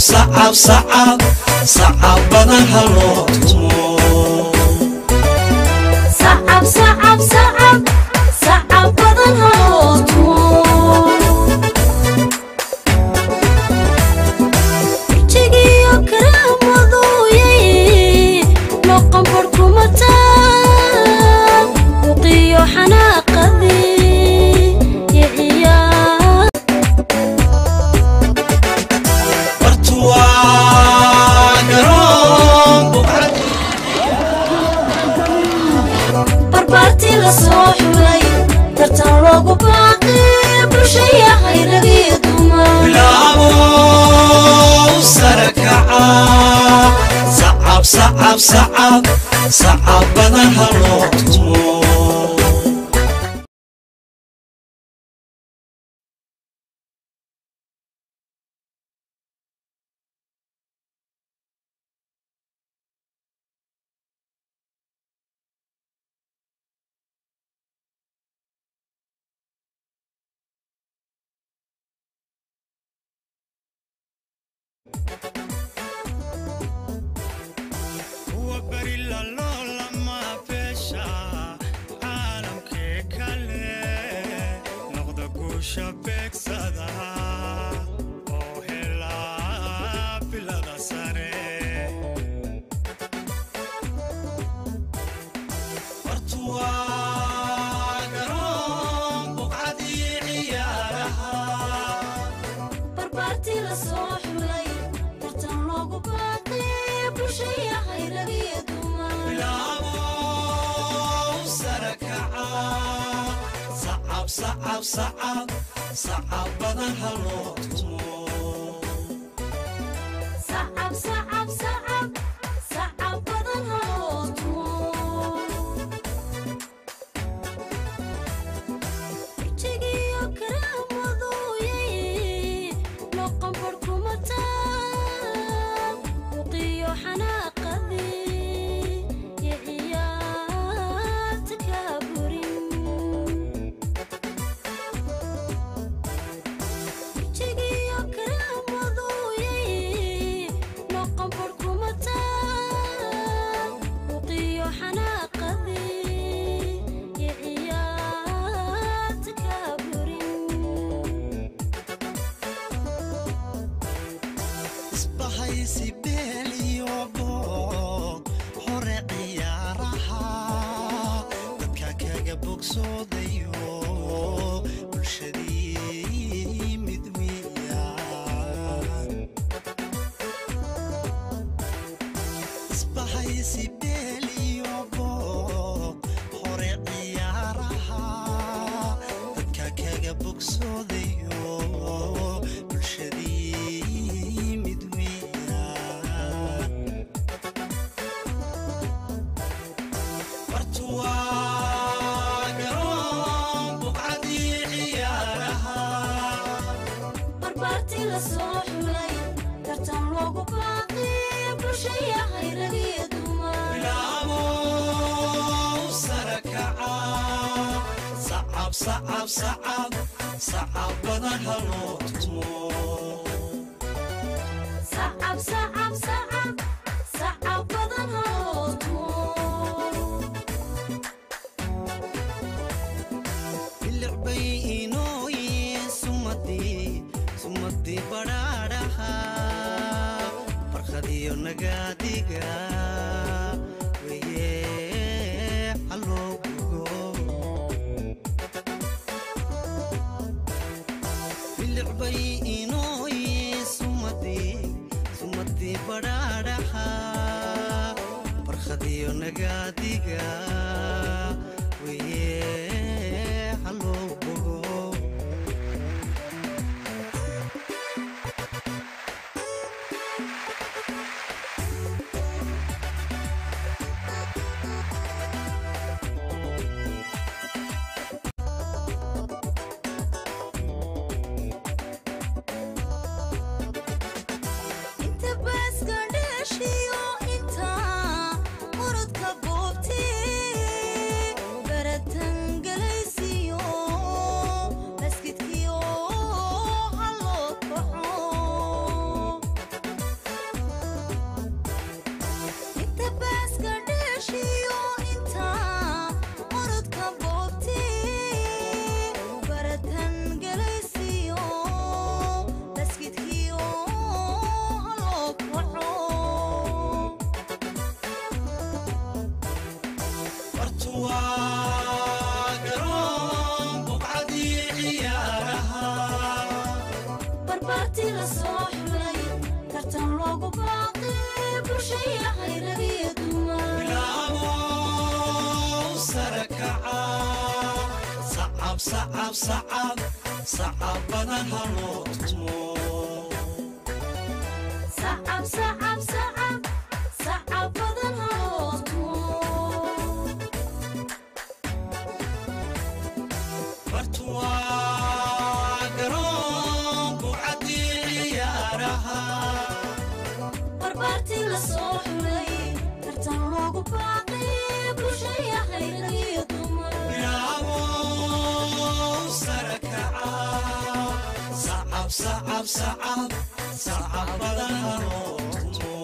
sacab sacab sacab badan ha loo tumo sacab sacab sacab sacab badan haloo tumo jigiyo karaamadooyay noqon barkumataan uqiyo xanaaqadii iyo ciyaar bartu waa garoon buqcad barbaartii la soo xulay tartan loogu baaqi bulsha yahay rag iyo dumar bilaabo sare kaca sacab sacab sacab sacab badan ha loo tumo kuwa beri lalolama beesha caalamkee kale noqda guusha beegsada oo helaa bilada sare bartu waa garoon buqcadii ciyaaraha barbaartii la soo xulay tartan loogu baaqi bulsha yahay rag iyo dumar bilaabo sare kaca sacab sacab sacab sacab badan ha loo tumo sacab sacab sacab sacab badan haloo tumo jigiyo karaamadooyay noqon barkumataan uqiyo xanaaqadii iyo ciyaarta kaa burin jigiyo karaamadooyay noqon barkumataan uqiyo xanaaqadii iyo ciyaarta kaa burin isbahaysi beel iyo boog hore ciyaaraha dadka kaga bogsoodayo bulshadii mid weeyaan isbahaysi beel iyo boog hore ciyaaraha dadka kaga bogsoodayo bulshadii mid weeyaan bartu waa garoon buqcadii ciyaaraha barbaartii la soo xulay tartan loogu baaqi bulsha yahay rag iyo dumar bilaabo sare kaca sacab sacab sacab sacab badan ha loo tumo sacab sacab sacab sacab badan haloo tumo bilic bay inooyin sumadii sumadii badhaadhaha barkhadiyo nagaadiga weye haloo gugo bilic bay inooyin sumadii sumadii badhaadhaha barkhadiyo nagaadiga weye haloo bogo inta baaska dheeshiyo inta muradka boobtee barbaartii la soo xulay tartan loogu baaqi bulshaya hayragiyo dumar bilaabow sare kaca sacab sacab sacab sacab badan ha loo tumo sacab sacab sacab sacab badan haloo tumo bartuwaa garoon buucaddii ciyaaraha barbaartii la soo xulay tartan loogu baaqi bulshaya hayragiyo dumar bilaabow sare kaca sacab sacab sacab sacab badan ha loo tumo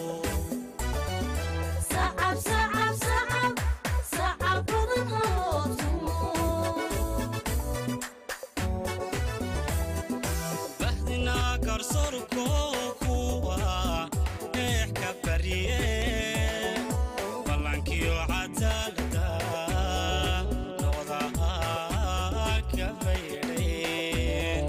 sacab sacab sacab sacab badan haloo tumo bahdina garsoorko kuwa eex ka barye ballankiyo cadaalada noqda ka baydhay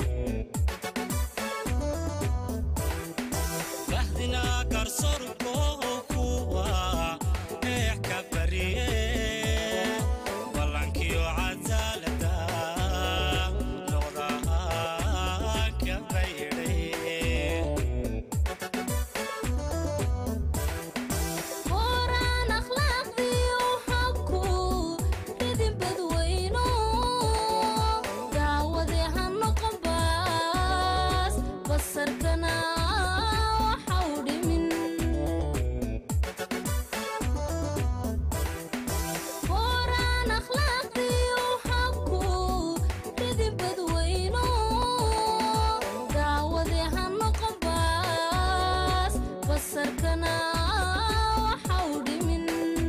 bahdina garsoorko kuwa eex ka barye ballankiyo cadaalada noqda ka baydhay qoraan akhlaaqdiyo habku ridin badweyno daawadee ha noqon baas basarkana waxa u dhimin qoraan akhlaaqdiyo habku ridin badweyno daawadee ha noqon baas basarkana waxa u dhimin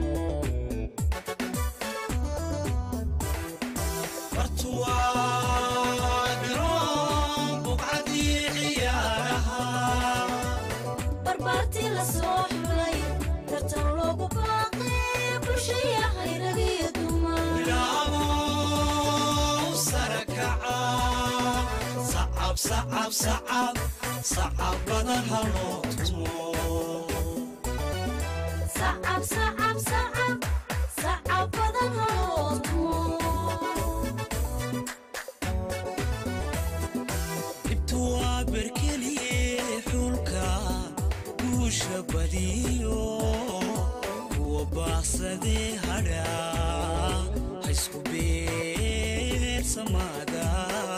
bartuwaa garoon buucaddii ciyaaraha barbaartii la soo xulay tartan loogu baaqi bulshaya hayragiyo dumar bilaabow sare kaca sacab sacab sacab sacab badan ha loo tumo sacab sacab sacab sacab badan haloo tumo dhibtu waa berkeliye xulka guusha badiyo kuwa baaqsadee hadha ha isku beersamaada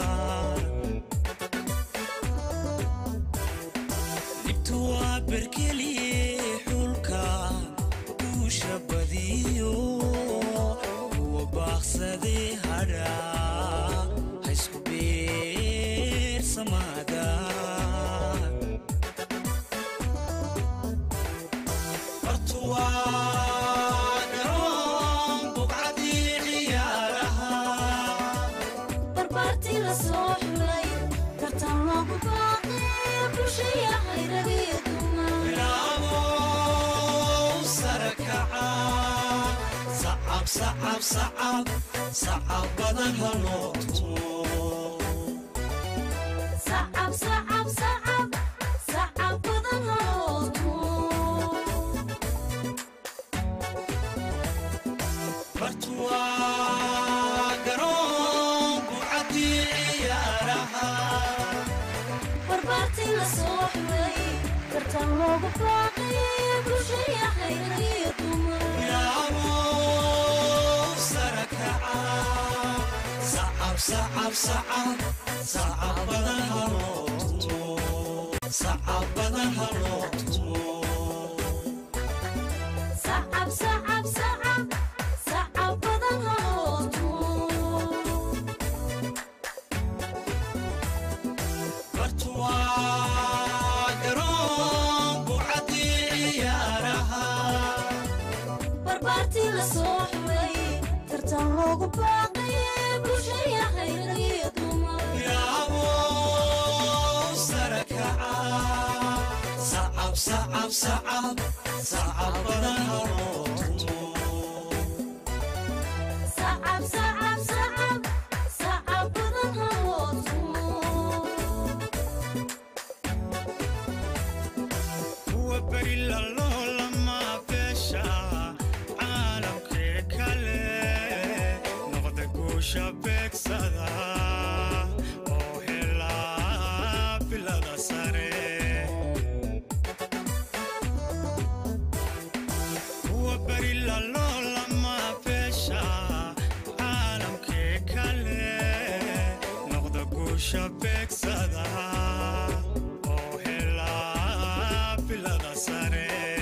dhibtu waa berkeliye xulka guusha badiyo kuwa baaqsadee hadha ha isku beersamaada bartuwaa garoon buucaddii ciyaaraha barbaartii la soo xulay tartan loogu baaqi bulshaya hayragiyo dumar bilaabow sare kaca sacab sacab sacab sacab badan ha loo tumo sacab sacab sacab sacab badan haloo tumo bartuwaa garoon buucaddii ciyaaraha barbaartii la soo xulay tartan loogu baaqi bulshaya hayragiyo dumar bilaabow sare kaca sacab sacab sacab sacab badan ha loo tumo sacab badan ha loo tumo sacab sacab sacab sacab badan haloo tumo bartuwaa garoon buucaddii ciyaaraha barbaartii la soo xulay tartan loogu baaqi bulshaya hayragiyo dumar bilaabow sare kaca sacab sacab sacab sacab badan ha loo tumo sacab sacab sacab sacab badan haloo tumo sare kuwa beri laloolama beesha caalamkii kale noqda guusha beegsada oo helaa bilada sare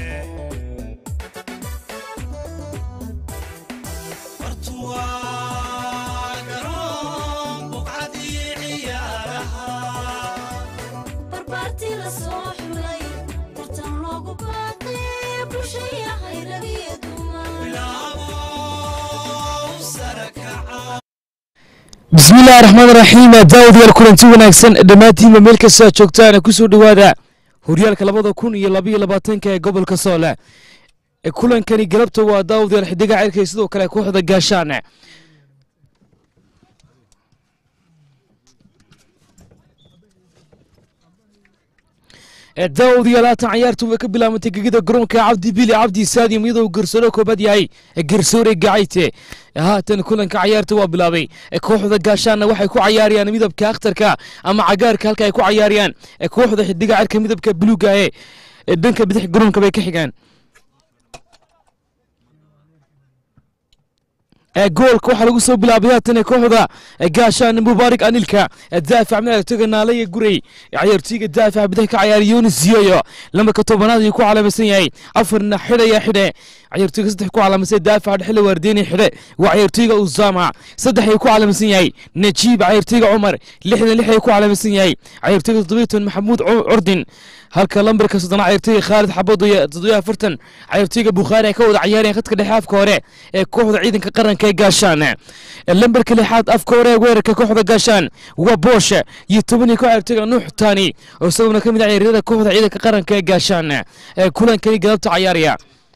Bartuwaa garoon buqcadii ciyaaraha barbaartii la soo xulay tartan loogu baaqay bulshaya hayragiyo dumar bilaabo sare kaca bismi illaahi raxmaan raxiim daawadayaal kulanti wanaagsan dhammaantiinba meel kasta aad joogtaan kusoo dhowaada horyaalka labada kun iyo labaiyo labaatanka ee gobolka soole ee kulankani galabta waa daawadayaal xidiga cirka iyo sidoo kale kooxda gaashaan daawadayaal haatan cayaartu way ka bilaabantay gegida garoonka cabdi bili cabdi saadium iyadoo garsoore koobaad yahay garsoore gacayte haatan kulanka cayaarta waa bilaabay kooxda gaashaanna waxay ku cayaarayaan midabka akhtarka ama cagaarka halka ay ku cayaarayaan kooxda xidiga cirka midabka buluuga ee dhanka bidix garoonka bay ka xigaan goolka waxaa lagu soo bilaabay haatan kooxda gaashaan mubaarak anilka daafac madaxtoga naalaya gurey cayaartooyga daafaca bidix ka cayaara yunis ziyoyo lambarka tobanaad ayuu ku calaamaysan yahay afarna xidhaya xidhe cayaartooyga saddex ku calaamaysan daafaca dhexle waardeeni xidhe waa cayaartooyga usama saddex ayuu ku calaamaysan yahay najiib cayaartooyga cumar lixdan lix ayuu ku calaamaysan yahay cayaartooyga toddobayton maxamuud curdin halka lambarka soddona cayaartooyga khaalid xabado iyo toddobiyo afartan cayaartooyga bukhaari ay ka wada cayaareen khadka dhexe afka hore ee kooxda ciidanka qaranka ee gaashaan lambarka lixaad afka hore ee weerarka kooxda gaashaan waa booshe iyo toban iyo ko cayaartooyga nuux taani oo isaguna ka mid ah ciyaaryada kooxda ciidanka qaranka ee gaashaan ee kulankani galabta cayaaraya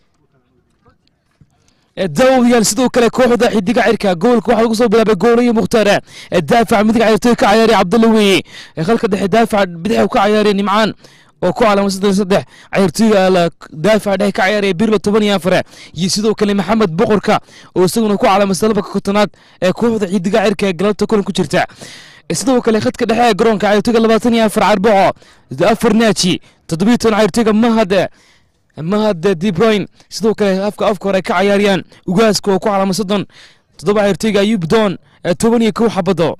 daawadayaal sidoo kale kooxda xidiga cirka goolka waxaa lagu soo bilaabay goolayo mukhtaar daafac midig cayaartooy ka cayaaray cabdulla weeye halka dhexe daafac bidix ka cayaaray nimcaan oo ku calaamad saddex saddex cayaartooyga daafac dhexe ka cayaaraya birlo toban iyo afar iyo sidoo kale maxamed boqorka oo isaguna ku calaamadsa labaka kotonaad ee kooxda xidiga cirka ee galabta kulan ku jirta sidoo kale khadka dhexe ee garoonka cayaartooyga labaatan iyo afar carboco afar naaji toddobiyo toban cayaartooyga mahad mahad dibroyn sidoo kale afka afka hore ka cayaarayaan ugaaska oo ku calaamad soddon toddoba cayaartooyga ayub doon toban iyo kow xabado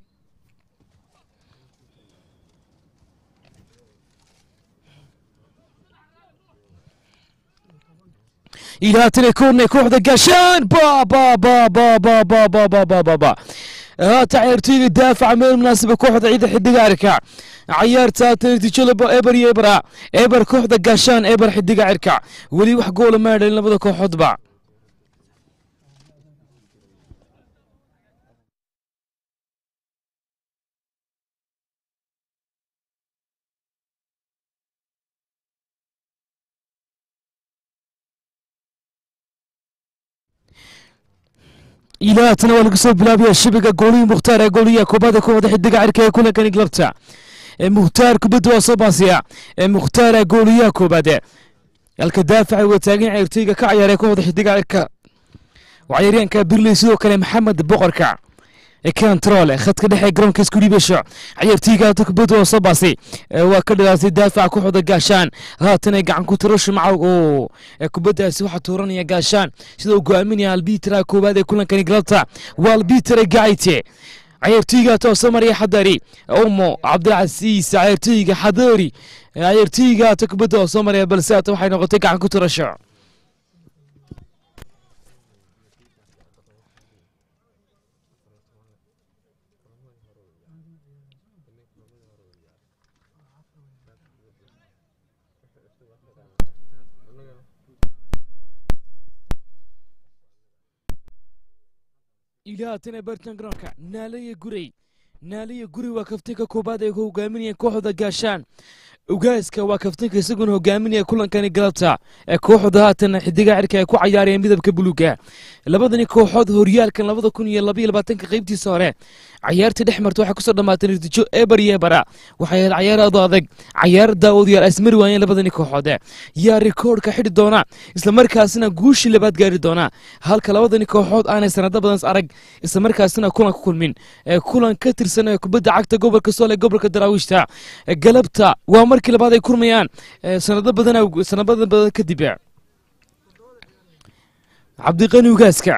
ilaatane koorne kooxda gaashaan ba ba ba ba ba ba ba ba ba ba ba haata cayaartooyga daafaca meel munaasiba kooxda ciida xidiga cirka cayaarta haata natiijada eber iyo ebera eber kooxda gaashaan eber xidiga cirka weli wax goola ma dhalin labada kooxoodba ilaatana waa lagu soo bilaabaya shabiga goolihii mukhtaar ee gooliyaha koobaada kooxda xidiga cirka ee kulankani galabta mukhtaar kubadda waa soo baasiya mukhtaara gooliyaha koobaad halka daafaca waa taagan cayaartooyga ka cayaaray kooxda xidiga cirka cayaaryaanka birley sidoo kale maxamed boqorka kantrol khadka dhexe garoonka isku dhiibasho cayaartooyga hata kubadda waa soo baasay waa ka dhalaatay daafaca kooxda gaashaan haatana gacan ku tirasho macawg oo kubaddaasi waxaa tuuranaya gaashaan sida uu go'aaminaya albitera koowaad ee kulankani galabta waa albitera gacayte cayaartooyga tooso marya xadari umo cabdilcasiis cayaartooyga xadari cayaartooyga hata kubadda waa soo maraya balse hata waxay noqotay gacan ku tirasho ilaatana bartan garoonka naalaya gurey naalaya gurey waa kaftanka koobaad ay hogaaminayeen kooxda gaashaan ugaaska waa kaftanka isaguna hogaaminaya kulankani galabta ee kooxda haatan xidiga cirka ay ku cayaarayeen midabka buluuga labadani kooxood horyaalkan labada kun iyo labaiyo labaatanka qeybtiisa hore cayaartii dhex marta waxay kusoo dhammaatay natiijo eber iyo ebera waxay ahayd cayaar aad u adag cayaar daawadayaal ay ismari waayeen labadani kooxood yaa rikoodhka xidhi doona islamarkaasina guushii labaad gaari doona halka labadani kooxood aanay sanado badan is arag islamarkaasina kulan ku kulmin ee kulan ka tirsan ee kubadda cagta gobolka sool ee gobolka daraawiishta ee galabta waa markii labaad ay kurmayaan ee sanado badan sanado badan kadib cabdiqani ugaaska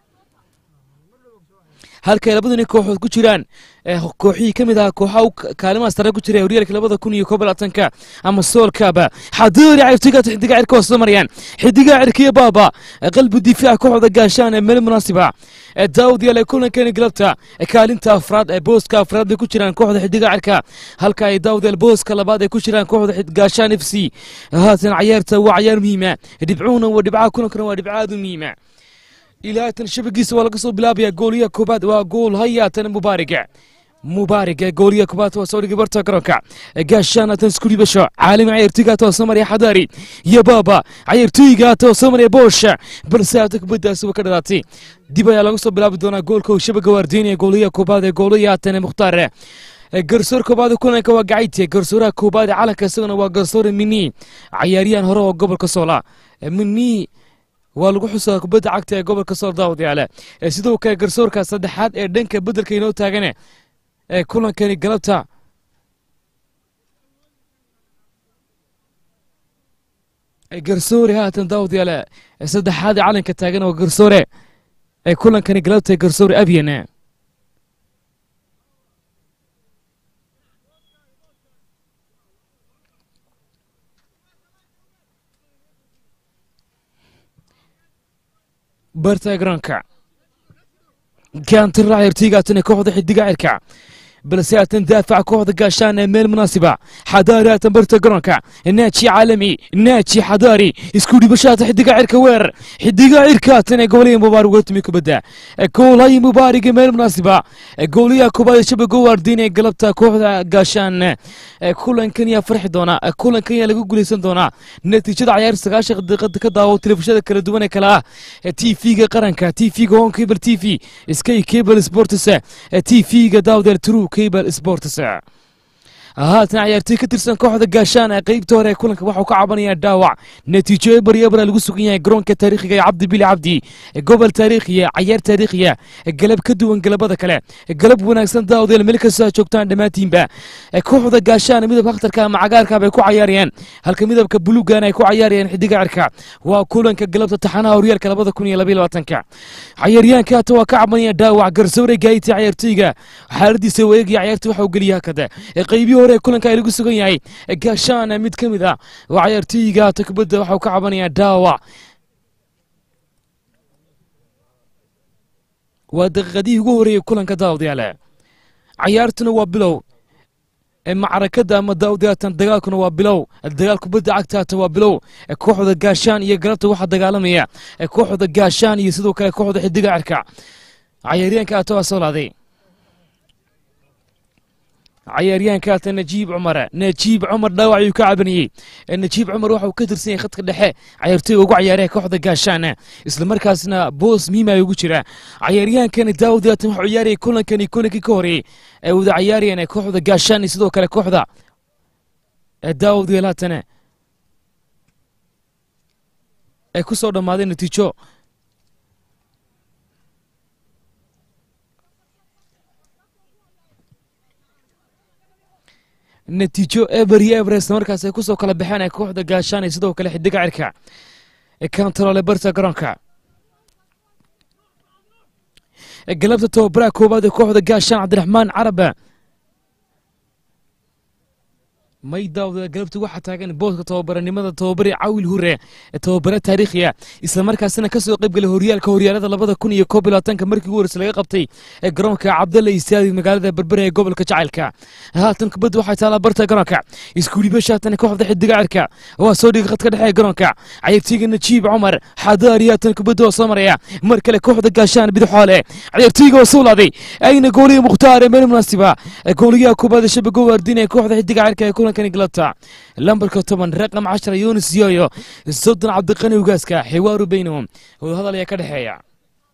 halkay labadani kooxood ku jiraan kooxihii ka mid ahaa kooxaha kaalimaha sare ku jira horyaalka labada kun iyo koob labaatanka ama soolkaaba xadoori cayftigaata xidiga cirka hoose marayaan xidiga cirkiyo baaba qalbi difaaca kooxda gaashaan ee meel munaasiba daawud yaal ee kulankeeni galabta kaalinta afraad ee booska afraad bay ku jiraan kooxda xidiga cirka halka ay daawud yaal booska labaad ay ku jiraan kooxda gaashaan f c haatan cayaarta waa cayaar muhiima dhibcuhuna waa dhibcaha kulankana waa dhibca aad u muhiima ilaa tan shabagiisa waa laga soo bilaabaya gooliyaha koobaad waa gool hayaatan mubaariga mubaariga gooliyaha koobaad waa soo dhigay barta garoonka gaashaanatan isku dhibasho caalami cayartooyga too maraya xadaari iyo baaba cayartooyga too soo maraya boosha balse hata kubaddaasi waa ka dhalaatay dib ayaa laga soo bilaabi doonaa goolka uu shabaga waardiinaya gooliyaha koobaad ee gooliyaha haatan mukhtaar garsoor koobaad kulanka waa gacayte garsooraha koobaad ee calanka isaguna waa garsoore mini cayaaryahan hore oo gobolka soola mini waa lagu xusaa kubadda cagta ee gobolka sool daawad yaale sidoo kale garsoorka saddexaad ee dhanka beddelka inoo taagane ee kulankani galabta garsoore haatan daawad yaale saddexaad ee calanka taagan waa garsoore ee kulankani galabta ee garsoore abyan barta garoonka gaantirra cayartooygaatan ee kooxda xidiga cirka balse haatan daafaca kooxda gaashaan ee meel munaasiba xadaari haatan barta garoonka naaji caalami naaji xadaari isku dhibashaata xidiga cirka weerar xidiga cirka haatan ee gobolihii mubaarig uga timi kubadda goolhayi mubaariga meel munaasiba gooliyaha koobaad ee shabago waardiin ee galabta kooxda gaashaan kulankan yaa farxi doonaa kulankan yaa lagu guuleysan doonaa natiijada cayaar sagaashan daqiiqada ka daawo telefishinada kala duwan ee kale ah t v-ga qaranka t v-ga hon cable t v sky cable sports t v-ga daawdeel true cable sports haatan cayaartooy ka tirsan kooxda gaashaan ee qeybta hore ee kulanka waxau ka cabanayaa dhaawac natiijo eber ebra lagu sugan yahay garoonka taariikhiga ee cabdi bili cabdi gobol taariikhiya cayaar taariikhiya galab ka duwan galabada kale galab wanaagsan daawdeel meel kastoo joogtaan dhammaantiinba kooxda gaashaan midabka akhtarka ama cagaarka bay ku cayaarayaan halka midabka buluugan ay ku cayaarayaan xidiga cirka waa kulanka galabta taxanaha horyaalka labada kun iyo labaiyo labaatanka cayaaryahanka hata waa ka cabanaya dhaawac garsoore gaayita cayaartooyga xaaladiisa waeegaya cayaarta waxa uu geliya hakada qeybihi hore kulanka ay lagu sugan yahay gaashaana mid ka mid ah waa cayaartooyiga hata kubadda waxau ka cabanayaa dhaawac waa daqiiqadihii ugu horeeyey kulanka daawadayaale cayaartuna waa bilow macrakada ama daawadayaatan dagaalkuna waa bilow dagaal kubadda cagta hata waa bilow kooxda gaashaan iyo galabta waxaa dagaalamaya kooxda gaashaan iyo sidoo kale kooxda xidiga cirka cayaaryaanka hata waa soo laaday cayaaryahanka hata najiib cumar najiib cumar dhaawac ayuu ka cabanayey najiib cumar waxauu ka tirsan yahay khadka dhexe cayaartooyga ugu cayaaraya kooxda gaashaan islamarkaasna boos miima ugu jira cayaaryahankani daawud yaatan waxuu ciyaarayay kulankani kulankii ka horeeyey ay wada cayaarayeen kooxda gaashaan iyo sidoo kale kooxda daawud yeelaatane ay ku soo dhammaaday natiijo natiijo eber iyo eber isla markaas ay kusoo kala baxeen ee kooxda gaashaan iyo sidoo kale xidiga cirka ee kantaroole barta garoonka galabta tababaraha koowaad ee kooxda gaashaan cabdiraxmaan caraba may daawda galabta waxaa taagan booska tababaranimada tababare cawil hure ee tababare taariikhiya islamarkaasina kasoo qaybgalay horyaalka horyaalada labada kun iyo koob iyo labaatanka markii ugu horeysa laga qabtay ee garoonka cabdalla istaadi magaalada berbere ee gobolka jacaylka haatan kubadda waxay taalaa barta garoonka iskuulibasha haatan kooxda xidiga cirka waa soo dhigay khadka dhexe ee garoonka cayartooyga najiib cumar xadaari haatan kubadda oo soo maraya mar kale kooxda gaashaan bidixoole cayartooyga oo soo laaday ayna gooliya mukhtaar ee meel munaasiba gooliyaha koobaad ee shabago waardin ee kooxda xidiga cirka ee kulanka galabta lambarka toban raqam cashara yunis yoyo soddon cabdiqani ugaaska xiwaaru baynahum wadahadal ayaa ka dhexeeya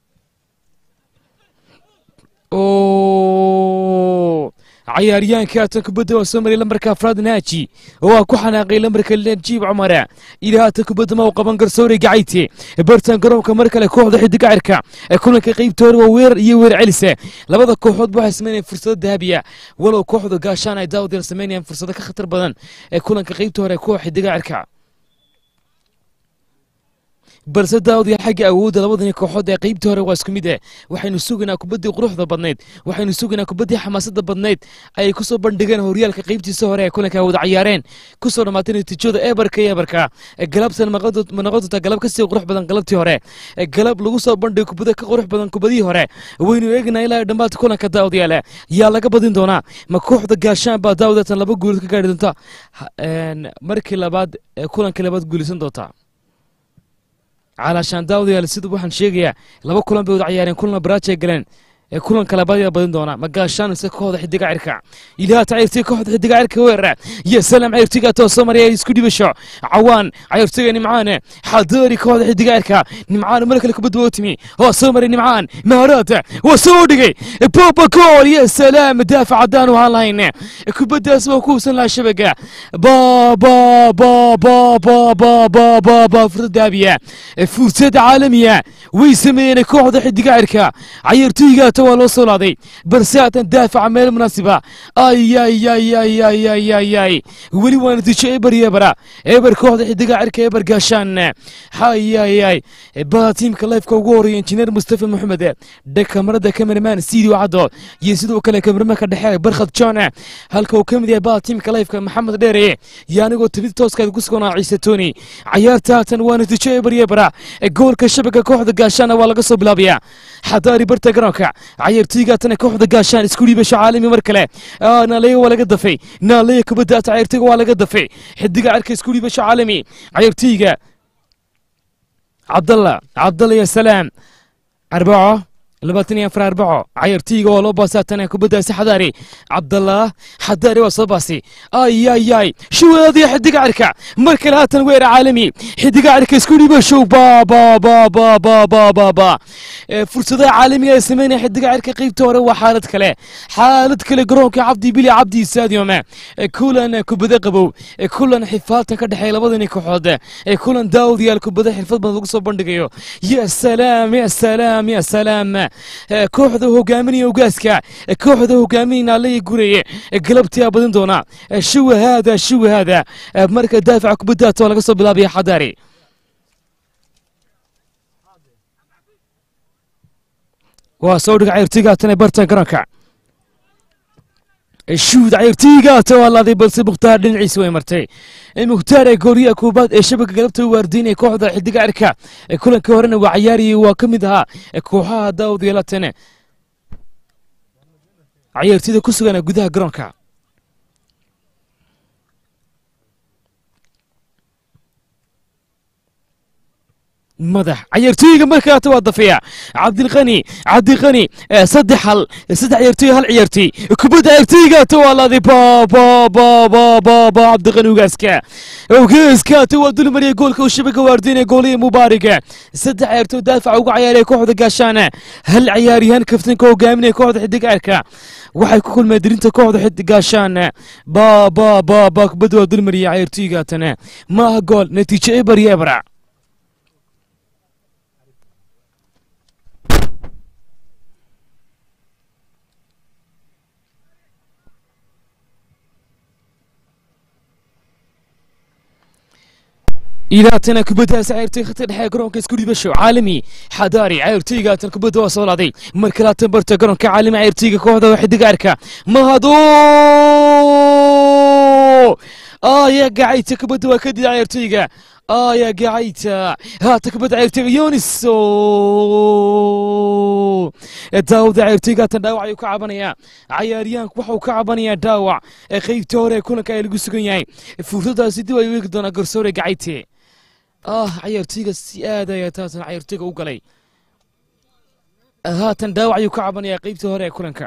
oo cayaaryahanka haatan kubadda waa soo maray lambarka afraad naaji oo waa ku xanaaqay lambarka najiib cumara ilaa haatan kubadda ma u qaban garsoore gacayte bartan garoonka mar kale kooxda xidiga cirka ee kulanka qaybta hore waa weerar iyo weer celise labada kooxood waxay sameynayaan fursado dahabiya walow kooxda gaashaan ay daawad sameynayaan fursado ka khatar badan ee kulanka qaybta hore koox xidiga cirka balse daawadiya xagga awoodda labadani kooxood ee qaybtii hore waa isku mid eh waxaynu sugaynaa kubaddii quruxda badnayd waxaynu sugaynaa kubaddii xamaasadda badnayd ayay kusoo bandhigeen horyaalka qaybtiisa hore ee kulanka wada cayaareen kusoo dhammaatay natiijada ebarka iyo ebarka galabtan ma noqon doontaa galab kasii qurux badan galabtii hore galab lagu soo bandhigo kubada ka qurux badan kubadihii hore waynu eegnaa ilaa dhammaadka kulanka daawadayaale yaa laga badin doonaa ma kooxda gaashaan baa daawadatan laba guulood ka gaari doonta markii labaad kulankii labaad guulaysan doontaa calaashaan daawadayaal sida waxaan sheegayaa laba kulan bay wada cayaareen kulana baraajay galeen ee kulanka labaad ayaa badin doona ma gaashaan mise kooxda xidiga cirka ilaata cayirtiga kooxda xidiga cirka weerara iyo salaam cayirtiga tooso maraya isku dhibasho cawaan cayirtiga nimcaane xadoori kooxda xidiga cirka nimcaan mar kale kubadda waa timi waa soo maray nimcaan maharaata waa soo dhigay boba gool iyo salaam daafac haddaan u ahaan lahayn kubaddaas waa ku hubsan lahaa shabaga ba ba ba ba ba ba ba ba ba fursad daabiya fursad caalamiya way sameeyeen kooxda xidiga cirka cayirtiga waa loo soo laaday balse haatan daafaca meel munaasiba ayayayayayayayay weli waa natiijo eber iyo ebera eber kooxda xidiga cirka eber gaashaan hayayay baa tiimka lifeka ugu horeeya injineer mustafa maxamed dhe kamarada cameraman sidio caddo iyo sidoo kale kameramaanka dhexe barkhad john halka uu ka mid yahay baa tiimka lifeka maxamed dheere iyo anigoo tabid tooskaad ku suganaa ciise toni cayaarta haatan waa natiijo eber iyo ebera goolka shabaga kooxda gaashaana waa laga soo bilaabayaa xadaari barta garoonka cayartigaatana kooxda gaashaan isku dhiibasho caalami mar kale naaleya waa laga dafay naaleya kubaddaata cayartiga waa laga dafay xidiga cirka isku dhiibasho caalami cayartiga cabdalla cabdalla ya salaam arbaco labaatan iyo afar arbaco cayartiiga waa loo baasaatana kubaddaasi xadaari cabdallah xadaari waa soo baasi ayayay shuwaadiya xidiga cirka mar kale haatan weera caalami xidiga cirka isku dhiiba show ba ba ba ba ba ba ba ba fursadaha caalamiga ay sameynaya xidiga cirka qaybta hore waa xaalad kale xaalad kale garoonka cabdi bili cabdi stadium kulan kubada qabow kulan xifaaltan ka dhexeeya labadani kooxood kulan daawadayaal kubada xirfad badan lagu soo bandhigayo ya salaam ya salaam ya salaam kooxda hogaaminaya ogaaska kooxda hogaaminaya naalaya gureye galabtii aa badin doona shuwa haada shuwa haada marka daafaca kubaddaata waa laga soo bilaabaya xadaari waa soo dhiga cayartigaatana bartan garoonka shuud cayartiigaata waa laaday balse mukhtaar dhinaciisa way martay mukhtaar ee gooriyaha koobaad ee shabaga galabta u waardiinaya kooxda xidiga cirka kulankii horena waa cayaariyay waa ka mid ahaa kooxaha daawad yeelatane cayartida ku sugana gudaha garoonka madax cayartooyiga markaata waa dafaya cabdilqani cabdiqani saddex hal saddex ciyartooy hal ciyaartooy kubadda ciyartooyigaata waa laaday ba ba ba ba ba ba cabdiqani ugaaska ugaaskaata waa dulmariyay goolka uu shabaga waardiinaya gooliya mubaariga saddex ciyartooy daafaca uga cayaaraya kooxda gaashaana hal ciyaaryahan kaftanka hogaaminaya kooxda xidiga cirka waxay ku kulmeen dirinta kooxda xid gaashaan ba ba ba ba kubadda waa dulmariyay ciyartooyigaatana maaha gool natiijo eber iyo ebra ilaatana kubaddaas cayartay khadka dhexe garoonka isku dhibasho caalami xadaari cayartaygaatan kubadda waa soo laaday marka laatan barta garoonka caalami cayartayga kooxda xidiga arka mahado aya gacayta kubadda waa kadida cayartayga aya gacayta haata kubadda cayartayga yonis daawada cayartaygaatan dhaawac ayuu ka cabanayaa cayaaryahanku waxuu ka cabanayaa dhaawac ee qaybta hore ee kulanka ay lagu sugan yahay fursadaasi dib ay u eegi doonaa garsoore gacayte ah cayartayga si aad ayaa taatan cayartayga u galay haatan dhaawac ayuu ka cabanayaa qaybtii hore ee kulanka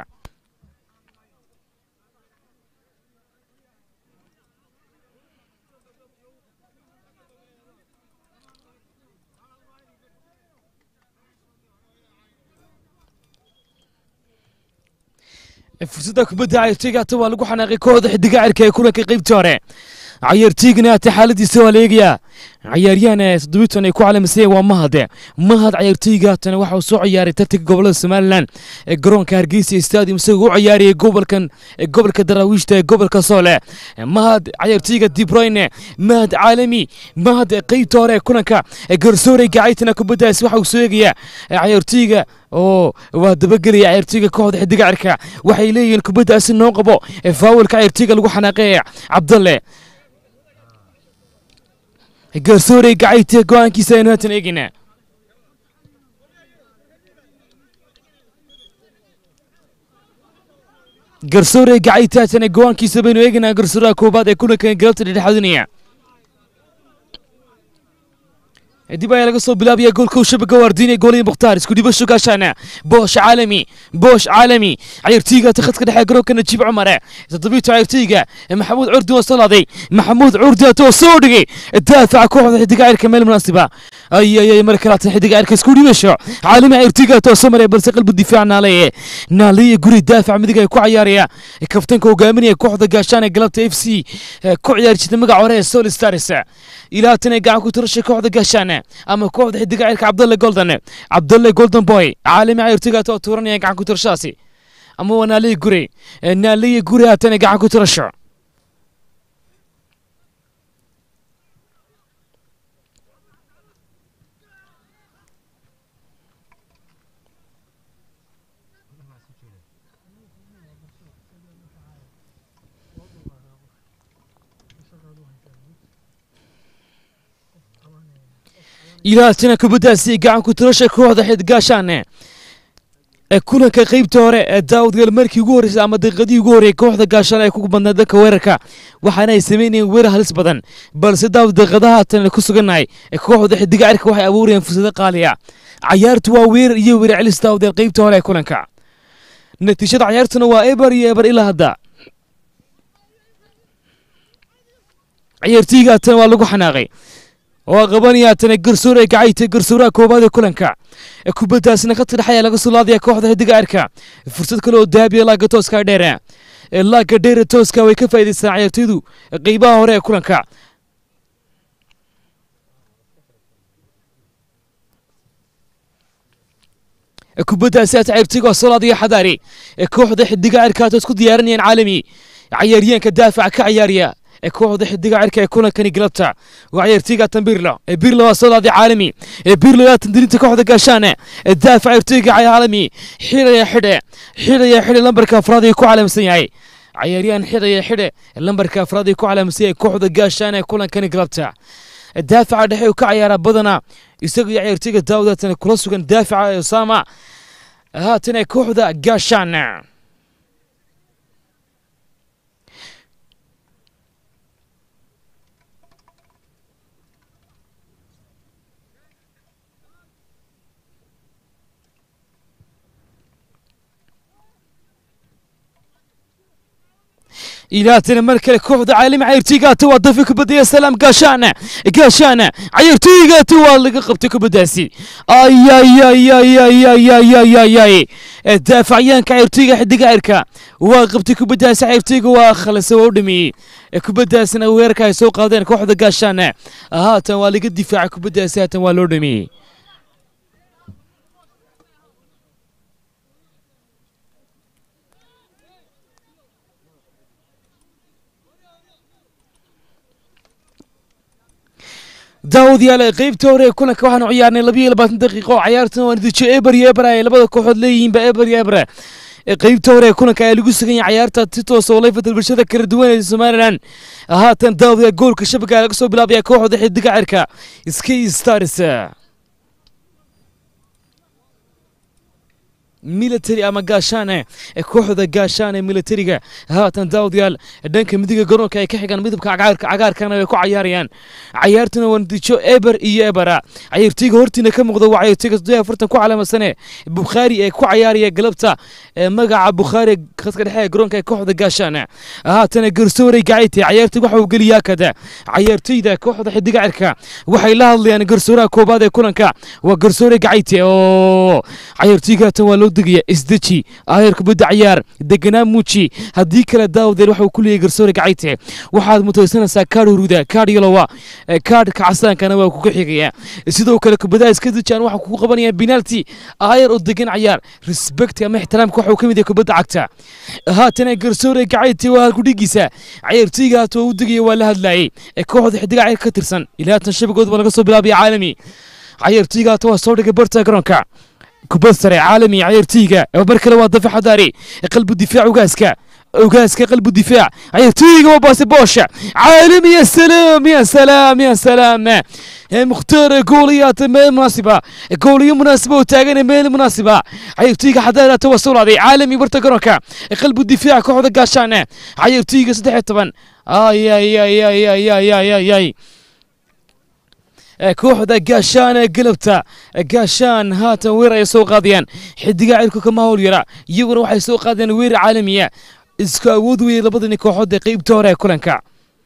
fursadda kubadda cayartayga hata waa lagu xanaaqay kooxda xidiga cirka ee kulanka qaybtii hore cayartaygana hata xaaladiisa waa la eegayaa cayaaryahan toddobiitan ay ku calaamisayeen waa mahade mahad cayartayga hatana waxa uu soo ciyaaray tartanka gobolada somalilan ee garoonka hargeysa stadium isagoo u ciyaarayay gobolkan ee gobolka daraawiishta ee gobolka soole mahad cayartayga dibroyne mahad caalami mahad qeybta hore ee kulanka ee garsoorey gacaytana kubaddaasi waxa uu soo eegayaa cayartayga oo waa dabagelaya cayartayga kooxda xidiga cirka waxay leeyihiin kubaddaasi noo qabo ee faawilka cayartayga lagu xanaaqeeya cabdalle garsoorey gacayte go-aankiisa aynu haatan eegaynaa garsoorey gacayte haatan go-aankiisa baynu eegaynaa garsooraha koobaad ee kulankan galabta dhexdhexaadinaya dib ayaa laga soo bilaabaya goolka uu shabaga waardiinaya goolihii mukhtaar isku dhibasho gaashaana boosh caalami boosh caalami cayartayga ta khadka dhexe garoonka najiib cumare toddobiito cayartayga maxamuud curdi oo salaaday maxamuud curdi atoo soo dhigay daafaca kooxda xidiga cirka meel munaasiba ayayay mar kalaatan xidiga cirka isku dhibasho caalami cayartayga atoo soo maraya balse qalbu difaac naalaye naalaye guri daafac midig ay ku cayaaraya kaftanka hogaaminaya kooxda gaashaana galabta f c ku ciyaari jirta magaca hore ee sol stars ilaa tan ay gacan ku tirashay kooxda gaashaana ama kooxda xidiga cirka cabdalle golden cabdalle golden boy caalami cayartayga atoo tuuranaya gacan ku tirashadaasi ama waa naaliye gure naaliye gure haatan gacan ku tirasho ilaatina kubaddaasi gacan ku tirasha kooxda xidgaashaane ee kulanka qeybta hore ee daawudgal markii ugu horreysay ama daqiiqadii ugu horreeyay kooxda gaashaan ay ku badnayd dadka weerarka waxaana ay samaynayeen weerar halis badan balse daawud daqiiqadaha haatan ku sugannahay ee kooxda xidiga cirka waxay abuurayeen fursado qaaliya cayaartu waa weerar iyo weerar celis daawudgal qeybta hore ee kulanka natiijada cayaartuna waa eber iyo eber ilaa hadda ciyaartayga haatan waa lagu xanaaqay waa qabanaya haatana garsoor ay gacaytay garsooraha koobaad ee kulanka kubaddaasina khadka dhexe ayaa laga soo laadaya kooxda xidiga cirka fursad kale oo daabiya laaga tooska dheere laaga dheere tooska way ka faa'iidaystaan ciyaartaydu qeybaha hore ee kulanka kubaddaasi hata ciyaartayga waa soo laadaya xadaari kooxda xidiga cirka hata isku diyaarinayaan caalami cayaaryahanka daafaca ka ciyaariya ee kooxda xidiga cirka ee kulankani galabta waa ciyaartayga tambirlo ee birlo waa soo laaday caalami ee birlo yaa tandirinta kooxda gaashaane ee daafac ciyaartayga caalami xidhaya xidhe xidhaya xidhe lambarka afraad ay ku calaamsan yahay cayaaryahan xidhaya xidhe lambarka afraad ay ku calaamsan yahay kooxda gaashaane ee kulankani galabta daafaca dhexe uu ka ciyaaraa badanaa isaga iyo ciyaartayga daawud haatan kula sugan daafaca osama haatan ee kooxda gaashaane ilaatana mar kale kooxda caalami cayartaygaata waa dafi kubadaya salaam gaashaana gaashaana cayartaygaata waa laga qabtay kubaddaasi ayayayayayayayayay daafacyaanka cayartayga xidiga cirka waa qabtay kubaddaasi cayartayga waa khalase waa u dhameeyey kubaddaasina weerarka ay soo qaadeen kooxda gaashaana haatan waa laga difaacay kubaddaasi haatan waa loo dhameeyey daawud yaale qeybta hore ee kulanka waxaanu ciyaarnay labiyo labaatan daqiiqo oo cayaartana waa natiijo eber iyo eber ay labada kooxood leeyihiinba eber iyo eber qeybta hore ee kulanka ayaa lagu sugan yahay cayaarta si toos oo layfa telefishada kala duwan ee somalilan haatan daawud yaa goolka shabaga laga soo bilaabaya kooxda xidiga cirka sky stars military ama gaashaane kooxda gaashaane militariga haatan daawadayaal dhanka midiga garoonka ay ka xigaan midabka cagaarkana ay ku cayaarayaan cayaartuna waa natiijo eber iyo ebera cayaartayga hortiina ka muuqda waa cayaartayga soddon afartan ku calaamasane bukhaari ee ku cayaaraya galabta magaca bukhaari khadka dhexe ee garoonka ee kooxda gaashaane haatana garsoorey gacayte cayaartay waxa uu geliyaa kada cayaartayda kooxda xidiga cirka waxay la hadlayaan garsooraha koobaad ee kulanka waa garsoorey gacayte oo cayaartayga haatan waa loo digaya isdeji aayar kubadda cayaar deganaa muuji haddii kale daawdeer waxa uu ku leeyahay garsoore gacayte waxaad mutaysanaysaa kaadh huruda kaadh yalowa kaadhka casaankana waa kuga xigaya sidoo kale kubadaha iska dejaan waxa kugu qabanaya penalty aayar oo degan cayaar respect ama ixtiraamka waxa uu ka mid yahay kubadda cagta haatana garsoore gacayte waa halkudhigiisa cayaartooyga haata waa u digaya waa la hadlayay ee kooxda xidiga cayr ka tirsan ilaa tan shabagoodba laga soo bilaabaya caalami cayaartooyga haata waa soo dhigay barta garoonka kubad sare caalami cayaartooyga mar kale waa dafa xadaari qalbu difaac ugaaska ugaaska qalbu difaac cayaartooyga waa baasi boosha caalami ya salaam ya salaam ya salaam mukhtaar gooliyaata meel munaasiba gooliyo munaasiba oo taagan meel munaasiba cayaartooyga xadaaraata waa sowlaaday caalami barta garoonka qalbu difaac kooxda gaashaan cayaartooyga saddex iyo toban ay ay ay ay ay ay ay ay ay kooxda gaashaan ee galabta gaashaan haatan weer ay soo qaadayaan xidiga cirku kama howl yara iyaguna waxay soo qaadayaan weer caalamiya isku awood weeye labadani kooxood ee qeybta hore ee kulanka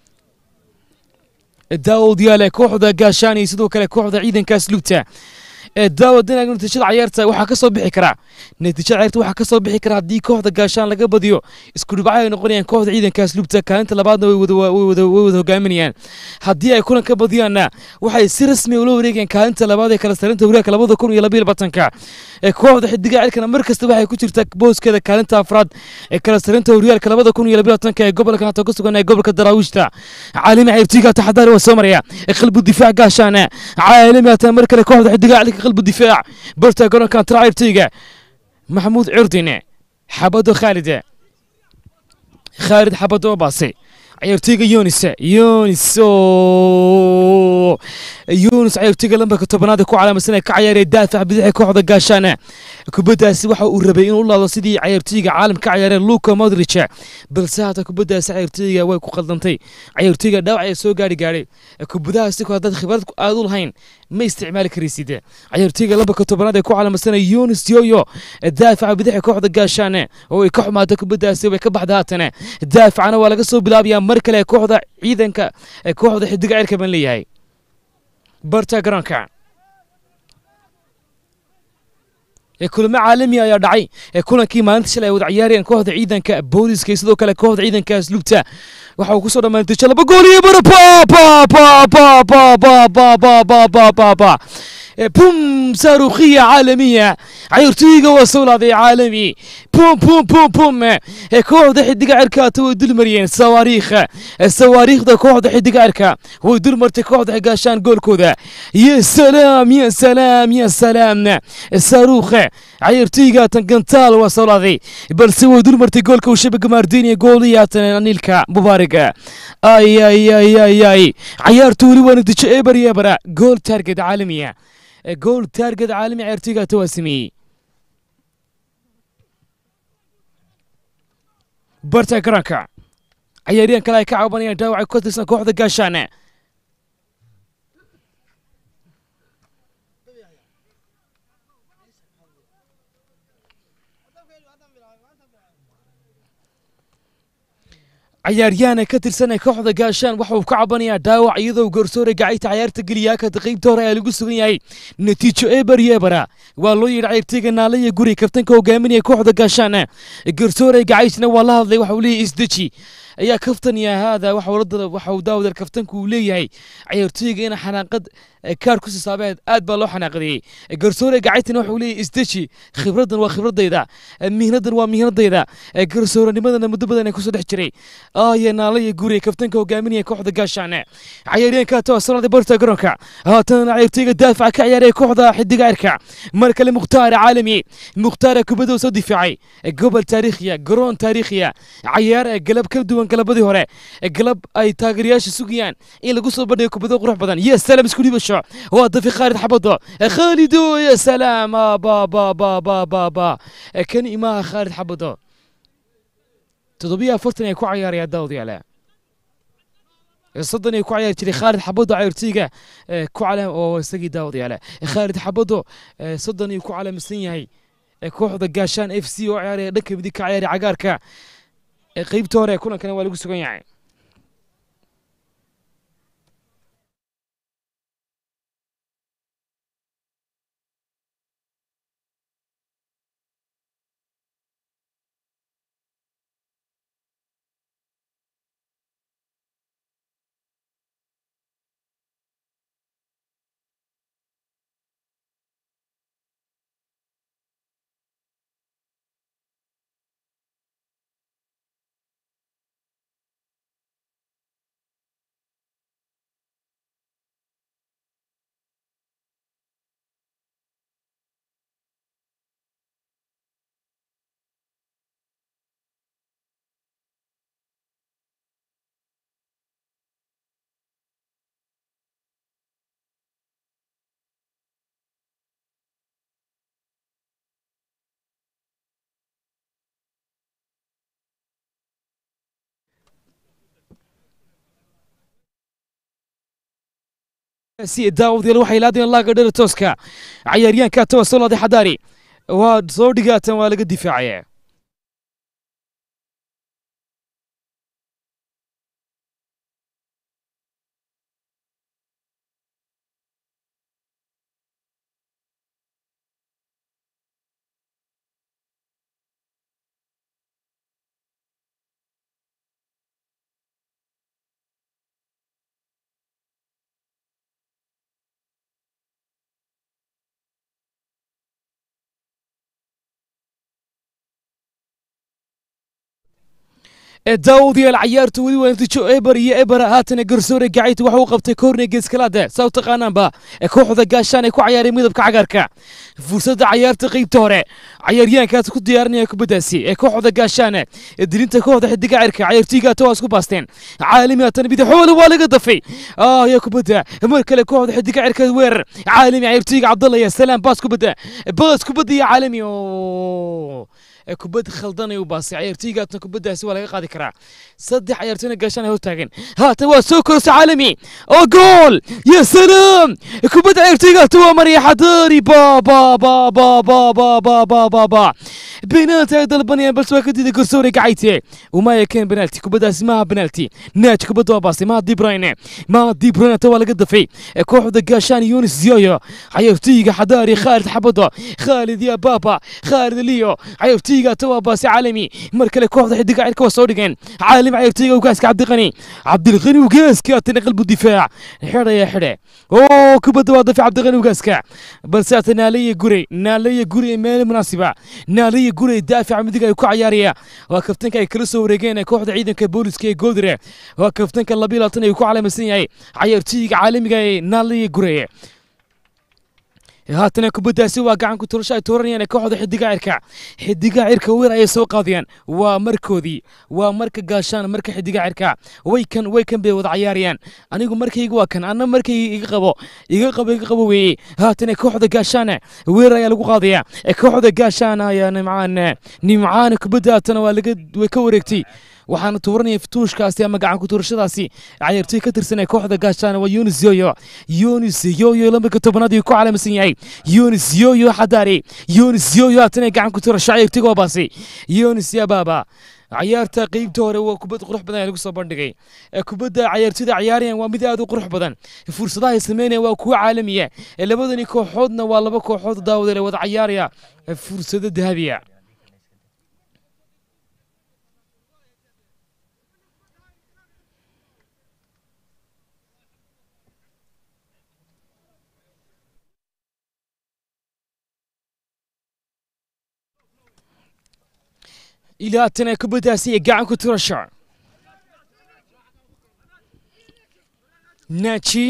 daawud yaale kooxda gaashaan iyo sidoo kale kooxda ciidankaas lugta daawad dinaag natiijada cayaarta waxaa ka soo bixi karaa natiijada cayaarta waxaa ka soo bixi karaa haddii kooxda gaashaan laga badiyo isku dhibcaha ay noqonayaan kooxda ciidankaas lugta kaalinta labaadna way wada way wada way wada hogaaminayaan haddii ay kulan ka badiyaanna waxay si rasmi ula wareegayaan kaalinta labaad ee kala sarinta horyaalka labada kun iyo labaiyo labaatanka ee kooxda xidiga cirkana mar kasta waxay ku jirtaa booskeeda kaalinta afraad ee kala sarinta horyaalka labada kun iyo labaiyo labaatanka ee gobolka hata ku sugan ee gobolka daraawiishta caalami cayrtiga taxadaari waa soo maraya qalbu difaac gaashaana caalami hata mar kale kooxda xidiga cirka qalbu difaac barta garoonka tara cayrtiga maxamuud curdine xabado khaalide khaalid xabado baase cayaartooyga yunis yunis oo yunis cayaartooyga lambarka tobanaad ee ku calaamadsan ee ka ciyaaraya daafac bidixii kooxda gaashaana kubaddaasi waxa uu rabay inuu laado sidii cayaartooyga caalamka ka ciyaareen luka modric balse hata kubaddaasi cayaartooyga way ku qaldantay cayaartooyga dhaawac ayaa soo gaari gaadhay kubadahaasi ku haddaad khibrad aad u lahayn ma isticmaali karaysid cayaartooyga lambarka tobanaad ee ku calaamadsan yunis yoyo daafaca bidixii kooxda gaashaana oo ay ka xumaatay kubaddaasi way ka baxda haatana daafacana waa laga soo bilaabayaa mar kale kooxda ciidanka ee kooxda xidiga cirka baan leeyahay barta garoonka ee kulamo caalami ayaa dhacay ee kulankii maalinta shalay ay wada ciyaarayeen kooxda ciidanka booliska iyo sidoo kale kooxda ciidankaas lugta waxa uu kusoo dhammaantay laba gool iyo bara pa pa pa pa pa pa pa pa pa pa pa pa بوم صاروخية عالمية عيرتيغا وصولة عالمي بوم بوم بوم بوم كوحدة حدقة عركة تو دل مريين صواريخ الصواريخ دا كوحدة حدقة عركة ودل مرتي كوحدة حقاشان جول كودا يا سلام يا سلام يا سلام الصاروخ عيرتيغا تنقنتال وصولة بل سوى دل مرتي جول كو شبك مارديني جوليات نيلكا مبارك اي اي اي اي اي عيارتو لي ونتج ايبر يبرا جول تارجت عالمية جول تارجت عالمي عيرتيغا تواسمي barta garoonka cayaaryahan kale ay ka caabanayaan dhaawaca ku tirsan kooxda gaashaane ciyaaryahana ka tirsan ee kooxda gaashaan waxa uu ka cabanayaa dhaawac iyadoo garsoore gacayta cayaarta geliyaa ka qaybta hore ayaa lagu sugan yahay natiijo eber yebera waa loo yidhi cayrtiga naalaya guri kabtanka hogaaminaya kooxda gaashaan garsoore gacaytna waa la hadlay waxa uu leeyahay isdeji ayaa kaftaniya haada waxa uu daawadar kaftanku uu leeyahay cayaartooyga ina xanaaqad kaar ku sisaabeed aad baa loo xanaaqdiyey garsoore gacaytina waxa uu leeyahay isdeji khibradan waa khibradayda mihnadan waa mihnadayda garsooranimadana muddo badan ee kusoo dhex jiray aaya naalaya guri kaftanka hogaaminaya kooxda gaashaan cayaaryahanka too sanada barta garoonka haatana cayaartooyga daafaca ka ciyaaraya kooxda xidiga cirka mar kale mukhtaar caalami mukhtaar kubadoo soo difaacay gobol taariikhiya garoon taariikhiya cayaar galab ka duwan galabadii hore galab ay taageerayaasha sugayaan in lagu soo bandhigo kubado qurux badan ya salaam isku dhibasho waa dafi khaalid xabado khaalido ya salaam ba ba ba ba ba ba kan imaha khaalid xabado toddobiyo afartan ay ku cayaaraya daawad yaale soddon ay ku ciyaari jiray khaalid xabado cayrtiga ku calaam oo isagii daawad yaale khaalid xabado soddon ayuu ku calaamsan yahay kooxda gaashaan f c oo ciyaaraya dhanka midig ka ciyaaraya cagaarka qaybta hore kulankana waa lagu sugan yahay si daawadayaal waxay laadeen laaga dhara tooska cayaaryaanka tawa solaade xadaari waa soo dhigaatan waa laga difaacaya daawadayaal cayaartu weli waa natiijo eber iyo eber haatana garsoore gacayta waxa uu qabtay koorne geeskalaada saa u taqaanaanba kooxda gaashaan ee ku cayaaray midabka cagaarka fursadda cayaarta qeybta hore cayaaryahankaas ku diyaarinaya kubaddaasi ee kooxda gaashaan dilinta kooxda xidiga cirka cayaartooygaata waa isku baasteen caalami haatana bidaxoole waa laga dafay ya kubadda mar kale kooxda xidiga cirka weerar caalami cayaartooyga cabdalla ya salaam baas kubadda baas kubadda iyo caalami oo kubad khaldan ay u baasay cayaartooygaatna kubaddaasi waa laga qaadi karaa saddex cayaartooyna gaashaan ay hortaagan haatan waa soo korsa caalami oo gool ya salaam kubadda cayaartooygaata waa maraya xadaari ba ba ba ba ba ba ba ba ba ba بينالتي ay dalbanayaan balse waa ka diiday garsoore gacayte umaya keen penalty kubaddaasi maaha penalty naaj kubadda waa baastay maha dibrayne maha dibrayne ta waa laga dafay kooxda gaashaan yunis ziyoyo cayaartooyga xadaari khaalid xabado khaalid ya baba khaalid liyo cayaartooyga ta waa baastay caalami mar kale kooxda xidiga cirka waa soo dhigeen caalim cayaartooyga ugaaska cabdiqani cabdilqani ugaaska atana qalbu difaac xidhaya xidhe oo kubadda waa dafay cabdiqani ugaaska balse ata naaleya gure naaleya gure meel munaasiba naaleya gure daafaca midig ay ku cayaaraya waa kaftanka ay kala soo wareegeen kooxda ciidanka booliska ee goodire waa kaftanka labiyo labaatan ay ku calaamaysan yahay cayaartooyga caalamiga ee naaleya gure haatana kubaddaasi waa gacan ku turasho ay tuuranayaan kooxda xidiga cirka xidiga cirka weer ayay soo qaadayaan waa markoodii waa marka gaashaan marka xidiga cirka way kan way kan bay wada cayaarayaan anigu markayga waa kan anna markayga iga qabo iga qabo iga qabo weeye haatana kooxda gaashaan weer ayaa lagu qaadaya kooxda gaashaan ayaa nimcaan nimcaan kubadda haatana waa laga way ka wareegtay waxaana tuuranaya fituushkaasi ama gacan ku tuurashadaasi cayaartooy ka tirsan ee kooxda gaashaan waa yunis yoyo yunis yoyo lambarka tobanaad ayuu ku calaamsan yahay yunis yoyo xadaari yunis yoyo haatana gacan ku tuurasho cayaartooyga waa baasay yunis yababa cayaarta qeybta hore waa kubad qurux badan ee lagu soo bandhigay kubadda cayaartooyda ciyaarayaan waa mid aad u qurux badan fursadaha ay sameynayaan waa kuwo caalamiya labadani kooxoodna waa laba kooxood daawadale wada cayaaraya fursado dahabiya ilaa haatana kubaddaasi iyo gacan ku turasho naaji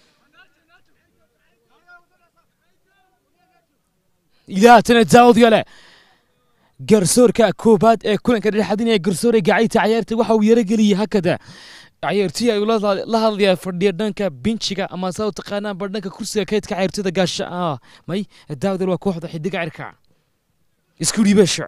ilaa haatana daawad yale garsoorka koobaad ee kulanka dhexadinaya garsoore gacayta cayaarta waxa uu yarageliyey hakada cayaartooy ayuu la hadlayaa fadhiya dhanka binjiga ama saa u taqaanaan ba dhanka kursiga kaydka cayaartooyda gaasha may daawad waa kooxda xidiga cirka isku dhiibasho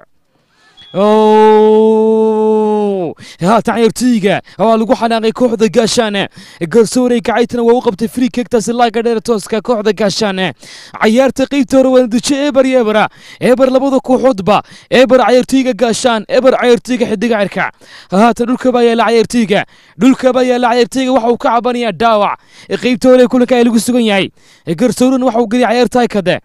haatan cayaartooyga waa lagu xanaaqay kooxda gaashaane garsoorey gacaytana waa u qabtay free kegtaasi laaga dheer tooska kooxda gaashaane cayaarta qeybta hore waa natiijo eber iyo ebera eber labada kooxoodba eber cayaartooyga gaashaan eber cayaartooyga xidiga cirka haatan dhulka baa yaala cayaartooyga dhulka baa yaala cayaartooyga waxa uu ka cabanayaa dhaawac qeybta hore kulanka ay lagu sugan yahay garsooran waxa uu geliyay cayaarta haykade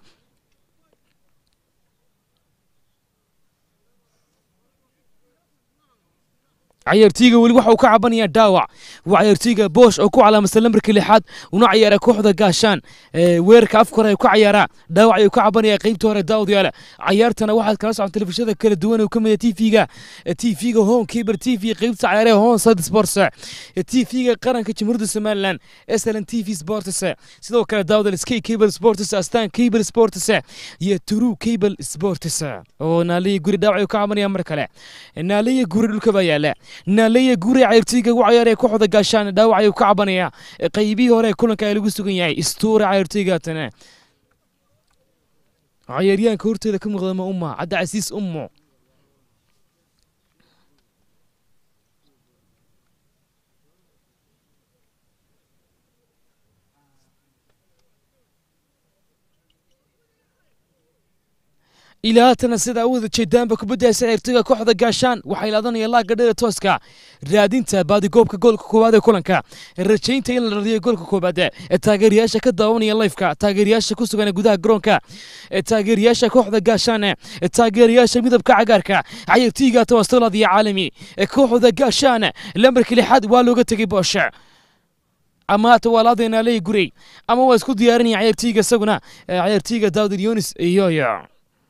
cayaartooyga weli waxa uu ka cabanayaa dhaawac waa cayaartooyga boosh oo ku calaamadsan lambarka lixaad una ciyaara kooxda gaashaan weerarka afka hore ayuu ka ciyaaraa dhaawac ayuu ka cabanaya qeybta hore daawad yaala cayaartana waxaad kala socon telefishinada kala duwan oo ka mid t v-ga t v-ga home cable t v qeybta cayaaraha home side sports t v-ga qaranka jamhuuriyadda somaliland sln t v sports sidoo kale daawad sky cable sports astan cable sports iyo true cable sports oo naaliya guri dhaawac ayuu ka cabanaya mar kale naaliya guri dhulka baa yaala naaleya gure cayaartooyga ugu ciyaaraya kooxda gaashaan dhaawac ayuu ka cabanaya qaybihii hore kulanka ay lagu sugan yahay istuure cayaartooygaatana cayaaryahanka horteeda ka muuqda ma umma cadda casiis ummo ilaa haatana sida u wada jeedaanba kubaddaasi ciyaartoyga kooxda gaashaan waxay laadanayaan laagga dheer tooska raadinta baadigoobka goolka koowaad ee kulanka rajaynta in la dhaliyo goolka koowaad ee taageerayaasha ka daawanaya lifeka taageerayaasha ku sugan gudaha garoonka ee taageerayaasha kooxda gaashaan ee taageerayaasha midabka cagaarka ciyaartoyga tawasulaad iyo caalami ee kooxda gaashaan lambarka lixaad waa looga tegay booshe ama hata waa laadeenaa leey gurey ama waa isku diyaarinaya ciyaartoyga isaguna ciyaartoyga daawud yunis iyoyo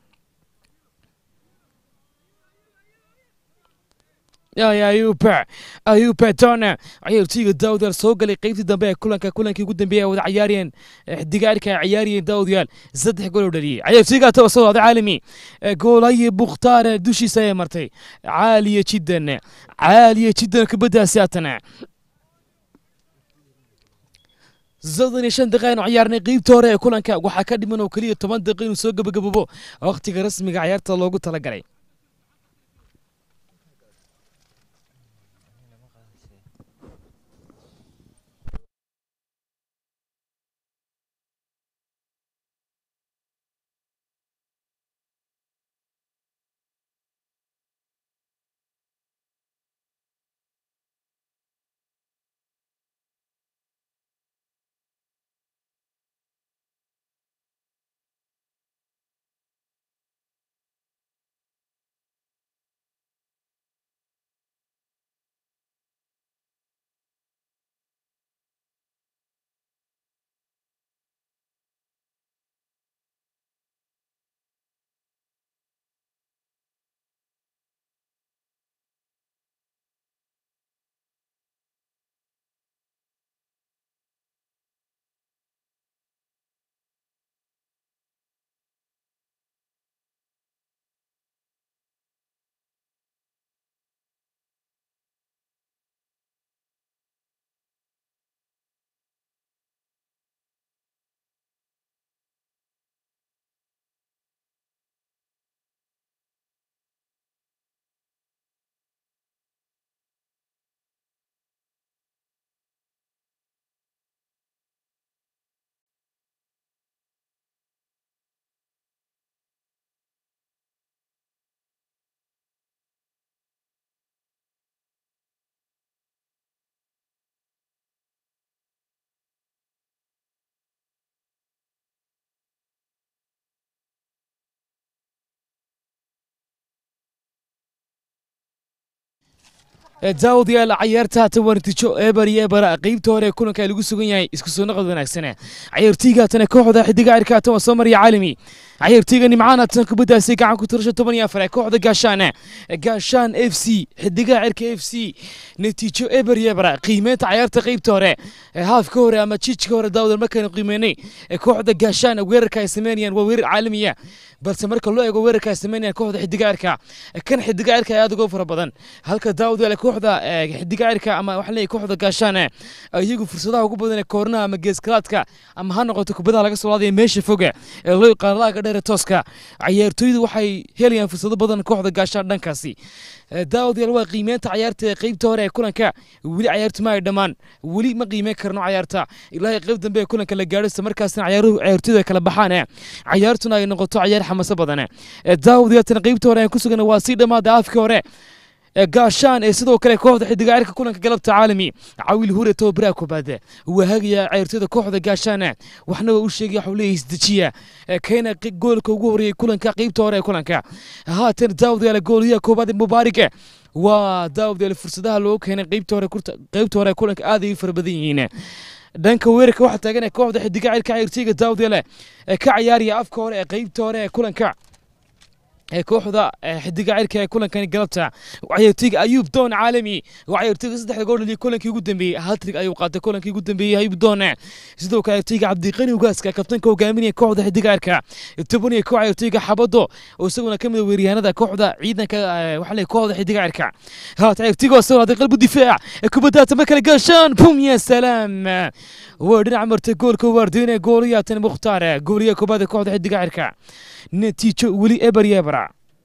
ayuba ayuba dona ciyaartoyga daawudyaal soo galay qeybtii dambe ee kulanka kulankii ugu dambeeyay ay wada ciyaariyeen xidigaarka ay ciyaariyeen daawudyaal saddex gool oo dhaliyey ciyaartoyga tawasulaada caalami goolaye bukhtaar dushiisa ayay martay caaliya jiddan caaliya jiddan kubaddaasi haatana soddon iyo shan daqiiqa aynu ciyaarnay qeybta hore ee kulanka waxaa ka dhiman oo keliya toban daqiiqa inuu soo gabagababo wakhtiga rasmiga ciyaarta loogu talagalay daawud yaal cayaarta haatan waa natiijo eber iyo ebera qeybta hore ee kulanka lagu sugan yahay isku soo noqod wanaagsane cayaartooyga haatan kooxda xidiga cirka haatan waa soo mariya caalami cayaartooyga nimcaan haatan kubaddaasi gacan ku tirasho toban iyo afar ee kooxda gaashaan gaashaan f c xidiga cirka f c natiijo eber iyo ebera qiimeynta cayaarta qeybta hore haafka hore ama jijka hore daawud markaynu qiimeynay kooxda gaashaan weerarka ay sameynayaan waa weerar caalamiya balse marka loo eego weerarka ay sameynayaan kooxda xidiga cirka kan xidiga cirka ayaa aad uga fara badan halka daawud yaal kooxda xidiga cirka ama waxaa leeyahay kooxda gaashaan iyagu fursadaha ugu badan ee koornaha ama geeskalaadka ama ha noqoto kubadaha laga soo laadaya meesha foga ee loo yaqaano laaga dheere tooska cayaartooydu waxay helayaan fursado badan kooxda gaashaan dhankaasi daawud yaal waa qiimeynta cayaarta qeybta hore ee kulanka weli cayaartu ma ay dhammaan weli ma qiimeyn karno cayaarta ilaahay qeyb dambe ee kulanka la gaadho isla markaasna cayaaruhu cayaartooydu ay kala baxaan cayaartuna ay noqoto cayaar xamaso badan daawud yaaltana qeybta hore aan ku sugan waa sii dhammaada afkii hore gaashaan ee sidoo kale kooxda xidiga cirka kulanka galabta caalami cawiil hure tababaraha koobaad waa hagaya ciyaartooyda kooxda gaashaan waxna waa u sheegay waxuu leeyahay isdejiya keena goolka ugu horeeyey kulanka qeybta hore ee kulanka haatan daawud yaala gooliyaha koobaad ee mubaarig waa daawud yaala fursadaha loogu keenay qeybta hore qeybta hore ee kulanka aad ay u fara badan yihiin dhanka weerarka waxaa taagan kooxda xidiga cirka ciyaartooyga daawud yaale ka ciyaaraya afka hore ee qeybta hore ee kulanka ee kooxda xidiga cirka ee kulankani galabta ciyaartooyga ayuub doon caalami waa ciyaartooyga saddexda gool dhaliya kulankii ugu dambeeyey hatrig ayuu qaatay kulankii ugu dambeeyey ayuub doon sidoo kale ciyaartooyga cabdiqani ugaaska kabtanka hogaaminaya kooxda xidiga cirka toban iyo koox ciyaartooyga xabado oo isaguna ka mid a weeryahanada kooxda ciidanka waxaa leeyahay kooxda xidiga cirka haat ciyaartooyga oo soo qalbu difaac ee kubadda tama kale gaashaan bum ya salaam waa dhinac martay goolka waardiinaya gooliyaatan mukhtaar gooliyaha koobaad ee kooxda xidiga cirka natiijo weli eber iyo ebera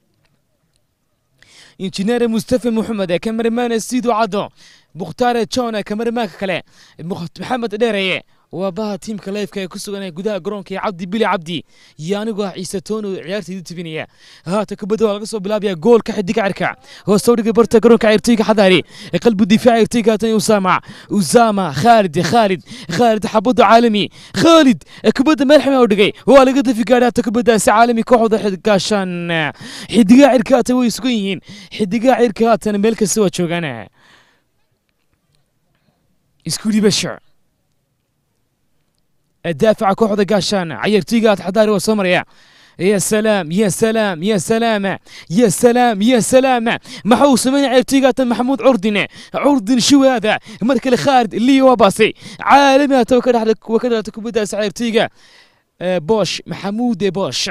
injineer mustafa moxamed ee kamaramaana siidu caddo mukhtaare john kamaramaanka kale maxamed dheereye waa baha tiimka leefka ee ku sugan ee gudaha garoonka ee cabdi bili cabdi iyo anigoo ah ciise toono ciyaartaydu tibinaya haata kubadda waa laga soo bilaabaya goolka xidiga cirka hoos dhiga barta garoonka ciyaartooyga xadaari qalbi difaaca ciyaartooyga haatan usama usama khaalid khaalid khaalid xabadu caalami khaalid kubadda meel xima u dhigay waa laga dafi gaadhay haata kubaddaasi caalami kooxda gaashaan xidigaha cirka haatan way sugan yihiin xidigaha cirka haatan meel kasta waa joogaan isku dhibasho daafaca kooxda gaashaan cayartooyga xadaari waa soo maraya يا سلام يا سلام يا سلام يا سلام يا سلام ما هو سمين عرتيقات محمود عردن عردن شو هذا مركل خالد اللي هو باصي عالمي تو كده لك وكده تكبدا عرتيقة بوش محمود بوش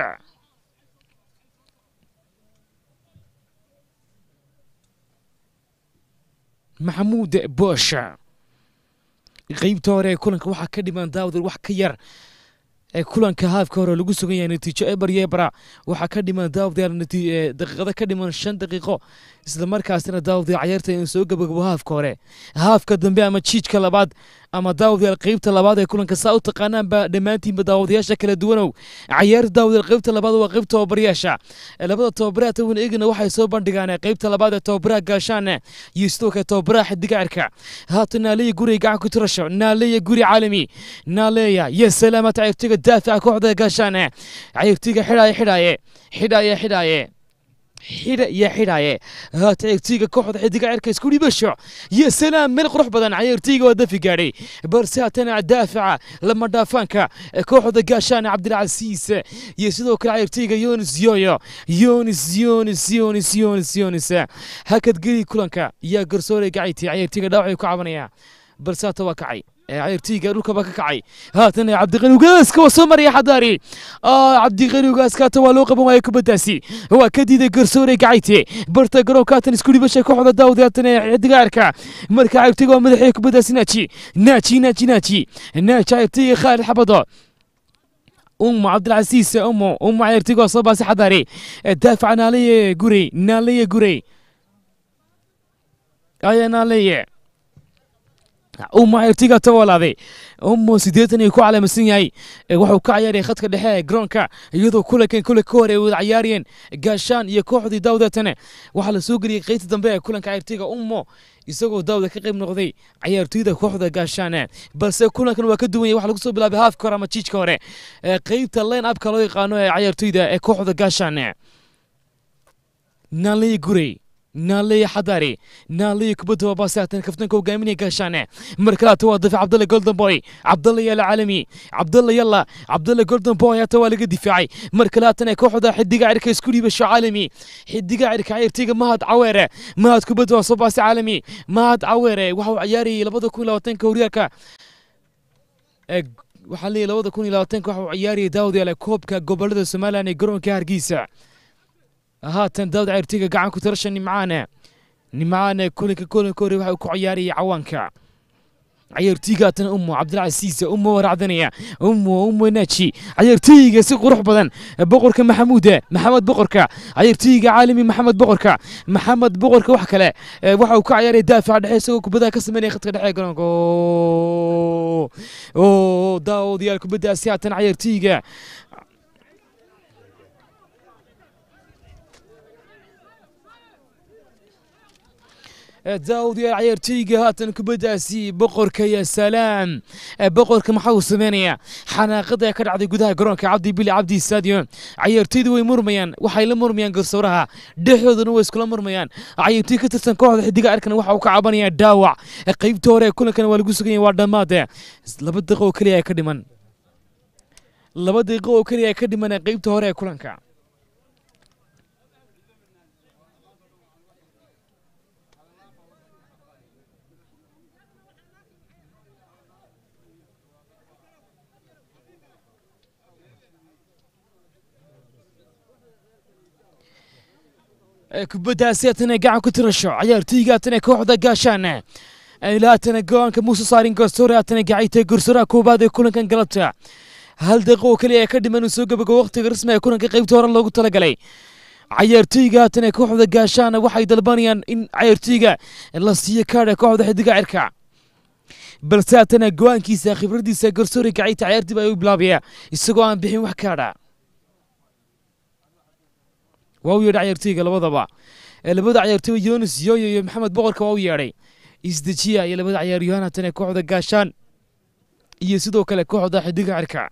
محمود بوش qaybta hore ee kulanka waxaa ka dhiman daawdal wax ka yar ee kulanka haafka hore lagu sugan yahay natiijo eber iyo ebra waxaa ka dhiman daawadayaal daqiiqado ka dhiman shan daqiiqo isla markaasina daawadayaal cayaarta in soo gabagabo haafka hore haafka dambe ama jiijka labaad ama daawadayaal qaybta labaad ee kulanka saa u taqaanaanba dhammaantiinba daawadayaasha kala duwanow cayaarta daawadayaal qaybta labaad waa qayb tababarayaasha labada tababaraha tawan eegana waxay soo bandhigaan qaybta labaad ee tababaraha gaashaan iyo sidoo kale tababaraha xidiga cirka haatan naaleya guriga gacan ku tirasho naaleya guri caalami naaleya iyo salaamata cayrtiga daafaca kooxda gaashaan cayrtiga xidhaaye xidhaaye xidhaaye xidhaaye xidha iyo xidhaaye haata ciyaartooyga kooxda xidiga cirka isku dhibasho iyo salaam meel qurux badan ciyaartooyga waa dafi gaadhay balse haatana daafaca lama dhaafaanka kooxda gaashaan cabdilcasiis iyo sidoo kale ciyaartooyga yonis yoyo yonis yonis yonis yonis yonis hakad geli kulanka yaa garsoore gacayti ciyaartooyga dhaawacay ku cabanaya balse haata waa kacay ciyaartooyga dhulkaba ka kacay haatan cabdiqani ugaaska waa soo maraya xadaari cabdiqani ugaaska haatan waa loo qaban waaya kubaddaasi waa ka diiday garsoore gacayte barta garoonka haatan isku dhibashay kooxda daawud haatan xidiga cirka marka ciyaartooyga waa madaxii kubaddaasi naaji naaji naaji naaji naaji ciyaartooyga khaalid xabado أم عبد العزيز أم أم عيرتيغو صبا حضاري دافع نالية قري نالية قري أي نالية ummo ertiga tawalaaday ummo siddeetan iyo ku calaamasan yahay wuxuu ka ciyaaraya khadka dhexe ee garoonka iyadoo kulankan kule ka hor ay wada ciyaarayeen gaashaan iyo kooxdii daawdatane waxaa la soo geliyey qaybta dambe ee kulanka ciyaartiga ummo isagoo daawda ka qayb noqday ciyaartoyda kooxda gaashaan balse kulankan waa ka duwan yahay waxa lagu soo bilaabay haafka hore ama jiijka hore qaybta line upka loo yaqaano ee ciyaartoyda ee kooxda gaashaan naley gurey naaleya xadaari naaleya kubadda waa baasatan kaftanka hogaaminaya gaashaane mar kalaata waa dafic cabdalle golden boy cabdalle yala caalami cabdalle yalla cabdalle golden boy hata waa laga difaacay mar kalaatana kooxda xidiga cirka isku dhiibasho caalami xidiga cirka ciyaartayga mahad caweere mahad kubadda waa soo baasi caalami mahad caweere waxa uu ciyaarayay labada kun iyo labaatanka horyaalka waxaa leeyahy labada kun iyo labaatanka waxa uu ciyaarayay daawadayaale koobka gobolada somalilan ee garoonka hargeysa haatan daawad ciyaartooyga gacan ku tirasha nimcaane nimcaane kulanka kulanka hore waxa uu ku ciyaarayay cawaanka ciyaartooyga haatan ummo cabdilcasiis ummo waracdanaya ummo ummo naaji ciyaartooyga si qurux badan boqorka maxamuude maxamed boqorka ciyaartooyga caalami maxamed boqorka maxamed boqorka wax kale waxa uu ka ciyaaraya daafaca dhexe isagoo kubadaha ka sameynaya khadka dhexe ee garoonka oo daawadayaal kubadaasi haatan ciyaartooyga daawud yaa ciyaartooyga haatan kubaddaasi boqorka ya salaam boqorka maxaa uu sameynayaa xanaaqada ee ka dhacday gudaha garoonka cabdi bili cabdi stadium ciyaartooydu way murmayaan waxay la murmayaan garsooraha dhexdooduna way iskula murmayaan ciyaartooy ka tirsan kooxda xidiga arkan waxa uu ka cabanaya dhaawac qaybta hore ee kulankan waa lagu sugan yahay waa dhammaade laba daqiiqo oo keliya ay ka dhiman laba daqiiqo oo keliya ay ka dhiman qaybta hore ee kulanka kubaddaasi haatana gacan ku tirasho ciyaartooyga haatana kooxda gaashaan ilaatana go-aanka muuse saarin garsoore haatana gacayta garsooraha koobaad ee kulankan galabta hal daqiiqo oo keliya ee ka dhiman uu soo gabago waqtiga rasmi ee kulanka qaybta hore loogu talagalay ciyaartooyga haatana kooxda gaashaan waxay dalbanayaan in ciyaartooyga la siiyo kaadha kooxda xidiga cirka balse haatana go-aankiisa khibraddiisa garsoore gacayta ciyaartii baa u bilaabaya isagoo aan bixin wax kaadha waa u yeedhay ciyaartooyga labadaba ee labada ciyaartooy yonis yoyo iyo maxamed boqorka waa u yeedhay isdejiya iyo labada ciyaaryahaan haatan ee kooxda gaashaan iyo sidoo kale kooxda xidiga cirka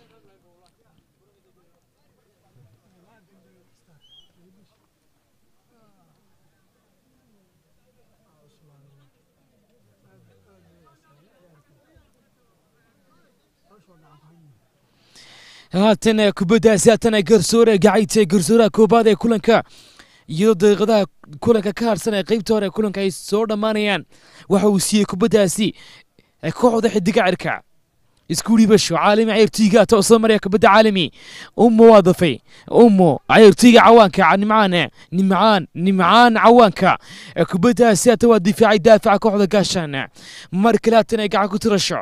haatan kubaddaasi haatan garsoore gacayta garsooraha koobaad ee kulanka iyadoo daqiiqadaha kulanka ka harsan ee qeybta hore ee kulanka ay soo dhammaanayaan waxa uu siiyey kubaddaasi kooxda xidiga cirka isku dhibasho caalami ciyaartooyga toosoo maraya kubadda caalami ummo waa dafay ummo ciyaartooyga cawaanka nimcaan nimcaan nimcaan cawaanka kubaddaasi hata waa difaacay daafaca kooxda gaashaan mar kale haatan ay gacan ku tirasho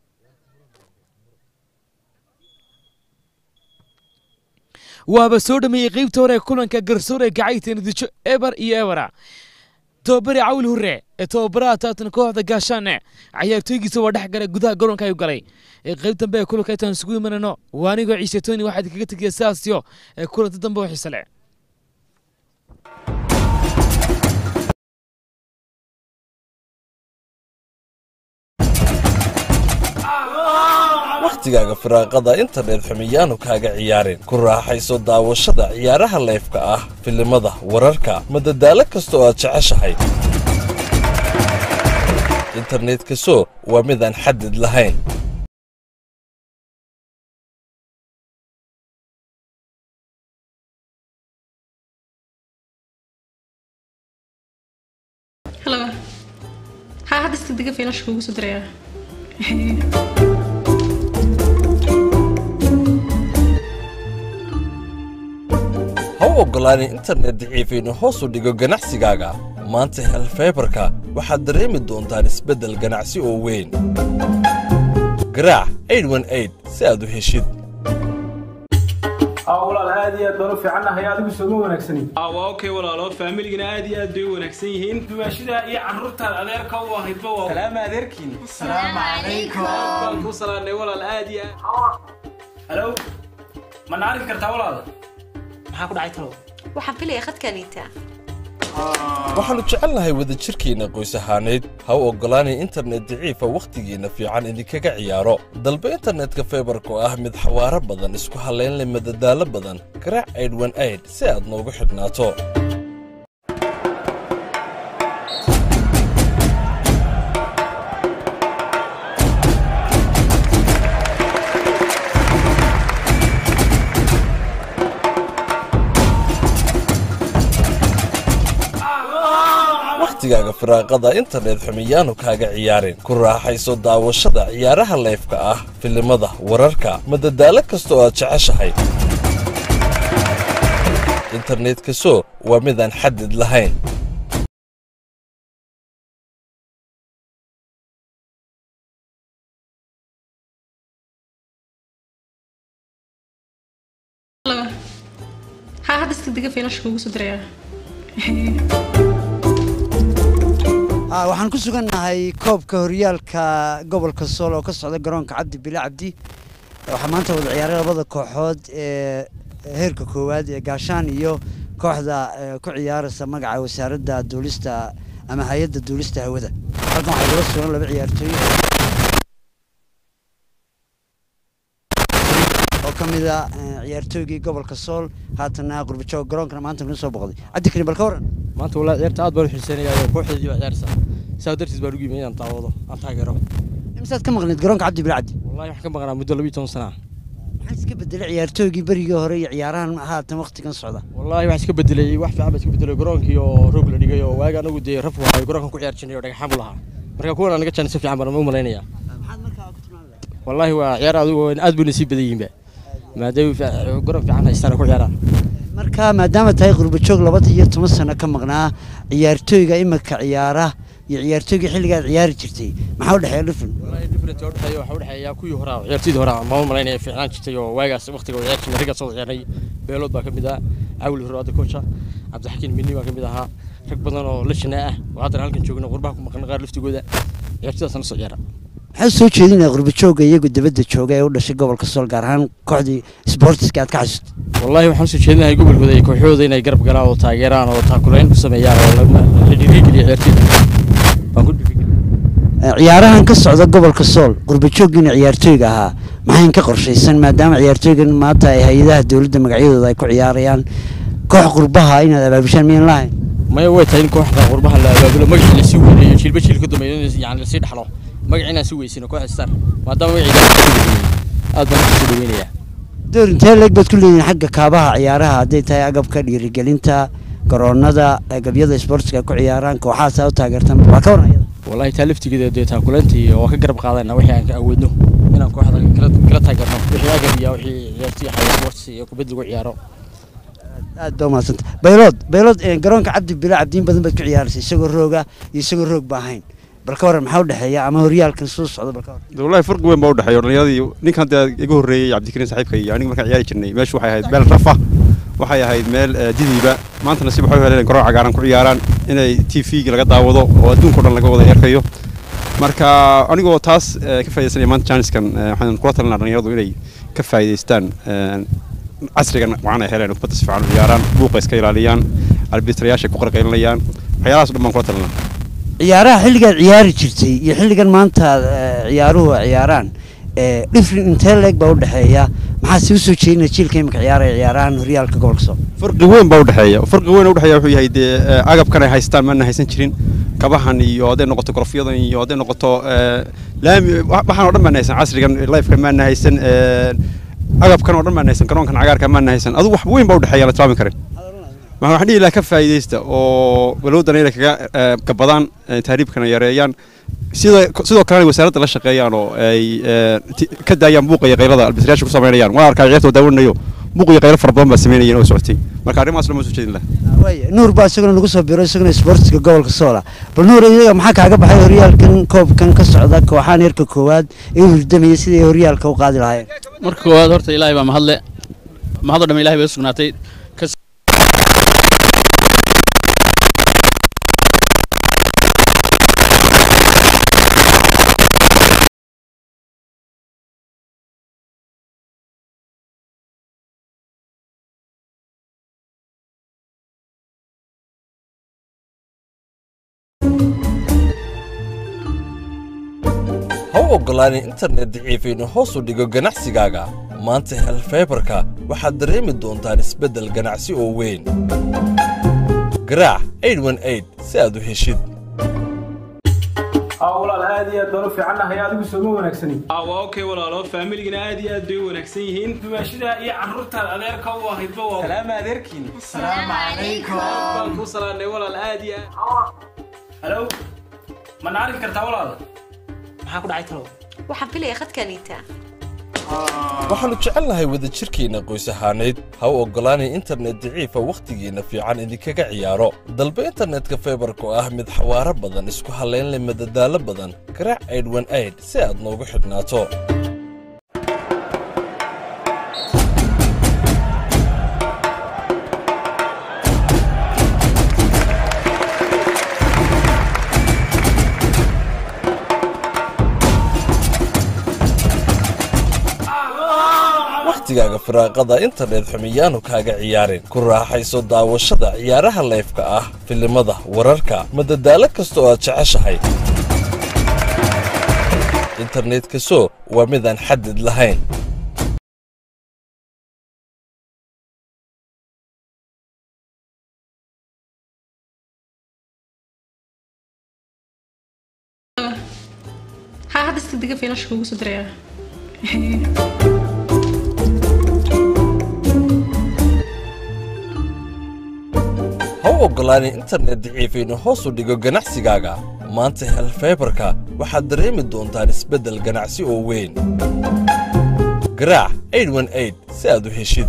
waaba soo dhameeyey qeybta hore ee kulanka garsoore gacayta natiijo eber iyo ebera tobabari cawil hurre ee tobabaraha taatan kooxda gaashaane cayaartooygiisa waa dhex galay gudaha garoonka ayuu galay ee qeyb dambe ee kulanka intaan isugu imanano waa anigoo ciise toni waxaad kaga tegaya sidaasyo ee kulanta dambe oo xiise leh wakhtigaaga firaaqada internet xumiyaanu kaaga ciyaarin ku raaxayso daawashada ciyaaraha leefka ah filimada wararka madadaalo kasta oo aad jeceshahay internetka so waa midaan xadid lahayn Hello. Ha hadda iska diga fiilasha kugu soo diraya. ha u oggolaanin internet daciifa inuu hoos u dhigo ganacsigaaga maanta hel faybarka waxaad dareemi doontaan isbeddel ganacsi oo weyn garaac si aad u heshid aa walaal aad iyo aad baan u fiicannahay adigu sooma wanaagsanin waa okay walaalo faamiligana aad iyo aad bay u wanaagsan yihiin dumaashidaa iyo carruurtaad adeerka u ahaydba waa salaama adeerkiin baan kuu salaanay walaal aad iyo aad halow ma na arki kartaa walaal maxaa ku dhacay talow waxaan filaya khadkaniita waxaannu jecelnahay wadajirkeenna qoys ahaaneyd ha u oggolaanin internet daciifa wakhtigiinna fiican idinkaga ciyaaro dalba internetka faybarka oo ah mid xawaaro badan isku hallayn leh madadaalo badan garaac aydhwan si aad noogu xidhnaato wakhtigaaga firaaqada internet xumiyaanu kaaga ciyaarin ku raaxayso daawashada ciyaaraha leefka ah filimada wararka madadaalo kasta oo aad jeceshahay internetka so waa midaan xadid lahayn Hello. Ha hadda iska diga fiilasha kugu soo diraya. Ah, waxaan ku sugannahay koobka horyaalka gobolka sool oo ka socda garoonka cabdi bile cabdi waxaa maanta wada ciyaaray labada kooxood ee heerka koowaad ee gaashaan iyo kooxda eh, ku ciyaaraysa magaca wasaaradda duulista ama hay-adda duulista hawada halkan waxaa igala sugan laba ciyaartooy oo ka mid ah eh, ciyaartooygii gobolka sool haatana qurbajoog garoonkana maanta kuna soo boqday cabdi karim bal ka waran maanta walaa ciyaarta aad baan u xiiseynaya kooxdeedii baa ciyaaraysa saa dartiis baan ugu yimi inaan daawado aan taageero imsaad ka maqneed garoonka cabdi bile cabdi wallahi waxaan ka maqnaa muddo labiyo toban sana ah maxaa iska bedelay ciyaartooygii berigii hore iyo ciyaarahan haatan waqtigan socda wallahi wax iska bedelay wax fiican baa iska bedelay garoonkii oo roog la dhigay oo waaga anagu dee raf waxay garoonkan ku ciyaar jirnay oo dhagaxaan buu lahaa marka kuwan anaga jaan si fiican baan u malaynayaa maxaad markaa ku tilmaamaya wallahi waa ciyaar adigu aad buu nasiib badan yihiinba maadaama garoon fiican haystaan ku ciyaaraan marka maadaama tahay qurbajoog labada iyo toban sano ka maqnaa ciyaartooyga imika ciyaara iyo ciyaartooygii xilligaad ciyaari jirtay maxaa u dhexeeya dhifin wallahi different oo dhexeeya waxa u dhexeeya kuwii hore ciyaartoydii hore ma u malaynaya fiicnaan jirtay oo waagaas waqtiga oo ciyaar jirnay raggaas oo ciyaarnay beelood baa ka mid ah cawli hore hadda kocha cabdixakiin minni baa ka mid ahaa rag badan oo la shanaa ah oo haddana halkan joogna qurbaha ku maqan qaar laftigooda ciyaartooydaasna soo ciyaara maxaa soo jeedinaya qurbajooga iyagu dibadda jooga ee u dhashay gobolka sool gaar ahaan kooxdii sportiska aad ka xasuusto wallahi waxaan usoo jeedinahay gobolkooda iyo kooxooda inay garab galaan oo taageeraan oo taakulayn ku sameeyaan oo la la dhiirigeliyo ciyaartooyda waan ku dhiirigeliya ciyaarahan ka socda gobolka sool qurbajoogiina ciyaartooyga ahaa maxayn ka qorshaysan maadaama ciyaartooygan maanta ay hay-adaha dowladda magacyadooda ay ku ciyaarayaan koox qurbaha inaad abaabushaan miyan lahayn maya way tahay in kooxda qurbaha la abaabulo magacii lasii weyneeyo jiilba jiil ka dambeeyo in yani lasii dhaxlo magacii inaan sii weysino kooxda star maadaama magaciiga aad baan kusoo dhaweynayaa door intee leeg baad ku leeyihin xagga kaabaha ciyaaraha hadday tahay agabka dhiirigelinta garoonada agabyada sportiska ay ku ciyaaraan kooxahaasaa u taageertaan waa ka waran iyada wallahi taa laftigeeda dee taakulantii oo ka garab qaadayna wixii aan ka awoodno inaan kooxda kala kala taageerno wixii agab iyo wixii ciyaartii xaya sports iyo kubad lagu ciyaaro aad baa umahadsanta baylood baylood eh, garoonka cabdi bila cabdiin badan baad ku ciyaaraysa isagoo rooga iyo isagoo roog ba ahayn bal ka waran maxaa u dhexeeya ama horyaalkan soo socda bal ka waran de wallahi farqi weyn baa u dhexeeya dhallinyaradii ninkan dee iga horreeyey cabdikariin saaxiibka iyo aniga markaan ciyaari jirnay meeshu waxay ahayd meel rafa waxay ahayd meel eh, didiiba maanta nasiib waxay u heleen garoon cagaaran ku ciyaaraan inay t v-ga laga daawado oo adduunka o dhan laga wada erkayo marka anigoo taas eh, ka faaidaysanaya maanta jaaniskan eh, waxaan kula talinaa dhallinyaradu inay ka faa'idaystaan eh, casrigan wacan ay heleen kubadda si fiican u ciyaaraan buuqa iska ilaaliyaan arbitrayaasha ku qarqaylinayaan waxyaalahaas o dhan baan kula talinaa ciyaaraha xilligaad ciyaari jirtay iyo xilligan maanta eh, ciyaaruhu ay ciyaaraan eh, different intee leeg baa u dhexeeya maxaa si usoo jeedinaya jiilka imika ciyaaraya ciyaarahan horyaalka gobolka sool farqi weyn baa u dhexeeya farqi weyn u dhexeeya wuxuu yahay dee eh, agabkan ay haystaan maana haysan jirin kabahan iyo hadday noqoto gorofyadan iyo hadday noqoto eh, laami wa- waxaan oo dhan maana haysan casrigan lifekan maana haysan eh, agabkan oo dhan maana haysan garoonkan cagaarka maana haysan adigu wax weyn baa u dhexeeya la tilmaami karin marka waxaan dhihi lahaa ka faa'iidaysta oo balowdana inay kaga eh, gabadaan eh, tahriibkana yareeyaan sida sidoo kalena wasaaradda la shaqeeyaan oo ay eh, ti- ka daayaan buuqa iyo qaylada albitrayaasha ku samaynayaan waa arkaa ciyaarta oo daawanayo buuq iyo qaylo fara badan baa samaynayeen oo socotay marka arrimahaas lama soo jeedin lahaa waaya nuur baa isaguna nagu soo biro isaguna sportiska gobolka soola bal nuur iyaga maxaa kaaga baxay horyaalkan koobkan ka socda kooxahan heerka koowaad ee u hurdamaya sidii ay horyaalka u qaadi lahaayeen marka koowaad horta ilaahay baa mahadle mahadoo dhamme ilahay bay u sugnaatay ka ha u oggolaanin internet daciif inuu hoos u dhigo ganacsigaaga maanta hel faybarka waxaad dareemi doontaan isbeddel ganacsi oo weyn garaac 818 si aad u heshid aa walaal aad iyo aad baan u fiicannahay adigu sooma wanaagsanin waa okay walaalo faamiligana aad iyo aad bay u wanaagsan yihiin dumaashida iyo carruurtaad adeerka u ahaydba waa salaama adeerkiin salaamu calaykum baan ku salaanay walaal aad iyo aad halow ma na arki kartaa walaal maxaa ku dhacay talow waxaan filaya khadkaniita waxaannu jecelnahay wadajirkeenna qoys ahaaneyd ha u oggolaanin internet daciifa wakhtigiinna fiican idinkaga ciyaaro dalba internetka faybarka oo ah mid xawaaro badan isku hallayn leh madadaalo badan garaac 818 si aad noogu xidhnaato wakhtigaaga firaaqada internet xumiyaanu kaaga ciyaarin ku raaxayso daawashada ciyaaraha leefka ah filimada wararka madadaalo kasta oo aad jeceshahay internetka so waa midaan xadid lahayn haa hadda iska diga fiilasha kugu soo diraya ha u oggolaanin internet daciif inuu hoos u dhigo ganacsigaaga maanta hel faybarka waxaad dareemi doontaan isbeddel ganacsi oo weyn garaac 818 si aad u heshid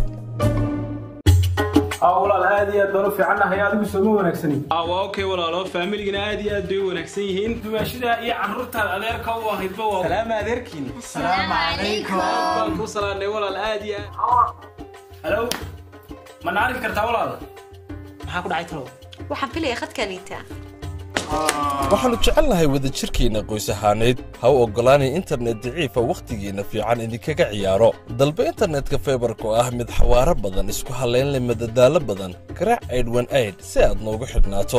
aa walaal aad iyo aad baan u fiicannahay adigu sooma wanaagsanin waa okay walaalo faamiligana aad iyo aad bay u wanaagsan yihiin dumaashida iyo carruurtaad adeerka u ahaydba waa salaama adeerkiin salaamu calaykum baan ku salaanay walaal aad iyo aad halow ma na arki kartaa walaal maxaa ku dhacay talow waxaan filaya khadkaniita waxaannu jecelnahay wadajirkeenna qoys ahaaneyd ha u oggolaanay internet daciifa wakhtigiinna fiican idinkaga ciyaaro dalba internetka faybarka oo ah mid xawaaro badan isku hallayn leh madadaalo badan garaac aydhwan ayd si aad noogu xidhnaato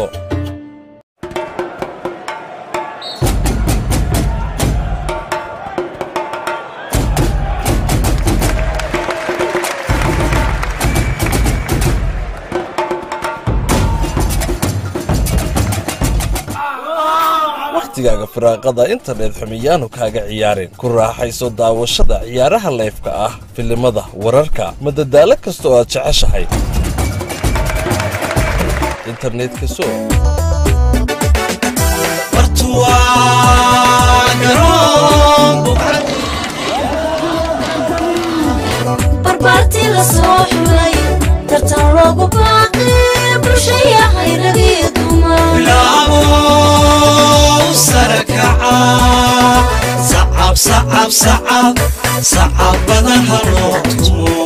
wakhtigaaga firaaqada internet xumiyaanu kaaga ciyaarin ku raaxayso daawashada ciyaaraha layfka ah filimada wararka madadaalo kasta oo aad jeceshahay internetka so barbaartii la soo xulay tartan loogu baaqi bulshaya hayragii dumar bilaabo sarakaca sacab sacab sacab sacab badan ha loo tumo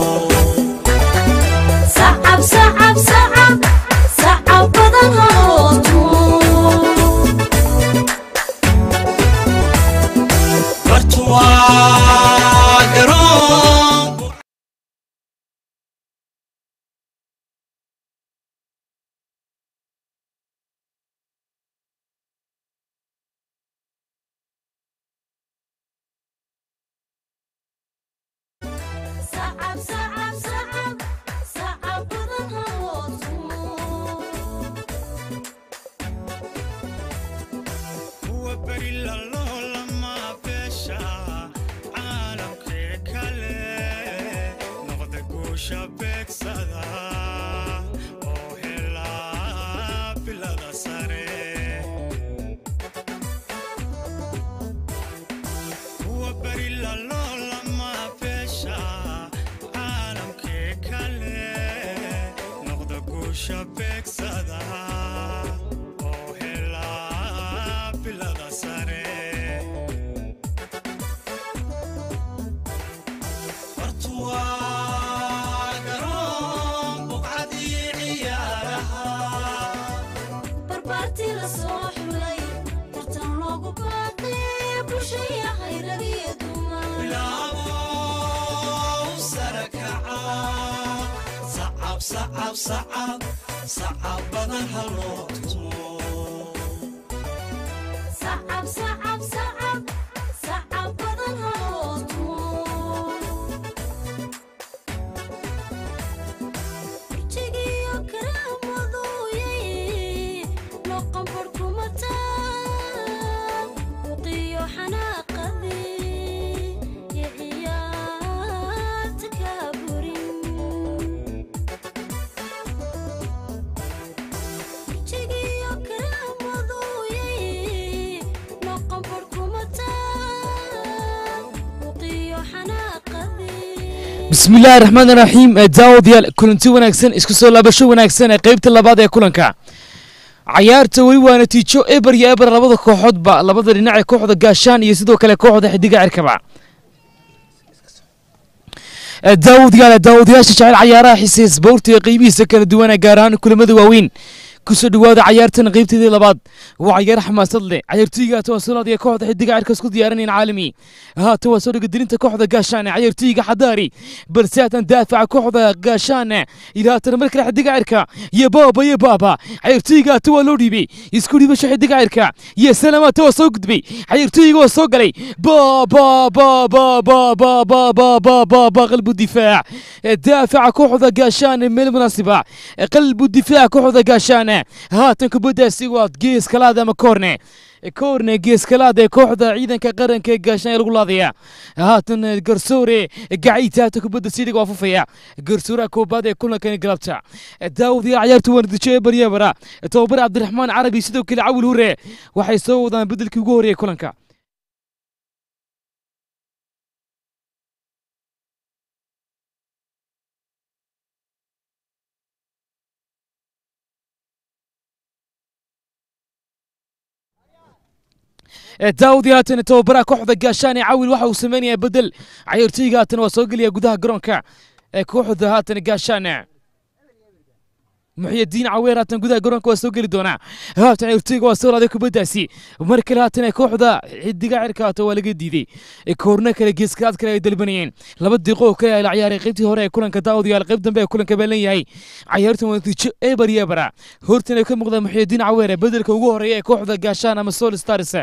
sacab sacab sacab sacab badan haloo tumo bartuwaa garoon sacab sacab sacab sacab badan haloo tumo kuwa beri lalolama beesha caalamkee kale noqda guusha beegsada oo helaa bilada sare kuwa beri lalolama beesha caalamkee kale noqda guusha beegsada oo helaa bilada sare bartuwaa garoon buqcadii ciyaaraha barbaartii la soo xulay tartan loogu baaqi bulshaya hayragii dumar bilaabo sarakaca sacab sacab sacab sacab badan ha loo tumo sacab sacab sacab sacab badan haloo tumo burjigiyo karaamadooyay noqon barkumataa buqiyo xanaaqadii iyo ciyaarta kaa burin burjigiyo karaamadooyay noqon barkumataa buqiyo xanaaqadii bismi illaahi raxmaan raxiim daawadayaal kulanti wanaagsan isku soo laabasho wanaagsan ee qaybta labaad ee kulanka cayaarta weli waa natiijo eber iyo eber labada kooxoodba labada dhinac ee kooxda gaashaan iyo sidoo kale kooxda xidiga cirkaba daawadayaal daawadayaasha jecel cayaaraha xiise isboorti ee qeybihiisa kala duwan ee gaar ahaan kulamada waaweyn kusoo dhawaada cayaartan qaybteedii labaad waa cayaar xamaasad leh cayaartooyga tawasulaad ee kooxda xidiga cirka isku diyaarinayaan caalami haatan waa soo dhegadirinta kooxda gaashaane cayaartooyga xadaari balse haatan daafaca kooxda gaashaane ilaa haatan mar kale xidiga cirka iyo baaba iyo baaba cayaartooyga hata waa loo dhiibay isku dhiibasho xidiga cirka iyo salama hata waa soo gudbay cayaartooyga waa soo galay baaba baaba baaba baaba baaba qalbu difaac daafaca kooxda gaashaane meel munaasiba qalbu difaac kooxda gaashaane haatan kubaddaasi waa gees kalaad ama koorne koorne geeskalaad ee kooxda ciidanka qaranka ee gaashaan ee lagu laadaya haatan garsoore gacayta haatan kubadda sidhiga waa fufaya garsooraha koobaad ee kulankani galabta daawadayaal cayaartu waa natiijo ee baryabara tababar cabdiraxmaan carabi sidoo kale cawil hure waxay soo wadaan bedelkii ugu horreeyay kulanka daawud haatan tababaraha kooxda gaashaan ee cawil waxa uu sameynayaa bedel cayaartooyga haatan waa soo gelaya gudaha garoonka ee kooxda haatan gaashaan muxyidiin caweer haatan gudaha garoonka waa soo geli doonaa haatan ciyaartooyga waa soo laaday kubaddaasi mar kale haatan kooxda xidiga cirka haata waa laga diiday koorna kale geeskaad kale ay dalbanayeen laba diiqo oo kale la ciyaaray qaybtii hore ee kulanka daawadayaal qayb dambe ee kulanka baa leeyahay cayaartan waa natiijo eber yebara hortan ay ka muuqda muxyidiin caweer bedelka ugu horeeya ee kooxda gaashaan ama sol stars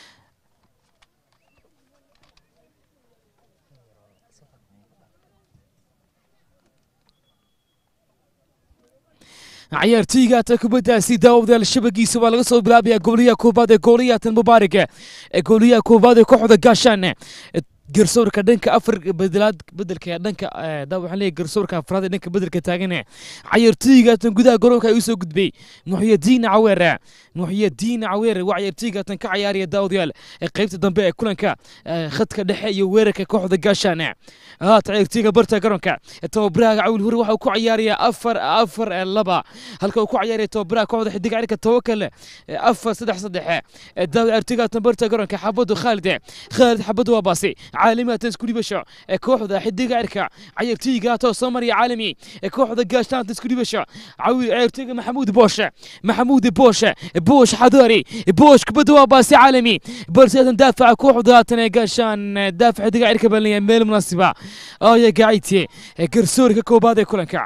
ciyaartooyga hata kubaddaasi daawadayaal shabagiisa waa laga soo bilaabayaa gooliyaha koobaad ee gooliyaatan mubaarak ee gooliyaha koobaad ee kooxda gaashaan garsoorka dhanka afar bedelaad bedelka dhanka daa waxaan leeyahay garsoorka afraad ee dhanka bedelka taagan ciyaartooygaatan gudaha garoonka ay u soo gudbay muxyidiin caweer muxyidiin caweer waa ciyaartooygaatan ka ciyaaraya daawadayaal ee qaybta dambe ee kulanka khadka dhexe iyo weerarka kooxda gaashaan haata ciyaartooyga barta garoonka tababaraha cawil hore waxa uu ku ciyaarayaa afar afar laba halka uu ku ciyaaraya tababaraha kooxda xidiga cirka tawakal afar saddex saddex daawa ciyaartooygaatan barta garoonka xabadu khaalid khaalid xabadu waa baasi caalami isku dhibasho ee kooxda xidiga cirka ciyaartooyga haatoo soo maraya caalami ee kooxda gaashtaanta isku dhibasho cawi ciyaartooyga maxamuud booshe maxamuud booshe boosh xadaari boosh kubadda waa baasi caalami balse haatan daafaca kooxda haatan ee gaashaan daafac xidiga cirka baa leeyahay meel munaasiba aya gaacite garsoorka koobaad ee kulanka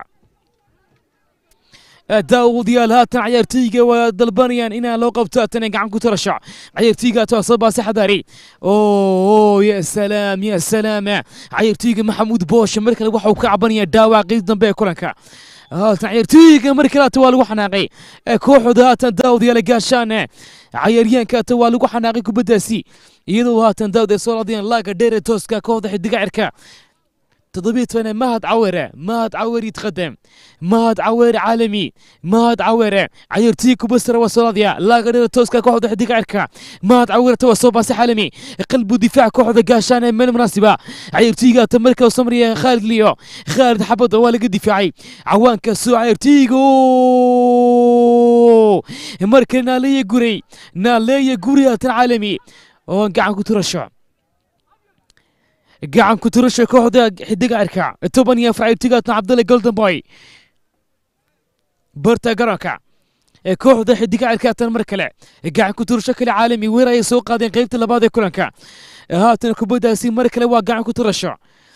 daawadayaal haatan ciyaartooyga waa dalbanayaan inaa loo qabto haatan gacan ku tarasho ciyaartooyga haatan soo baasi xadaari oo ya salaam ya salaam ciyaartooyga maxamuud booshe mar kale waxa uu ka cabanaya dhaawac qeyb dambe ee kulanka haatan ciyaartooyga mar kale haatan waa lagu xanaaqay kooxda haatan daawadayaal gaashaan cayaaryahanka haatan waa lagu xanaaqay kubaddaasi iyadoo haatan daawad ay soo laadayaan laaga dheere tooska kooxda xidiga cirka تضبيط فانا مهد عويرة مهد عوير يتقدم مهد عوير عالمي مهد عوير عيرتيكو بسرة وصلاديا لا غير توسكا كوحدة حديقة عركا مهد عوير توسو باسي حالمي قلبو دفاع كوحدة قاشانة من المناسبة عيرتيكا تمركة وسمرية خالد ليو خالد حبض والق الدفاعي عوان كسو عيرتيكو مركة نالية قري نالية قري عالمي وانقعن كترشع gacan ku tirasha kooxda xidiga cirka toban iyo afar ciyaartooygaatna cabdalle golden boy barta garoonka ee kooxda xidiga cirkaatan mar kale gacan ku tirasho kale caalami weer ayay soo qaadeen qaybta labaad ee kulanka haatan kubaddaasi mar kale waa gacan ku tirasho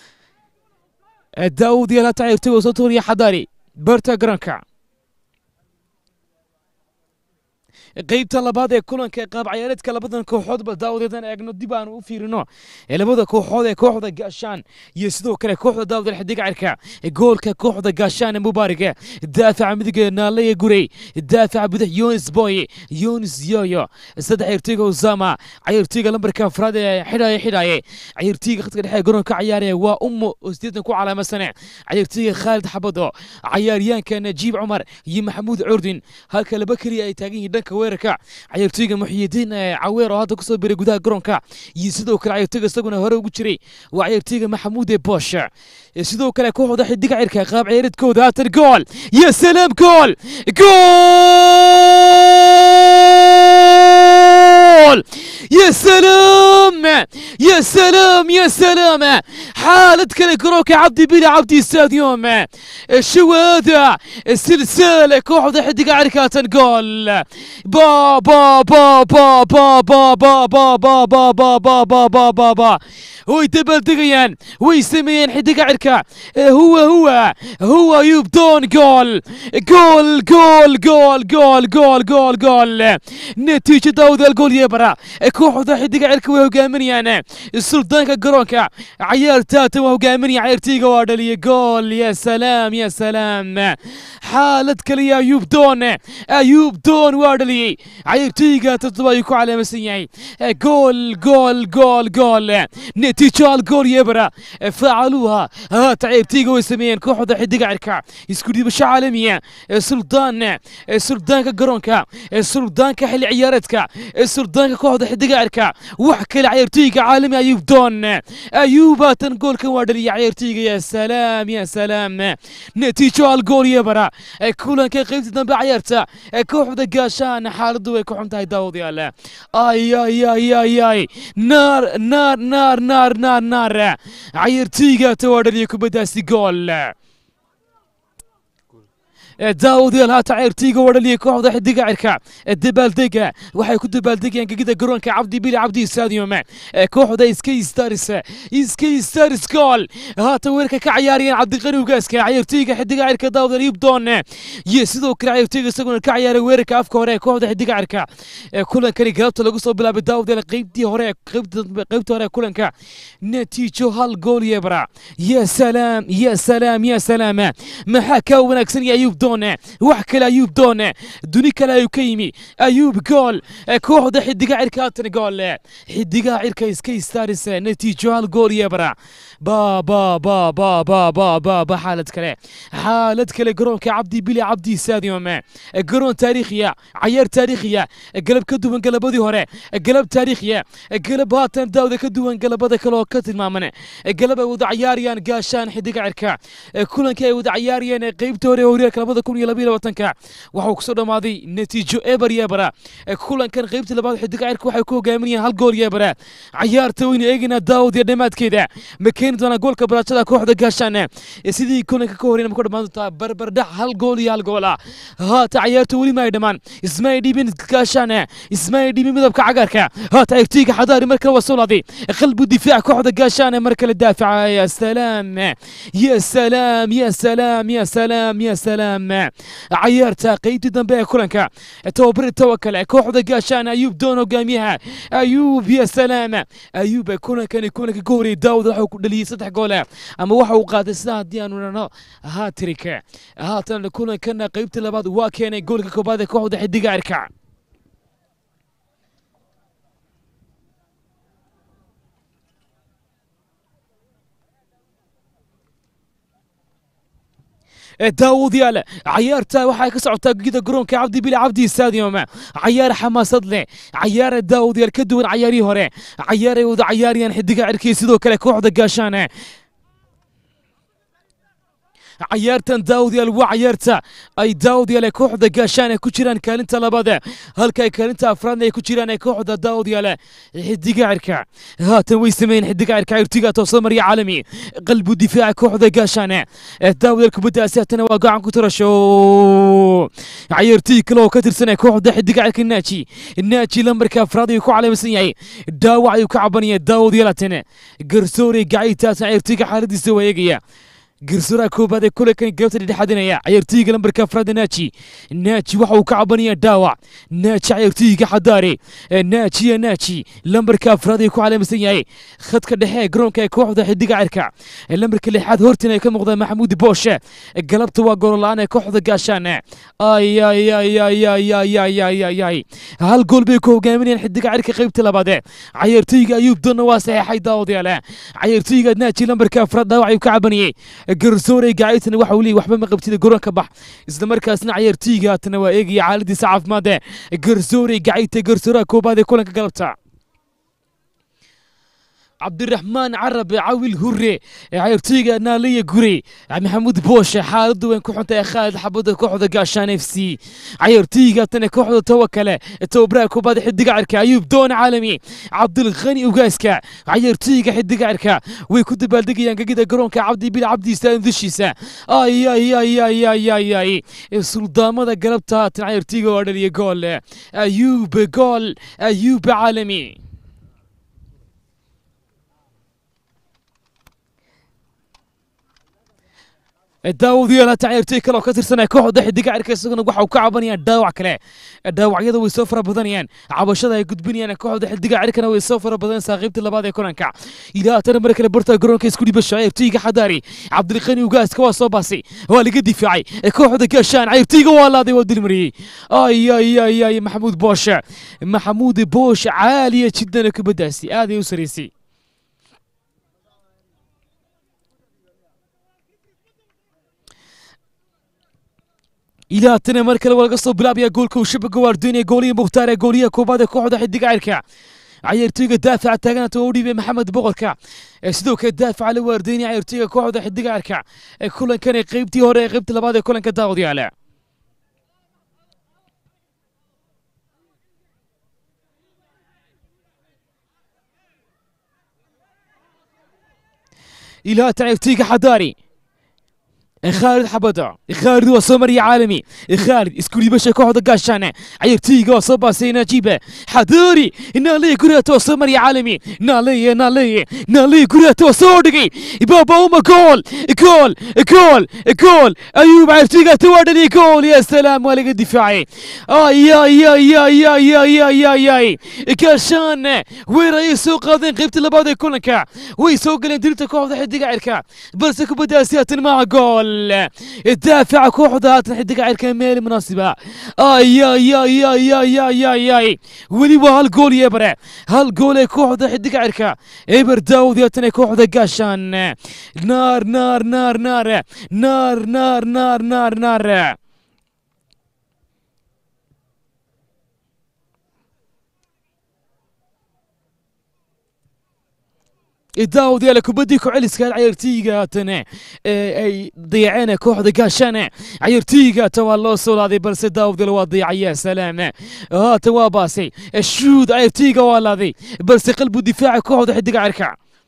daawud yaal hata ciyaartooyga soo tuuriya xadaari barta garoonka qaybta labaad ee kulanka ee qaab ciyaareedka labadan kooxoodba daawadeedan eegno dib aan u fiirino ee labada kooxood ee kooxda gaashaan iyo sidoo kale kooxda daawadal xidiga cirka goolka kooxda gaashaan ee mubaarige daafaca midiga naalaya gurey daafaca bidix yonis boy yonis yoyo saddex ciyaartooyga usama ciyaartooyga lambarka afraad ee xidhaya xidhaye ciyaartooyga khadka dhexe ee garoonka ciyaaraya waa ummo oo sideetan ku calaamasane ciyaartooyga khaalid xabado cayaaryaanka najiib cumar iyo maxamuud curdin halka laba keliya ay taagan yihiin dhanka weerarka ciyaartooyga muxyidiin caweer oo hadda kusoo biray gudaha garoonka iyo sidoo kale ciyaartooyga isaguna hore ugu jiray waa ciyaartooyga maxamuud ee bosh sidoo kale kooxda xidiga cirka qaab ciyaareedkooda haatan gool ya salaam gool gool يا سلام يا سلام يا سلام حالة كلا كروك عبدي بلا عبدي استاديوم شو هذا السلسلة كوحدة حد قاعد كاتن جول با با با با با با با با با با با با با با با با هو يتبل دقيان هو يسمين حد قاعد هو هو هو يبدون جول جول جول جول جول جول جول جول نتيجة داود الجول يبرا kooxda xidiga cirka way hogaaminayaan suldaanka garoonka cayaartaata waa hogaaminaya cayaartayga waa dhaliya gool ya salaam ya salaam xaalad kaliya ayuub doon ayuub doon waa dhaliyey cayaartayga toddoba ayuu ku calaamasan yahay gool gool gool gool natiijo algool yebra faacaluuha haata cayaartayga way sameeyeen kooxda xidiga cirka isku dhiibasho caalamiya suldaan suldaanka garoonka suldaanka xilli ciyaareedka suldaanka kooxda xidiga cirka wax kale ciyaartooyga caalami ayuub doon ayuub haatan goolkan waa dhaliya ciyaartooyga ya salaam ya salaam natiijo algool yebara kulanka qaybta dambe ciyaarta kooxda gaashaan xaaladdu way ku xun tahay daawadayaal ay ay ay ay ay naar naar naar naar naar naar ciyaartooyga ta waa dhaliya kubaddaasi gool daawadayaal haatan ciyaartooyga wadhaliya kooxda xidiga cirka dabaaldega waxay ku dabaaldegayaan gegida garoonka cabdi bili cabdi stadium kooxda iska stars iska stars gool haatan weerka ka cayaarayaan cabdiqani ugaaska ciyaartooyga xidiga cirka daawadayaal yubdoon iyo sidoo kale ciyaartooyga isaguna ka ciyaaray weerarka afka hore ee kooxda xidiga cirka kulankani galabta lagu soo bilaabay daawadayaal qeybtii hore qeybtii hore kulanka natiijo hal gool iyo bara ya salaam ya salaam ya salaam maxaa kaa wanaagsan ya ayuub doone wax kale ayuub doone duni kale ayuu ka yimi ayuub gool kooxda xidiga cirka haatan gool xidigaha cirka iska staaris natiijo hal gool iyo bara ba ba ba ba ba ba ba ba xaalad kale xaalad kale garoonka cabdi bili cabdi stadium garoon taariikhiya cayaar taariikhiya galab ka duwan galabadii hore galab taariikhiya galab haatan daawda ka duwan galabada kale oo ka tilmaaman galab ay wada cayaarayaan gaashaan xidiga cirka kulankii ay wada cayaarayeen qeybta hore horyaalka labada kun iyo labaiyo labaatanka waxuu kusoo dhammaaday natiijo eber yebara kulankan qeybta labaad xidiga cirka waxay ku hogaaminayaan hal gool yebara cayaarta weynu eegaynaa daawad iyo dhammaadkeeda ma keeni doonaa goolka baraajada kooxda gaashaan sidii kulanka ka horeyna ma ku dhammaan doontaa barbardhac hal gool iyo hal gool ah haata cayaarta weli ma ay dhammaan ismaay dhibin gaashaan ismaay dhibin midabka cagaarka haata ciyaartooyga xadaari mar kale waa soo laaday qalbu difaac kooxda gaashaan mar kale daafaca ya salaam ya salaam ya salaam ya salaam ya salaam cayaarta qeybtii dambe ee kulanka tobabari tawakal kooxda gaashaan ayuub doon hogaamiyaha ayuub ya salaam ayuub kulankani kulanka ka horeyay daawud waxa ku dhaliyey saddex gool ama waxa uu qaaday sida haddii aanu dhahno hatrika haatan kulankana qeybtii labaad waa keenay goolka koobaad ee kooxda xidiga cirka daawudyaal cayaarta waxay ka socotaa gida garoonka cabdi bili cabdi stadium cayaar xamaasad leh cayaar daawudyaal ka duwan cayaarihii hore cayaar ay wada cayaarayaan xidiga cirkii sidoo kale kooxda gaashaan cayaartan daawudyaal waa cayaarta ay daawudyaal ee kooxda gaashaan ay ku jiraan kaalinta labaad halka ay kaalinta afraadna ay ku jiraan ee kooxda daawudyaal xidiga cirka haatan way sameeyeen xidiga cirka cirtiga toosoo marya caalami qalbu difaaca kooxda gaashaan daawudyaal kubaddaasi haatana waa gacan ku tarasho cayaartii kale oo ka tirsan ee kooxda xidiga cirka naaji naaji lambarka afraad ayuu ku calaamsan yahay dhaawac ayuu ka cabanaya daawudyaal haatan garsoore gacaytaasna cayaartiga xaaladiisa waa eegaya garsooraha koobaad ee kulankan galabta dhexadinaya cayaartooyga lambarka afraad naaji naaji waxa uu ka cabanaya dhaawac naaji cayaartooyga xadaare naajiya naaji lambarka afraad ay ku calaamsan yahay khadka dhexe ee garoonka ee kooxda xidiga cirka lambarka lixaad hortina ay ka muuqdaan maxamuud booshe galabta waa goolola-aan ee kooxda gaashaan ayayayayayayayay hal gool bay ku hogaaminayaan xidiga cirka qaybta labaad cayaartooyga ayuub donna waa saxeexay daawadayaal cayaartooyga naaji lambarka afraad dhaawac ayuu ka cabanayay garsoorey gacaytana waxa uu leeyahy waxba ma qabtida garoonka bax isla markaasna cayaartooyga haatana waa eegaya xaaladiisa caafimaad ee garsoorey gacayta garsooraha koobaad ee kulanka galabta cabdiraxmaan carabe cawil hure cayaartooyga naaliya gure maxamuud booshe xaaladu weyn ku xuntay khaalid xabada kooxda gaashaan f c cayaartooyga tan kooxda tawakale tababaraha koobaad xidiga cirka ayuub doon caalami cabdilkhani ugaaska cayaartooyga xidiga cirka way ku dabaaldegayaan gegida garoonka cabdi bil cabdi stadium dushiisa ayayayayayayay suldaamada galabta haatan cayaartooyga waa dhaliya gool ayuub gool ayuub caalami daawadayaal hata ciyaartooy kale oo ka tirsanaya kooxda xidiga cirka isaguna waxa uu ka cabanayaan dhaawac kale dhaawacyada way soo fara badanayaan cabashada ay gudbinayaan kooxda xidiga cirkana way soo fara badan saaqiibta labaad ee kulanka ilaa haatana mar kale barta garoonka isku dhibasho ciyaartooyga xadaari cabdilqani ugaaska waa soo baasay waa laga difaacay kooxda gaashaan ciyaartooyga waa laaday waa dilmariyey ayayayay maxamuud booshe maxamuud boosh caaliya jiddan kubaddaasi aaday u saraysay ilaa tana mar kale waa laga soo bilaabaya goolka uu shabaga waardoynaya goolihii mukhtaar ee gooliyaha koobaad ee kooxda xidiga cirka cayaartooyga daafaca taaganaata oo u dhiibay maxamed boqorka sidoo kale daafaca la waardoynaya cayaartooyga kooxda xidiga cirka ee kulankan ee qeybtii hore ee qeybta labaad ee kulanka daawadayaala ilaa cayaartooyga xadaari خالد حبدا خالد وسمري عالمي خالد اسكولي باشا كوحدة قاشانة عيرتيغا وصبا سينا جيبة حضوري نالي كرياتو سمري عالمي نالي نالي نالي كرياتو صودقي بابا وما جول جول جول جول ايوب عيرتيغا توادني جول يا سلام ولق الدفاعي اي يا يا يا يا يا يا يا يا كاشان وين يسوق هذا قيبت لبعض كلنكا ويسوق لندرتا كوحدة حدقة عيركا بس كبدا سيات مع جول الدافع كوحدة حدقة عيركا ميل مناسبة اي يا يا يا يا يا يا يا ولي وهالجول يبرع هالجول كوحدة حدقة عيركا ايبر داود ياتني كوحدة قاشان نار نار نار نار نار نار نار نار نار daawad yaala kubaddii ku-celiska cayartiyiga haatana ay dayaceen kooxda gaashana cayartiyiga haatan waa loo soo laaday balse daawad yaala waa dayacaya salaam haatan waa baasay shuud cayartiyiga waa laaday balse qalbu difaaca kooxda xidiga cirka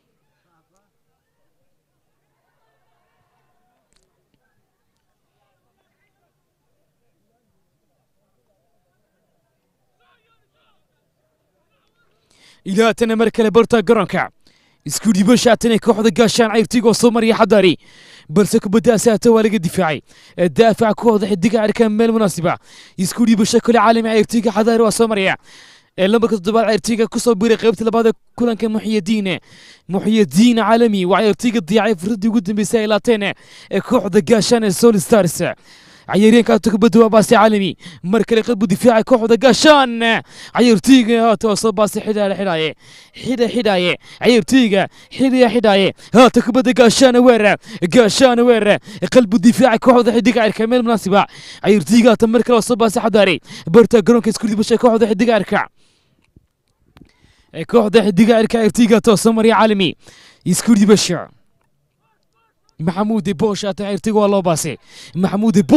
ilaa haatana mar kale barta garoonka isku dhibashaatana kooxda gaashaan cayrtiga oo soo mariya xadaari balse kubaddaasi haata waa laga difaacay daafaca kooxda xidiga cirka meel munaasiba isku dhibasho kale caalami cayrtiga xadaari waa soo maraya lambarka toddobaad cayrtiga kusoo biray qaybta labaad ee kulanka muxyadiin muxyadiin caalami waa cayrtiga diyaacay fursadii ugu dambeysay ay laateen ee kooxda gaashaan ee sol stars عيارين كانت كبدوا وباسي عالمي مركل قلب دفاع كوحدة قاشان عير تيجا هات وصل باسي حدا حداية حدا حداية عير تيجا حدا حداية هات كبدة قاشان ويرا قاشان ويرا قلب الدفاع كوحدة حديقة عير كمال مناسبة عير تيجا تمركل وصل باسي حداري برتا جرونك سكولي بشا كوحدة حديقة عيركع كوحدة حديقة عيركع عير تيجا توصل عالمي يسكولي بشا محمود بوش تعيرتيغو والله باسي محمود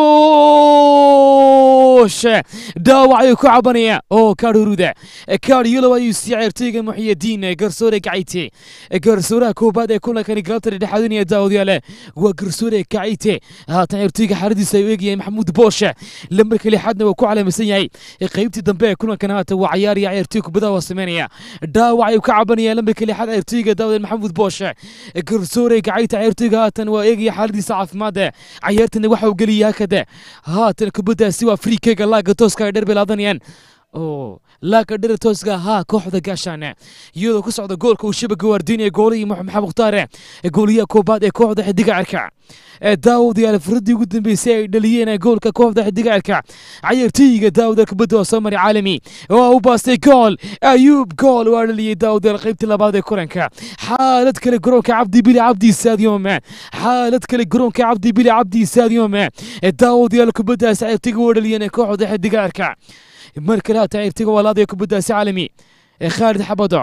بوش داوعي كعبانيا او كارورودا كاريولو ايو سيعيرتيغا محي الدين قرصوري كعيتي قرصورا كوبادا كولا كان قلتر دحادنيا داود يالا وقرصوري كعيتي ها تعيرتيغا حردي سيويغي محمود بوش لمرك اللي حدنا وكو على مسياي قيبتي دنبي كولا كان هاتا وعياري عيرتيغو بدا وسمانيا داوعي كعبانيا لمرك اللي حد عيرتيغا داود محمود بوش قرصوري كعيتي عيرتيغا haatan waa eegaya xaaladiisa caafimaade cayaartana waxa uu geliya hakada haatan kubaddaasi waa friikeyga laaga tooska ay dheer bilaadanayaan oo laaga dheer tooska haa kooxda gaashaane iyadoo ku socda goolka uu shabaga waardiinaya goolihii maxamed mukhtaare gooliyaha koobaad ee kooxda xidiga cirka daawud yaal furadii ugu dambeysay ay dhaliyeen goolka kooxda xidiga cirka cayartooyiga daawud kubadda waa soo mari caalami waa u baastay gool ayuub gool waa dhaliyey daawud yaal qaybtii labaad ee kulanka xaalad kale garoonka cabdi bili cabdi stadium xaalad kale garoonka cabdi bili cabdi stadium daawud yaal kubaddaas cayartiga waa dhaliyeen kooxda xidiga cirka mar kale haata cayartiga waa laadaya kubaddaasi caalami khaalid xabado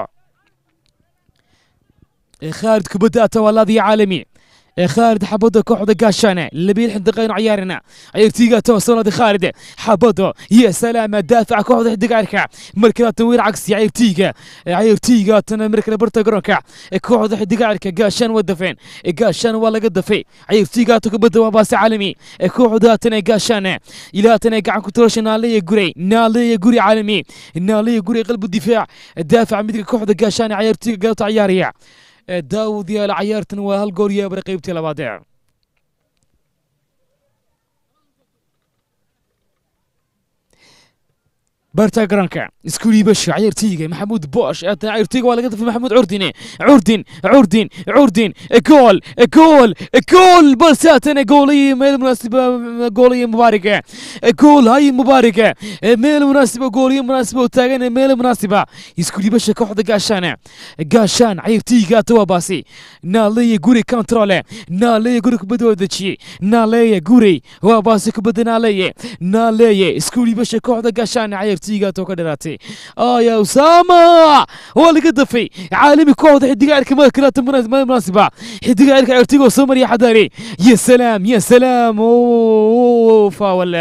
خالد كبدا تولادي عالمي خالد حبودو كوحدة قاشانة لبين حدقين عيارنا عيرتيغا توصل خالد حبودو يا سلام دافع كوحدة حدقاركا مركلا تنوير عكسي عيرتيغا عيرتيغا تنا مركلا برتا قرونكا كوحدة حدقاركا قاشان ودفين قاشان ولا قدفي عيرتيغا تكبدا وباس عالمي كوحدة تنا قاشانة إلا تنا قاعد كتروش نالي قري نالي قري عالمي نالي قري قلب الدفاع دافع مثل كوحدة قاشانة عيرتيغا قلت عياريا daawud yaal cayaartan waa hal goor yaabara qaybtii labaad ee برتا جرانكا سكولي بش عيرتيجا محمود بوش عيرتيجا ولا قدف محمود عردين عردين عردين عردين جول جول جول بلساتنا جولي ميل مناسبة جولية مباركة جول هاي مباركة ميل مناسبة جولية مناسبة وتاجنا ميل مناسبة سكولي بش كوحدة قاشانة قاشان عيرتيجا توا باسي نالي جوري كنترول نالي جوري كبدو دشي نالي جوري وباسي كبدو نالي نالي سكولي بش كوحدة قاشان عيرتيجا tiigaatoo ka dharaatay aya usama waa laga dafay caalami kooxda xidiga cirka madkalata munaasiba xidiga cirka cirtigoo soo mariya xadaari ya salaam ya salaam faawale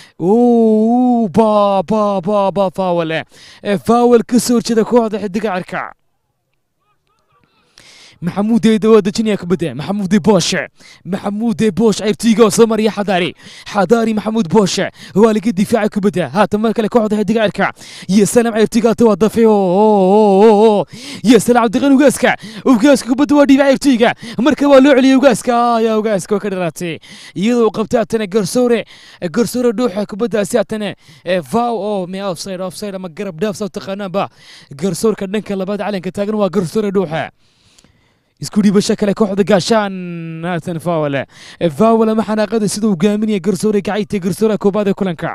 ba ba ba ba faawale faawal ka soo horjeeda kooxda xidiga cirka maxamuud waa dejinaya kubadda maxamuud booshe maxamuud boosh ciyaartooyga oo soo mariya xadaari xadaari maxamuud booshe waa laga difaacay kubadda haatan mar kale kooxda xidiga cirka iyo salaam ciyaartooyga hata waa dafe iyo salaam cabdiqani ugaaska ugaaska kubadda waa dhiibay ciyaartooyga marka waa loo celiyay ugaaska ayaa ugaaska ka dharaatay iyadoo uu qabtay haatana garsoore garsoore dhuuxa kubaddaasi haatana vow oo me offside offside ama garab dhaaf soo taqaanaanba garsoorka dhanka labaad calanka taagan waa garsoore dhuuxa isku dhiibasho kale kooxda gaashaan haatan fawale fawale ma xanaaqada sida uu gaaminaya garsoore gacayta garsoore koobaad ee kulanka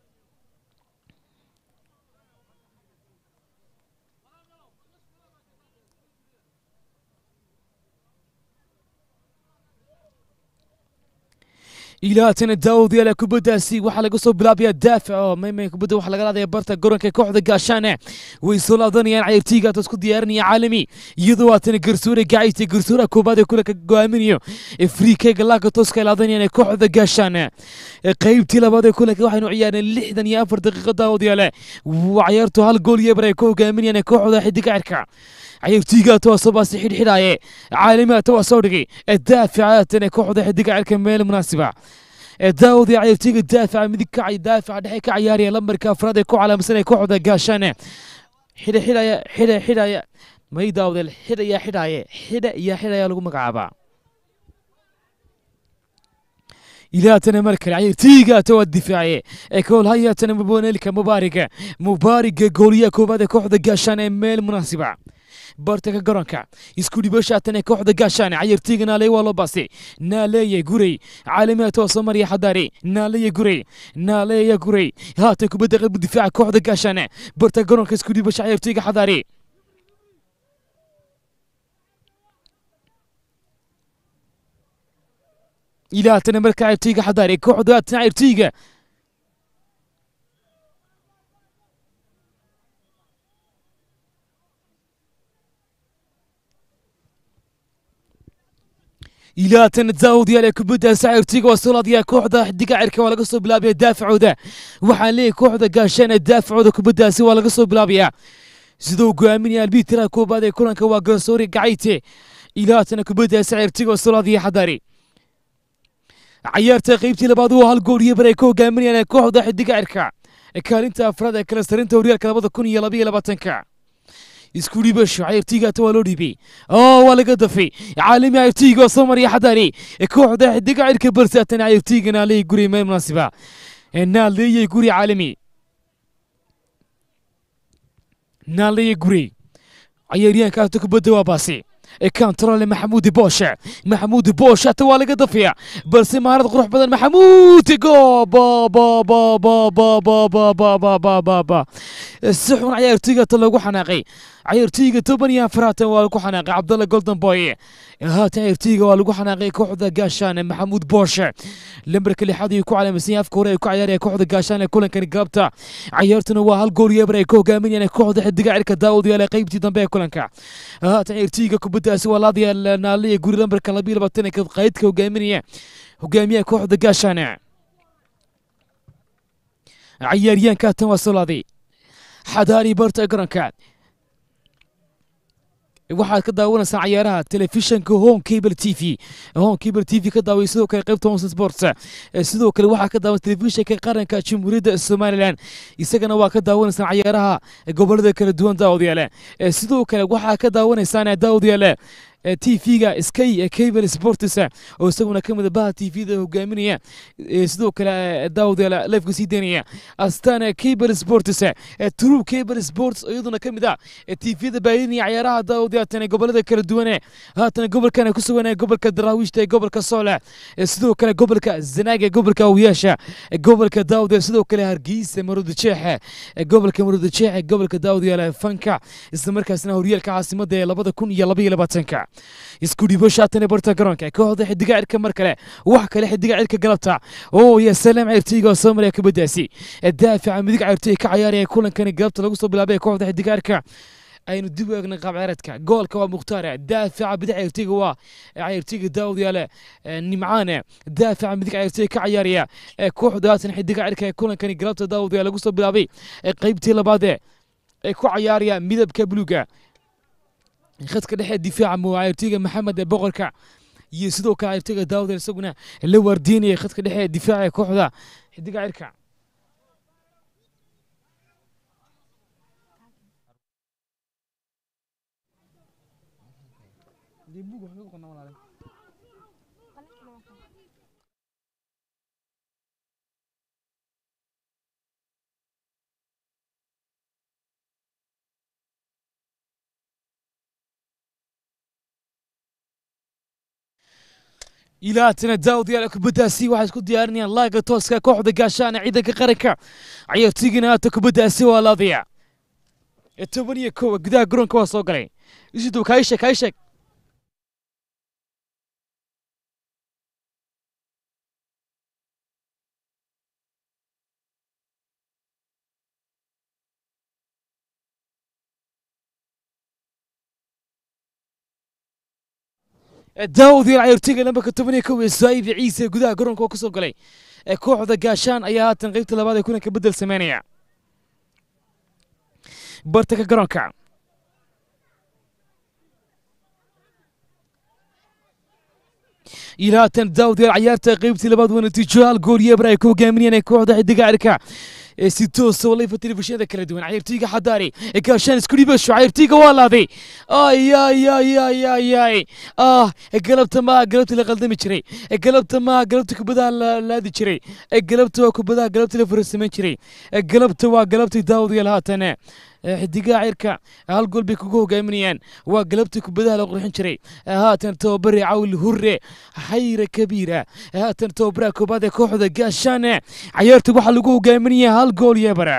ilaatana daawud yaala kubaddaasi waxaa laga soo bilaabayaa daafac oo maymay kubadda waxaa laga laadaya barta garoonka kooxda gaashaane way soo laadanayaan cayaartooyga hata isku diyaarinaya caalami iyadoo haatana garsoore gacaysta garsoora koobaad ee kulanka go'aaminayo afriikeyga laaka tooska ay laadanayaan ee kooxda gaashaane qaybtii labaad ee kulanka waxaynu ciyaareen lixdan iyo afar daqiiqo daawud yaale cayaartu hal gool iyo bar ay ku hogaaminayaan ee kooxda xidiga cirka cayaartooyga hata waa soo baasi xidhxidhaaye caalami hata waa soo dhigay daafica haatan ee kooxda xidiga cirka meel munaasiba daawud iyo cayaartooyga daafaca midig ka daafaca dhexe ka ciyaaraya lambarka afraad ee ku calaamsan ee kooxda gaashaane xidha xidhaya xidha xidhaya may daawdeel xidha yaa xidhaaye xidha iyo xidhaya lagu magacaabaa ilaatana mar kale cayaartooyga hata waa difaace ee koolhayaatana mubonelka mubaariga mubaariga gooliyaha koowaad ee kooxda gaashaane ee meel munaasiba bartanka garoonka isku dhibashaatan ee kooxda gaashaane cayartooyga naaleey waa loo baasay naaleeye gurey caalamiha tooso mariya xadaari naaleeye gurey naaleeye gurey haatan kubadda qaybu difaaca kooxda gaashaane bartanka garoonka isku dhibasha cayartooyga xadaari ilaa haatana marka cayartooyga xadaari kooxda haatan cayartooyga ilaatan daawud yaal ee kubadda sacirtiga waa soo laadaya kooxda xidiga cirka waa laga soo bilaabaya daafacooda waxaan leeyahay kooxda gaashaan ee daafacooda kubaddaasi waa laga soo bilaabayaa siduu go'aaminaya albitira koobaad ee kulanka waa garsoori gacayte ilaatana kubadda sacirtiga waa soo laadaya xadaari cayaarta qaybtii labaad waa hal gool iyo bar ay ka hogaaminayaan kooxda xidiga cirka kaalinta afraad ee kala sarinta horyaalka labada kun iyo labaiyo labaatanka isku dhibasho cayaartooygaata waa loo dhiibay oo waa laga dafay caalami cayaartooyga oo soo mariya xadaari kooxda xidiga cirka barsaatan cayaartooyga naaleeyay guri meel munaasiba naaleeyay guri caalami naaleeyay guri cayaaryahanka hata kubadda waa baasi kantarole maxamuudi booshe maxamuudi booshe hata waa laga dafaya balse maharad qurux badan maxamuudi go ba ba ba ba ba ba ba ba ba ba ba ba si xun cayaartooyga hata loogu xanaaqay cayaartooyga toban iyo afaraatan waa lagu xanaaqay cabdalla golden boy haatan cayaartooyga waa lagu xanaaqay kooxda gaashaan maxamuud booshe lambarka lixaad ayuu ku calaamasan yahay afka hore ay ku ciyaaraya kooxda gaashaan ee kulankani galabta cayaartuna waa hal gool iyo ebar ay ka hogaaminayaan kooxda xidiga cirka daawud yaale qaybtii dambe ee kulanka haatan cayaartooyga kubaddaasi waa laadaya naaliya guri lambarka labiyo labaatan ee qaydka hogaaminaya hogaamiyaha kooxda gaashaan cayaaryahanka haatan waa soo laaday xadaari barta garoonka waxaad ka daawanaysaan cayaaraha telefishanka home cable t v home cable t v ka daaway sidoo kale qaybta homson sports sidoo kale waxaa ka daawan telefishanka qaranka jamhuuriyadda somalilan isagana waa ka daawanaysaan cayaaraha gobolada kala duwan daawadayaale sidoo kale waxaa ka daawanaysaan daawadayaale t v-ga sky cable sports oo isaguna ka mid baha t v-da hogaaminaya sidoo kale daawadayaal lifeka sii daynaya astana cable sports true cable sports iyaduna ka mid ah t v-da baahinaya cayaaraha daawadayaatan gobolada kala duwane haatan gobolkan ku sugan gobolka daraawiishta ee gobolka soole sidoo kale gobolka zanaaga gobolka awyaasha gobolka daawadayaal sidoo kale hargeysa maroodijeex gobolka maroodijeex gobolka daawadayaal fanka isla markaasna horyaalka caasimada ee labada kun iyo labaiyo labaatanka isku dhibo shaatan ee barta garoonka kooxda xidiga cirka mar kale wax kale xidiga cirka galabta oo ya salaam cirtiga oo soo maraya kubaddaasi daafica midig cirtiga ka cayaaraya kulankani galabta lagu soo bilaabay kooxda xidiga cirka aynu dib u eegnay qaab ciyaareedka goolka waa mukhtaar daafica bidix ciyaartooyga waa ciyaartooyga daawud yaale nimcaane daafica midig ciyaartooyga ka ciyaaraya kooxda haatan xidiga cirka ee kulankani galabta daawud yaale lagu soo bilaabay qaybtii labaad ee ku cayaaraya midabka buluuga khadka dhexe difaaca mu cayaartooyga maxamed ee boqorka iyo sidoo kale cayaartooyga daawud isaguna la waardiinaya khadka dhexe ee difaaca ee kooxda xidiga cirka ilaatana daawud yaala kubaddaasi waxay isku diyaarinayaan laaga tooska kooxda gaashaana ciidanka qaranka cayaartoygana haata kubaddaasi waa laadaya ee toban iyo kowa gudaha garoonka waa soo galay isidow kaa sheeg kaa sheeg daawud yaal cayaartoyga lambarka toban iyo kow ee saaiib ciise gudaha garoonka oo ka soo galay ee kooxda gaashaan ayaa haatan qaybta labaad ee kulanka bedel sameynaya bartanka garoonka ilaa haatan daawud yaal cayaarta qaybtii labaad waa natiijo hal gool iyo eber ay ku hogaaminayaan ee kooxda xidiga cirka ee si toos oo layfa telefishinada kala duwan cayaartoyga xadaari ee gaashaan isku dhibasho cayaartoyga waa laaday ay ay ay ay ay ay ah galabta maa galabta la qaldami jiray galabta maa galabta kubadaha la laadi jiray galabta waa kubadaha galabta la farasamayn jiray galabta waa galabtii daawud yaal haatan xidigaha cirka hal gool bay kugu hogaaminayaan waa galabtii kubadaha la qurxin jiray haatan tababare cawl hurre xayra kabiira haatan tababaraha koobaad ee kooxda gaashaane cayaarta waxaa lagu hogaaminaya hal gool iyo bara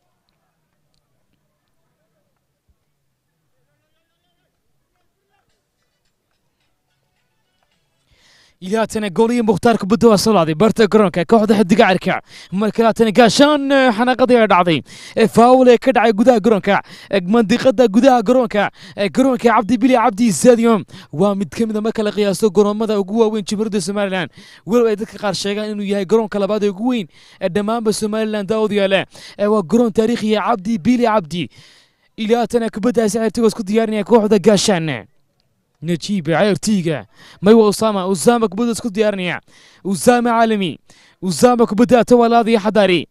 ilaatana gooliyo mukhtaar kubadda waa soo laaday barta garoonka kooxda xidiga cirka marka laatana gaashaan xanaaqadii ay dhacday faawul ee ka dhacay gudaha garoonka mandiqada gudaha garoonka garoonka cabdi bili cabdi stadium waa mid ka mid a marka la qiyaaso garoomada ugu waaweyn jumhuuriyadda somalilan walow ay dadka qaar sheegaan inuu yahay garoonka labaad ee ugu weyn ee dhammaanba somalilan daawud yaale waa garoon taariikhiya cabdi bili cabdi ilaatana kubaddaasi cirtiga isku diyaarinaya kooxda gaashaan نجيب عيرتيجا ما هو أسامة أسامة كبدا سكوت ديارنيا أسامة عالمي أسامة كبدا تولى هذه حضاري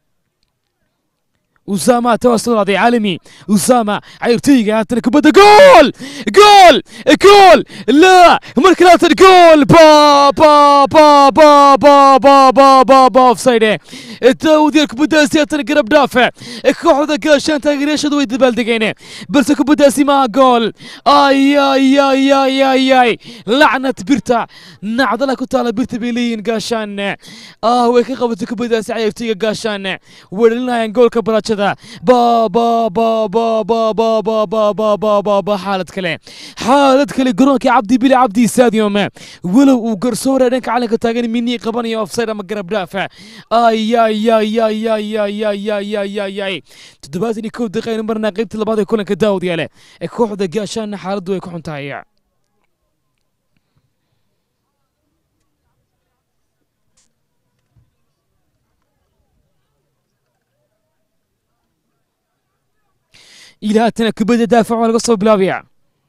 أسامة تواصل هذه عالمي أسامة عيرتيجا هاتنا كبدا جول جول جول لا مركلات الجول با با با با با با با با با اوفسايد التاودير كبدا سياتنا قرب دافع كوحدة كاشان تاغريش دوي دبال دقينه بس كبدا سيما جول اي اي اي اي اي اي لعنة بيرتا نعضلة كتالا بيرتا بيلين قاشان اه ويك قبت كبدا سي عيرتيجا قاشان ولنا جول كبراتشدا با با با با با با با با با با با با حالة كله حالة كله قرونك عبدي بلي عبدي ساديوم ولو وقرصورة دنك على كتاغن مني قبني اوفسايد ما قرب دافع اي اي اي اي اي اي اي اي اي اي اي تدباتني كو دقيقة مرنا قيبت لبعض يكون كداود ياله كوحدة قاشان حالة يكون تايع إلى هاتنا كبدا دافع ولا قصة بلابيع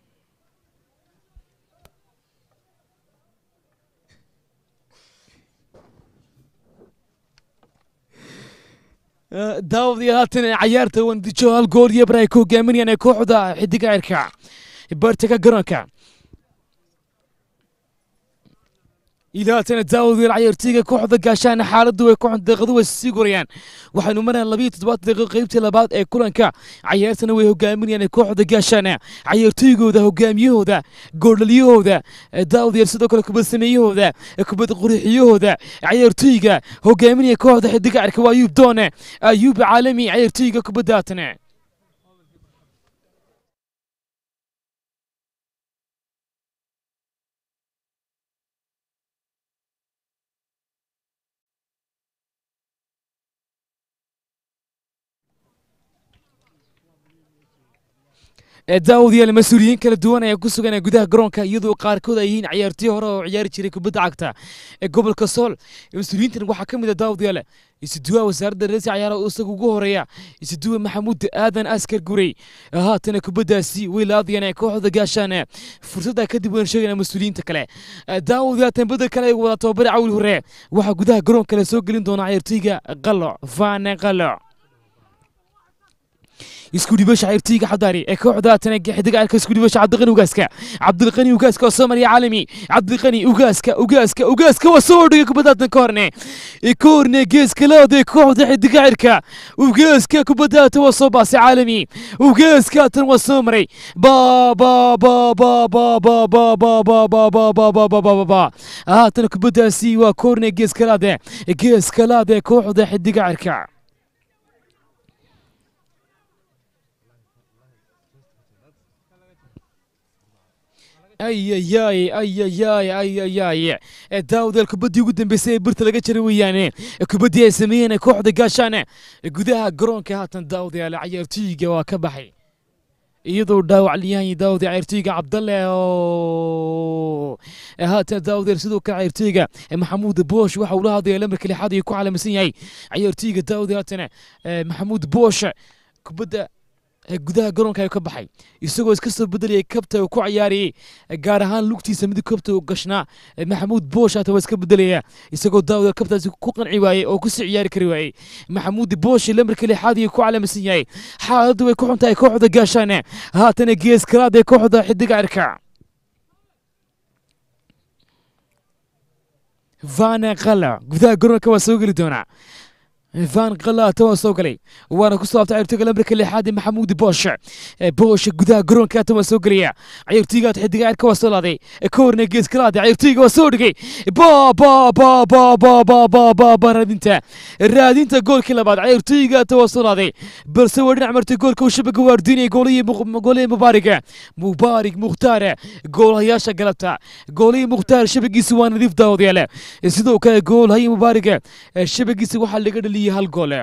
daawad iyo haatan cayaarta wandijo hal gool iyo bara ay ku hogaaminayaan ee kooxda xidiga cirka bartaka garoonka ilaatana daawad iyo cayaartooyga kooxda gaashaana xaaladdu way ku deeqadu way sii gurayaan waxaynu marayaan labiyo toddobaad daqiiqo qaybtii labaad ee kulanka cayaartana way hogaaminayaan kooxda gaashaana cayaartooygooda hogaamiyahooda goordhaliyahooda daawad iyo sidoo kale kubad sameeyahooda kubad qurixiyahooda cayaartooyga hogaaminaya kooxda xidiga cirka waa ayuub doone ayuub caalami cayaartooyga kubadda haatana daawadayaal mas-uuliyiin kala duwan ayaa ku sugan gudaha garoonka iyadoo qaarkood ay yihiin ciyaartoy hore oo ciyaari jiray kubadda cagta ee gobolka sool mas-uuliyiintan waxaa ka mid a daawadayaal isuduwaha wasaaradda reersi ciyaaraha oo isaga ugu horeeya isuduwa maxamuud aadan askar gurey haatana kubaddaasi way laadayaan ee kooxda gaashaan fursadda kadib waan sheegayna mas-uuliyiinta kale daawadayaal tambada kale ay wada tababare cawil hore waxaa gudaha garoonka la soo gelin doona ciyaartoyga qaloc vaane qaloc isku dhibasha ciyaartoyga xadaari ee kooxda tanaga xidiga alka isku dhibasha cabdiqani ugaaska cabdiqani ugaaska oo Soomaaliya caalami cabdiqani ugaaska ugaaska ugaaska waa soo dhigay kubadda ka horne ee koorne geeska laade kooxda xidiga cirka ugaaska kubadda waa soo baasay caalami ugaaska tan waa soo maray ba ba ba ba ba ba ba ba ba ba ba ba ba ba ba ba ba haatan kubaddaasi waa koorne geeska laade geeska laade kooxda xidiga cirka ayayay ayayay ayayay daawadayaal kubaddii ugu dambeysay ee birta laga jaray weeyaane kubaddii ay sameeyeen kooxda gaashaane gudaha garoonka haatan daawadayaal ciyaartooyga waa ka baxay iyadoo dhaawac liyahay daawada ciyaartooyga cabdalle oo haatan daawadayaal sidoo kale ciyaartooyga maxamuud boosh waxa uu la hadlaya lamarka lixaad iyo ku calaamisan yahay ciyaartooyga daawada haatan maxamuud boosh kubadda gudaha garoonka ayuu ka baxay isagoo iska soo bedelayay kabta uu ku ciyaarayay gaar ahaan lugtiisa mid kabta uu gashnaa maxamuud boosh hata waa iska bedelaya isagoo daawada kabtaasi ku qanci waayey oo kusii ciyaari kari waayey maxamuud boosh lamarka lixaad iyo ku calaamisan yahay xaaladdu way ku xun tahay kooxda gaashaane haatana gees kalaad ee kooxda xidiga cirka vana qala gudaha garoonka waa soo geli doonaa فان قلا تو سو غلي وانا كسو ابتا عيرتيغا لمرك لحاد محمود بوش بوش غدا غرون كا تو سو غليا عيرتيغا تخديغا عيركا وسو لادي كورنا جيس كلاد عيرتيغا وسو دغي با با با با با با با با با رادينتا رادينتا جول كلا بعد عيرتيغا تو سو لادي بس ودنا عمرتي جول كو شبك وارديني جولي جولي مباركه مبارك مختار جول هياشا غلطا جولي مختار شبكيس وان نضيف داود يالا sidoo kale gool hay mubaaraka shabagiisa waxaa laga dhaliyay hal goole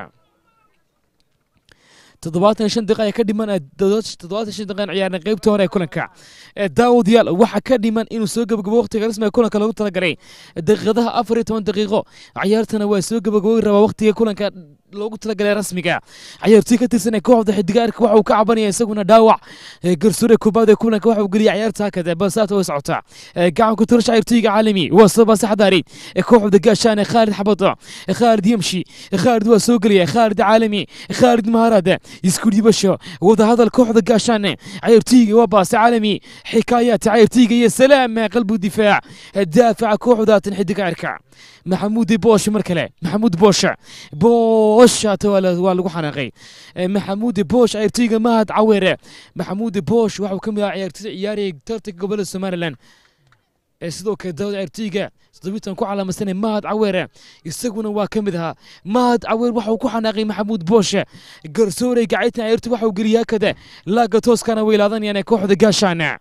toddobaatan shan daqiiqa ayaa ka dhiman toddobaatan shan daqiiqan ciyaarna qaybta hore ee kulanka daawadayaal waxaa ka dhiman inuu soo gabagabo waqtiga rasmiga kulanka loogu talagalay daqiiqadaha afar iyo toban daqiiqo ciyaartana waa soo gabagabooyi rabaa waqtiga kulanka loogu talagalay rasmiga ciyaartoy ka tirsan ee kooxda xidigaarka waxa uu ka cabanaya isaguna dhaawac garsoore koobaad ee kulanka waxa uu geliyay ciyaarta hakada balse haata way socotaa gacanku tirash ciyaartoyga caalami waa soo baasa xadaari kooxda gaashaane khaalid xabado khaalid yamshi khaalid waa soo gelaya khaalid caalami khaalid maharad isku dhibasho wadahadal kooxda gaashaane ciyaartoyga waa baasa caalami xikaayaat ciyaartoyga iyo salaam qalbu difaac daafaca kooxdaatan xidiga cirka maxamuud boosh mar kale maxamuud boosh boosh waa lagu xanaaqay maxamuud boosh ciyaartoyga mahad caweere maxamuud boosh waxa uu ka mid ahaa ciyaartoyda ciyaaraya tartanka gobolada somalilan sidoo kale daawad ciyaartoyga toddobiitan ku calaamadsanay mahad caweere isaguna waa ka mid ahaa mahad caweer waxa uu ku xanaaqay maxamuud boosh garsoorey gacaytan ciyaartoy waxa uu geliyay hakada laaga tooskana way laadanayaan kooxda gaashaana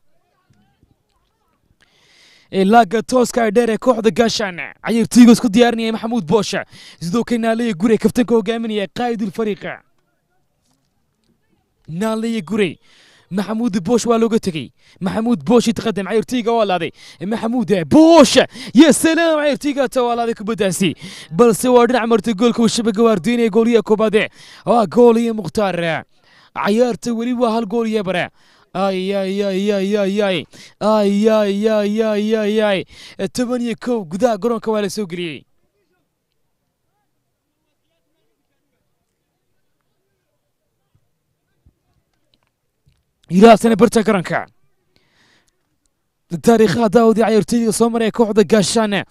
laaga tooska ay dheer ee kooxda gaashaan ciyaartoyga isku diyaarinaya maxamuud boosha sidoo kale naaleya gure kaftanka hogaaminaya qaa'idul fariiqa naaleya gure maxamuud boosh waa looga tegey maxamuud boosh yataqadam ciyaartoyga waa laaday maxamuud boosh ya salaam ciyaartoyga ta waa laaday kubaddaasi balse waa dhinac martay goolka uu shabaga waardiinaya gooliya koobaade waa gooliya mukhtaar ciyaarta weli waa hal gool iyo bare ay ay ay ay ay ay ay ay ay ay ay ay toban iyo kow gudaha garoonka waa la soo geliyey ilaasana barta garoonka taariikhaha daawadi ciyaartoyda soo maraya kooxda gaashaane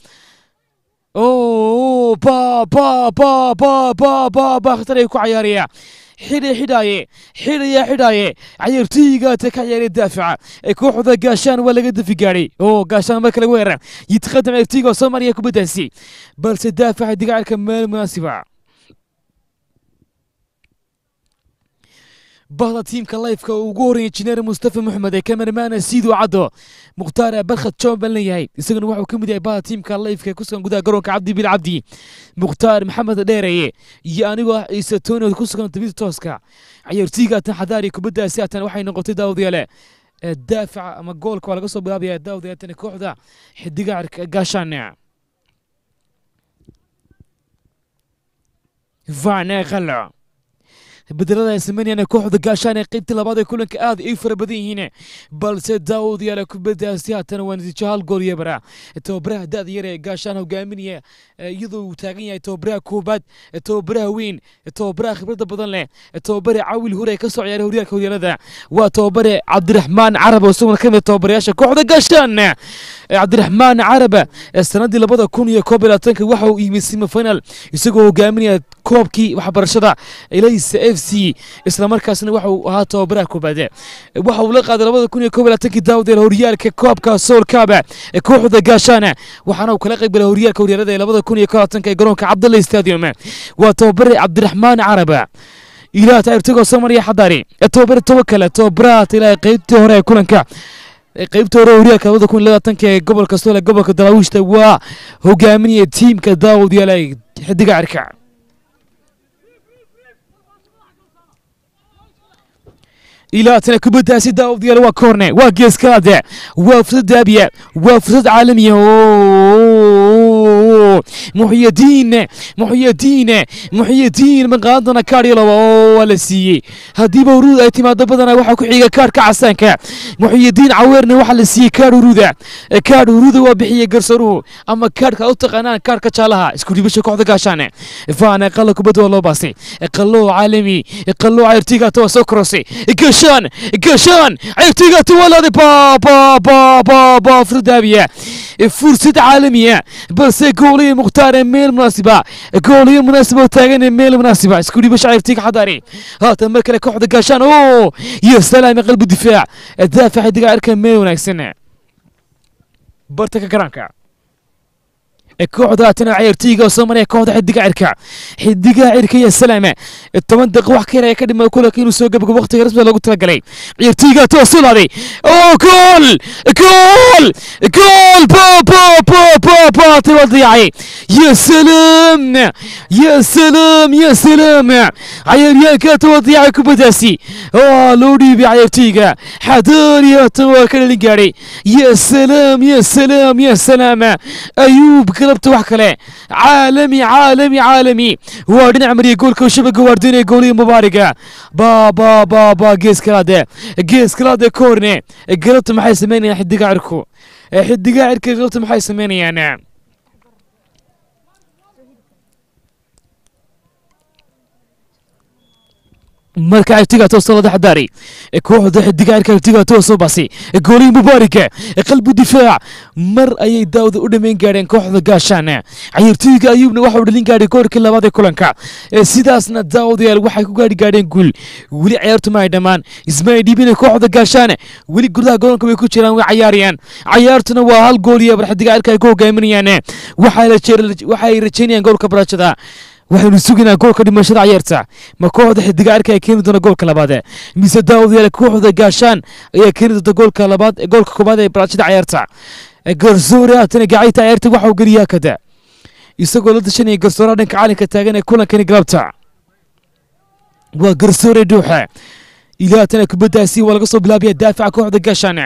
o ba ba ba ba ba ba ba khatar ay ku cayaaraya xidhay xidhaaye xidhaya xidhaaye ciyaartoyga ta ka ciyaaray daafaca ee kooxda gaashaan waa laga dafi gaadhay oo gaashaan marka laga weerar yitaqadam ciyaartoyga soo maraya kubaddaasi balse daafaca digaacirka meel munaasiba bahda tiimka lifeka uu ugu horreeyay injineer mustafa maxmed ee kameramaana siidu caddo mukhtaar barkhad john baan leeyahay isaguna wuxuu ka mid yahay bahda tiimka lifeka ee ku sugan gudaha garoonka cabdi bil cabdi mukhtaar maxamed dheereye iyo anigoo ah ciise tooni oo ku sugan tabida tooska ciyaartooyga tan xadaari kubaddaasi atan waxay noqotay daawadayaale ee daafaca ama goolka waa laga soo bilaabaya daawadayaatan kooxda xidiga gaashaan vane qalo bedelada ay sameynayaan kooxda gaashaan ee qaybtii labaad ee kulanka aad ay fara badan yihiin balse daawud yaala kubaddaasi haatana waa natiijo hal gool iyo bara tababaraha da-da yar ee gaashaan hogaaminaya iyadoo uu taagan yahay tababaraha koobaad tababaraha weyn tababaraha khibradda badan leh tababare cawil hure ka soo ciyaaray horyaalka horyaalada waa tababare cabdiraxmaan carab oo isaguna ka mid tababarayaasha kooxda gaashaan cabdiraxmaan carab sanadii labada kun iyo koob iyo labaatanka waxa uu yimid semifinal isagoo hogaaminaya koobkii waxbarashada elaysa f c islamarkaasna waxa uu ahaa tababaraha koobaade waxa uu la qaaday labada kun iyo koob iyo labaatankii daawdeel horyaalka koobka soolkaaba ee kooxda gaashaana waxaana uu kala qayb galay horyaalka horyaalada ee labada kun iyo koob iyo labaatanka ee garoonka cabdalla stadium waa tababare cabdiraxmaan caraba ilaah tayrtagoo soomaaliya xadaari tababare tawakale tababaraha ilaa qaybtii hore ee kulanka qaybta hore horyaalka labada kun iyo labaatanka ee gobolka soole gobolka daraawiishta waa hogaaminaya tiimka daawud yaala xidiga cirka ilaa tana kubaddaasi daawud yaala waa koorne waa geeskalaade waa fursad daabiya waa fursad caalamiya muxyadiin muxyadiin muxyadiin maqaadana kaadhyaloba oo waa la siiyey haddiiba uruud ay timaado badana waxaa ku xiga kaadhka casaanka muxyadiin caweerna waxaa la siiyey kaadh uruuda kaadh uruuda waa bixiyey garsaruhu ama kaadhka u taqaanaan kaadhka jaalaha isku dhibasha kooxda gaashaane faana qalla kubadda waa loo baasay qallo caalami qallo cayrtigaata waa soo korosay gashaan gashaan cayrtigaata waa laaday ba ba ba ba ba firdaabiya fursad caalamiya balse gooliyo mukhtaar meel munaasiba gooliyo munaasiba taagan meel munaasiba isku dhibo shaciirtiga xadaari haatan mar kale kooxda gaashaan oo iyo salaami qalbi difaac daafac xidiga cirka meel wanaagsan bartanka garaanka kooxda haatana ciyaartooyga oo soo maraya kooxda xidiga cirka xidiga cirka iyo salaame toban daqiiq wax ka yar ayaa ka dhimay kulanka inuu soo gabagabo waqtiga rasmiga loogu talagalay ciyaartooyga too soo laaday oo gool gool gool ba ba ba ba ba tay waa dayacay ya salaam ya salaam ya salaam cayaaryahanka ta waa dayacay kubaddaasi oo loo dhiibay cayaartooyga xadaariya tan waa ka dhalin gaadhay ya salaam ya salaam ya salaam ayuub galabta wax kale caalami caalami caalami waa dhinac mariya goolka shabaga waardiinaya gooliya mubaariga ba ba ba ba gees kalaade gees kalaade koorne galabta maxay sameynayaan xidiga cirku xidiga cirka galabta maxay sameynayaan marka xidigaatoo salada xadaari kooxda xidiga cirka xidigaatoo soo baasay gooliyi mubaarika qalbi difaac mar ayay daawda u dhammayn gaadheen kooxda gaashaan ciyaartooyga ayuubna waxa uu dhalin gaadhay goolkii labaad ee kulanka sidaasna daawadayaal waxay ku gaadhi gaadheen guul weli ciyaartu ma ay dhammaan ismaay dhiibina kooxda gaashaan weli gudaha garoonka way ku jiraan way cayaarayaan cayaartuna waa hal gool iyo bar xidiga cirka ay ku hogaaminayaan waxay rajaynayaan goolka barashada waxaynu sugaynaa goolka dhimashada cayaarta ma kooxda xidiga cirka ay keeni doona goolka labaad mise daawadayaal kooxda gaashaan ayaa keeni doonta goolka labaad goolka koobaad ee barashada cayaarta garsoore haatana gacayta cayaarta waxa uu geliyaa kada isagoo la dashanaya garsooraha dhanka caalinka taagan ee kulankani galabta waa garsoore dhuuxa ilaa haatana kubaddaasi waa laga soo bilaabaya daafaca kooxda gaashaan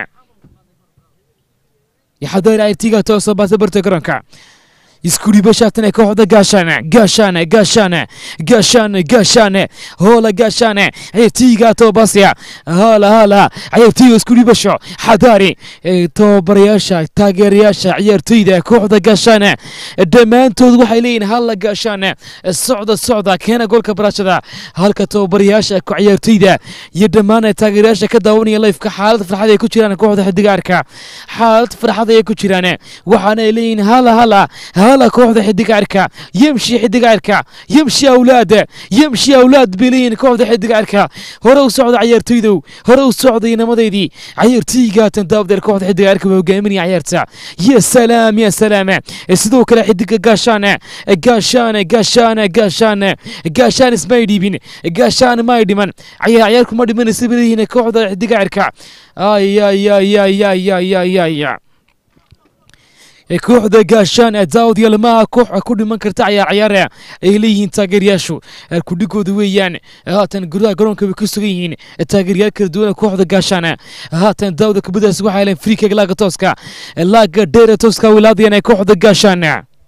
yaxadaar cayaartiga toosoo baasa barta garoonka isku dhibashaatan kooxda gaashaane gaashaane gaashaane gaashaane gaashaane hoola gaashaane ciyaartooyga toobasya hala hala ciyaartooyga isku dhibasho xadaari tababarayaasha taageerayaasha ciyaartooyda kooxda gaashaane dhammaantood waxay leeyihin hala gaashaane socda socda keena goolka barashada halka tababarayaasha ciyaartooyda iyo dhammaan taageerayaasha ka daawanaya lifeka xaalad farxad ay ku jiraan kooxda xidiga arka xaalad farxad ayay ku jiraan waxaana ay leeyihin hala hala هلا كوحدة حدق عركة يمشي حدق عركة يمشي أولاد يمشي أولاد بلين كوحدة حدق عركة هرو سعود عيارتيدو هرو سعود ينمضيدي عيارتيغا تندابدر كوحدة حدق عركة وقامني عيارتا يا سلام يا سلام sidoo kale xidiga gaashaane gaashaane gaashaane gaashaane gaashaan ismay dhiibin gaashaan may dhiman cayaar cayaarku ma dhiman isabilihiin kooxda xidiga cirka ayayayayayayayaya kooxda gaashaan ee daawad yalmaha koox ku dhiman karta cayaar cayaare ay leeyihiin taageerayaashu kudhigooda weeyaan haatan gudaha garoonka bay ku sugan yihiin taageerayaal kala duwan kooxda gaashaan haatan daawada kubadaas waxay heleen friikeg laaga tooska laaga dheere tooska wilaadayaan ee kooxda gaashaan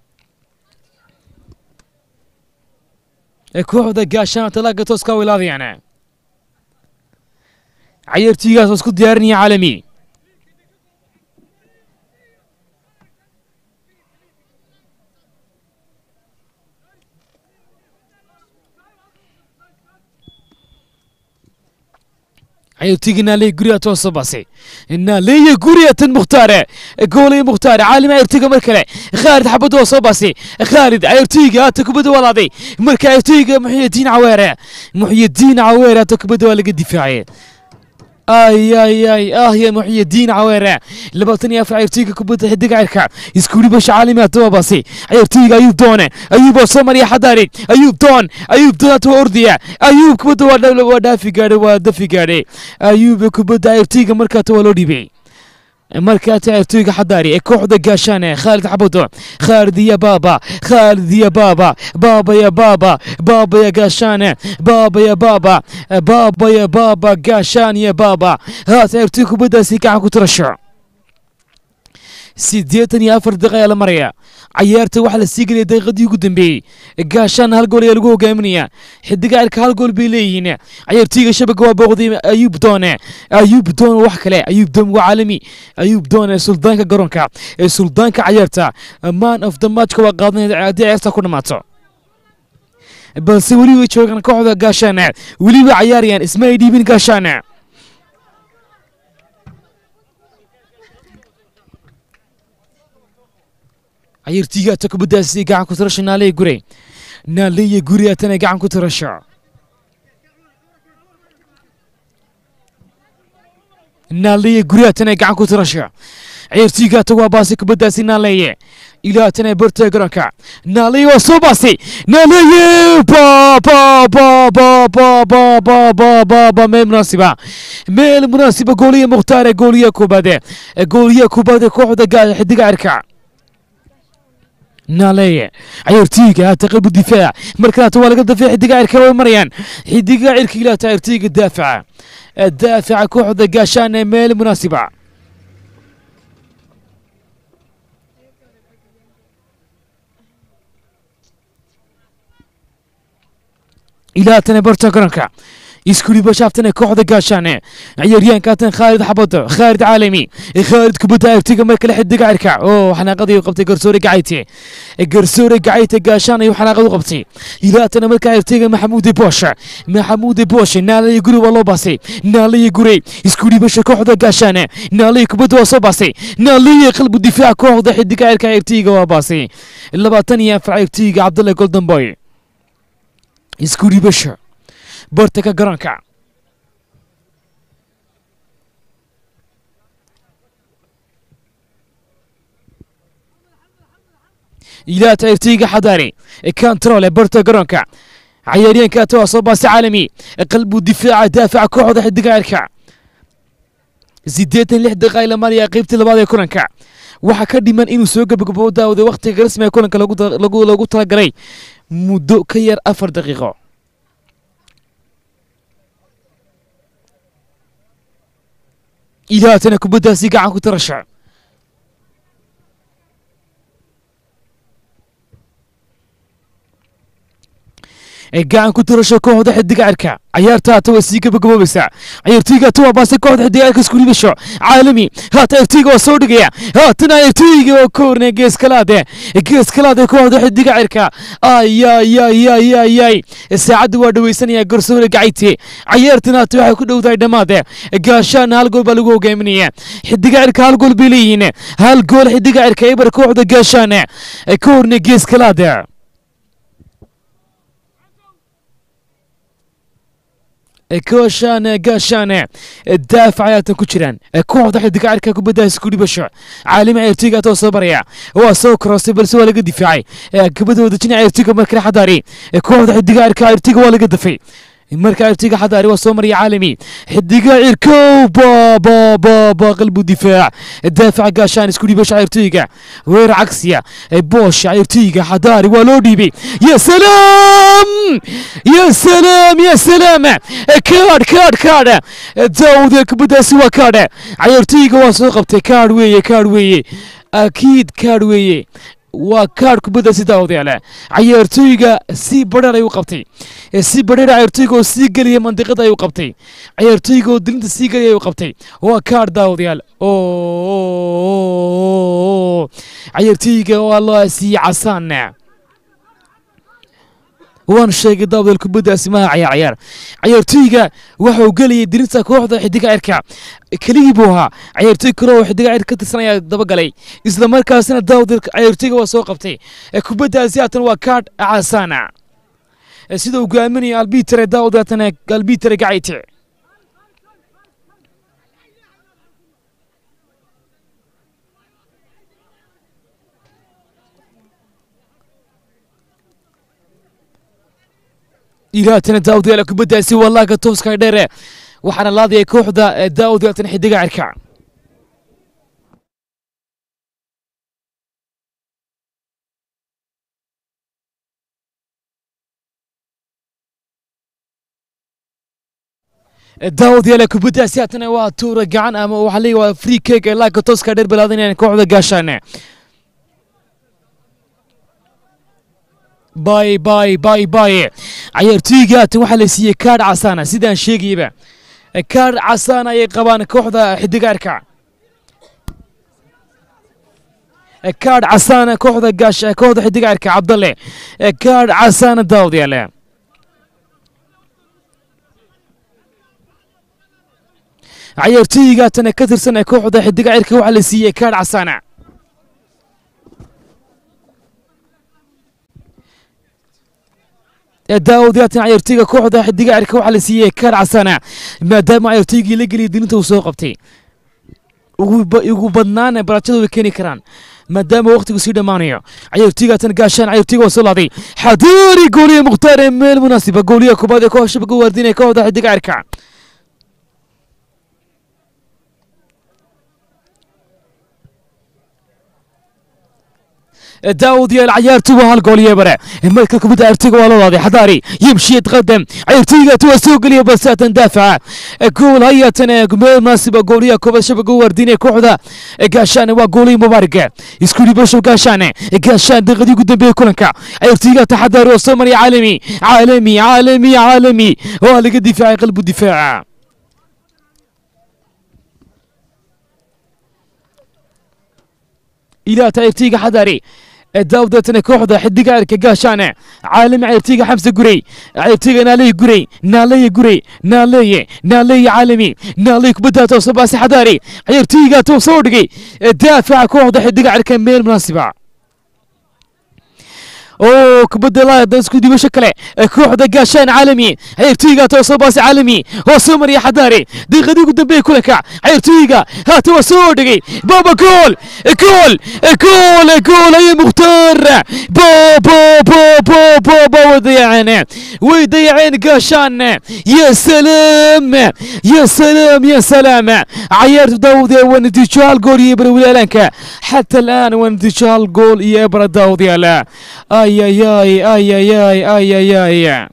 kooxda gaashaanta laaga tooska wilaadayaan cayaartiigaas oo isku diyaarinaya caalami عيوتيجي نالي قرية توصباسي نالي قرية مختارة قولي مختارة عالم عيرتيجي مركلة خالد حبد وصباسي خالد عيرتيجي تكبد ولادي مركا عيرتيجي محي الدين عويرة محي الدين عويرة تكبد ولا دفاعي اي اي اي اه يا محي الدين عويرة لبطني افع عيرتيجي كبد حدق عيركا يسكولي باش عالمات توباسي عيرتيجي ايوب دونه ايوب وصمر يا حضاري ايوب دون ايوب دون تو ارديا ايوب كبد ولا ودافي قاري ودافي قاري ayuub kubadda ciyaartooyga markaa waa loo dhibay markaa ciyaartooyga xadaari ee kooxda gaashaane khaalid xabado khaalid iyo baaba khaalid iyo baaba baaba ya baaba baaba ya gaashaane baaba ya baaba baaba ya baaba gaashaan ya baaba haa ciyaartooy kubaddaasi gacan ku tirasho siddeetan iyo afar daqiiqa ayaa la maraya cayaarta waxaa la sii gelaya daqiiqadii ugu dambeeyey gaashaan hal gool ayaa lagu hogaaminaya xidiga cirka hal gool bay leeyihiin cayaartooyga shabaga waa booqday ayuub doone ayuub doon wax kale ayuub doon waa caalami ayuub doon ee suldaanka garoonka ee suldaanka cayaarta man of the matchka waa qaadanaya haddii ciyaarta ku dhammaato balse weli way joogaan kooxda gaashaane weliba cayaarayaan isma ay dhiibin gaashaane cayartiigaata kubaddaasi gacan ku tirasho naaleya gure naaleya gure atana gacan ku tirasho naaleya gure atana gacan ku tirasho cayartiigaata waa baasi kubaddaasi naaleeye ilaa tana barta garoonka naaleeye waa soo baasi naaleeye ba ba ba ba ba ba ba ba ba ba meel munaasiba meel munaasiba gooliya mukhtaare gooliya kubaade gooliya kubaade kooxda xidiga cirka نالية عيرتيجا تقلب الدفاع مركات ولا قد في حديقة عركة وين مريان حديقة عركة لا تعرتيجا الدافع الدافع كوحدة قاشان ميل مناسبة إلى تنبرتا كرنكا يسكولي بشافتنا كوحدة قاشانة عيريان كاتن خالد حبطة خالد عالمي خالد كبتا يرتيق مركل حد قاركا اوه حنا قضي وقبتي قرسوري قعيتي قرسوري قعيتي قاشانة يوحنا قضي وقبتي إلا تنا مركا يرتيق محمود بوشا محمود بوشا نالي يقولي والله باسي نالي يقولي يسكولي بشا كوحدة قاشانة نالي كبتا وصباسي نالي قلب الدفاع كوحدة حد قاركا يرتيق وباسي إلا باتنيا في يرتيق عبد الله جولدن بوي يسكولي بشا bartaka garoonka ilaa tayrtiga xadaari kantaroole barta garoonka cayaaryaanka waa soo baasi caalami qalbu difaaca daafaca kooxda xidiga cirka sideetan lix daqiiqa ila maraya qaybtii labaad ee kulanka waxaa ka dhiman inuu soo gabagabo daawada waqtiga rasmiga kulanka lagu talagalay muddo ka yar afar daqiiqo ilaatana kubaddaasi gacan ku tirasha ee gacan ku tirasho kooxda xidiga cirka ciyaarta haata waa sii gabagaboobaysaa ciyaartooyga haata waa baasay kooxda xidiga cirka isku dhibasho caalami haata ciyaartooyga waa soo dhigaya haatana ciyaartooyga oo ka hornaya geeskalaade geeskalaade kooxda xidiga cirka ayayayayayay saacadda waa dhaweysanaya garsoore gacayte ciyaartana haata waxay ku dhowdahay dhammaade gaashaana hal gool baa lagu hogaaminaya xidiga cirka hal gool bay leeyihiin hal gool xidiga cirka eber kooxda gaashaana ka hornaya geeskalaade كوشان قاشان الدافع يا تكوشران كوحدة حد قاعد كاكو بدا سكولي بشع عالم عيرتيغا تو صبريا هو سو كروسي بل سو لقى دفاعي كبدا ودجين عيرتيغا مركنا حداري كوحدة حد قاعد كايرتيغا ولا قد دفاعي marka ciirtiga xadaari waa soo maraya caalami xidiga cirkow ba ba ba ba qalbu difaac daafaca gaashaan isku dhiibasha ciirtiga weer cagsiya boosha ciirtiga xadaari waa loo dhiibay ya salaam ya salaam ya salaam kaadh kaadh kaadh daawude kubadaasi waa kaadh ciirtiga waa soo qabtay kaadh weeye kaadh weeye akiid kaadh weeye waa kaadh kubadda si daawadayaale cayaartooyga si badheer ayuu qabtay si badheer cayaartooyga oo sii gelaya mandiqada ayuu qabtay cayaartooyga oo dilinta sii gelaya ayuu qabtay waa kaadh daawadayaal oo cayaartooyga waa loo siiyey casaan waan sheegay daawadayaal kubaddaasi maha cayaar cayaar cayaartooyga waxau gelayay dirinta kooxda xidiga cirka keligii buu ahaa cayaartooy kale oo xidiga cirka ka tirsan ayaa dabagalay isla markaasina daawadayaal cayaartooyga waa soo qabtay kubaddaasi haatan waa kaadh casaana sida uu gaaminaya albitere daawadayaatana albitere gacayte ilaatana daawadayaal kubaddaasi waa laaga tooska dheere waxaana laadaya kooxda daawadayaatana xidiga cirka daawadayaal kubaddaasi haatana waa tuura gacan ama waxaa leeyahay waa free cake ee laaga tooska dheer balaadanayaan kooxda gaashaane باي باي باي باي عيارتيغا tan waxaa la siiyey kaadh casaana sidaan sheegayaba kaadh casaana ayay qabaan kooxda xidigaarka kaadh casaana kooxda gaash kooxda xidigaarka cabdalle kaadh casaana daawadayaale cayaartooyga tan ka tirsan kooxda xidigaarka waxaa la siiyey kaadh casaana daawadayaatan cayaartooyga kooxda xidiga cirka waxaa la siiyey kaar casana maadaama cayaartooygii la geliyay dilinta uu soo qabtay ugu badnaana baraajada way keeni karaan maadaama waqtigu sii dhammaanayo cayaartooygaatan gaashaan cayaartooyga waa soo laaday xadaari gooliye mukhtaar ee meel munaasiba gooliye kubaad ee koox shabaga waardinaya kooxda xidiga cirka داود يا العيارتي وهالجول يا برا الملك كبدا ارتقى والله هذه حضاري يمشي يتقدم عيرتي تو سوق لي بس تندافع جول هيا تنا مناسبه جوليه كوبا شبكه ورديني كوحده قاشان وجولي مبارك يسكولي بشو قاشان قاشان دغدي قدام بيه كلنكا عيرتي تحضر وصمري عالمي عالمي عالمي عالمي هو اللي دفاع قلب الدفاع إلى تايرتيغا حضاري داودتنا كوحدة حدقة عركة قاشانة عالم عيرتيغا حمزة قري عيرتيغا نالي قري نالي قري نالي نالي عالمي نالي كبدا توصل باسي حضاري عيرتيغا توصل دقي دافع كوحدة حدقة عركة ميل مناسبة oo kubadda laada isku dibasho kale kooxda gaashaan caalami ciyaartooyga toosoo baasi caalami oo soo mariya xadaari daqiiqadii ugu dambeeye kulanka ciyaartooyga haata waa soo dhigay baba gool gool gool gool aye mukhtaar bo bo bo bo bo bo way dayaceen way dayaceen gaashaan ya salaam ya salaam ya salaam cayaartu daawud waa natiijo hal gool iyo ebra walaalanka xata الآن ونتيجة هal gool iyo ebra daawud yaala ay ay ay ay ay ay ay ay ay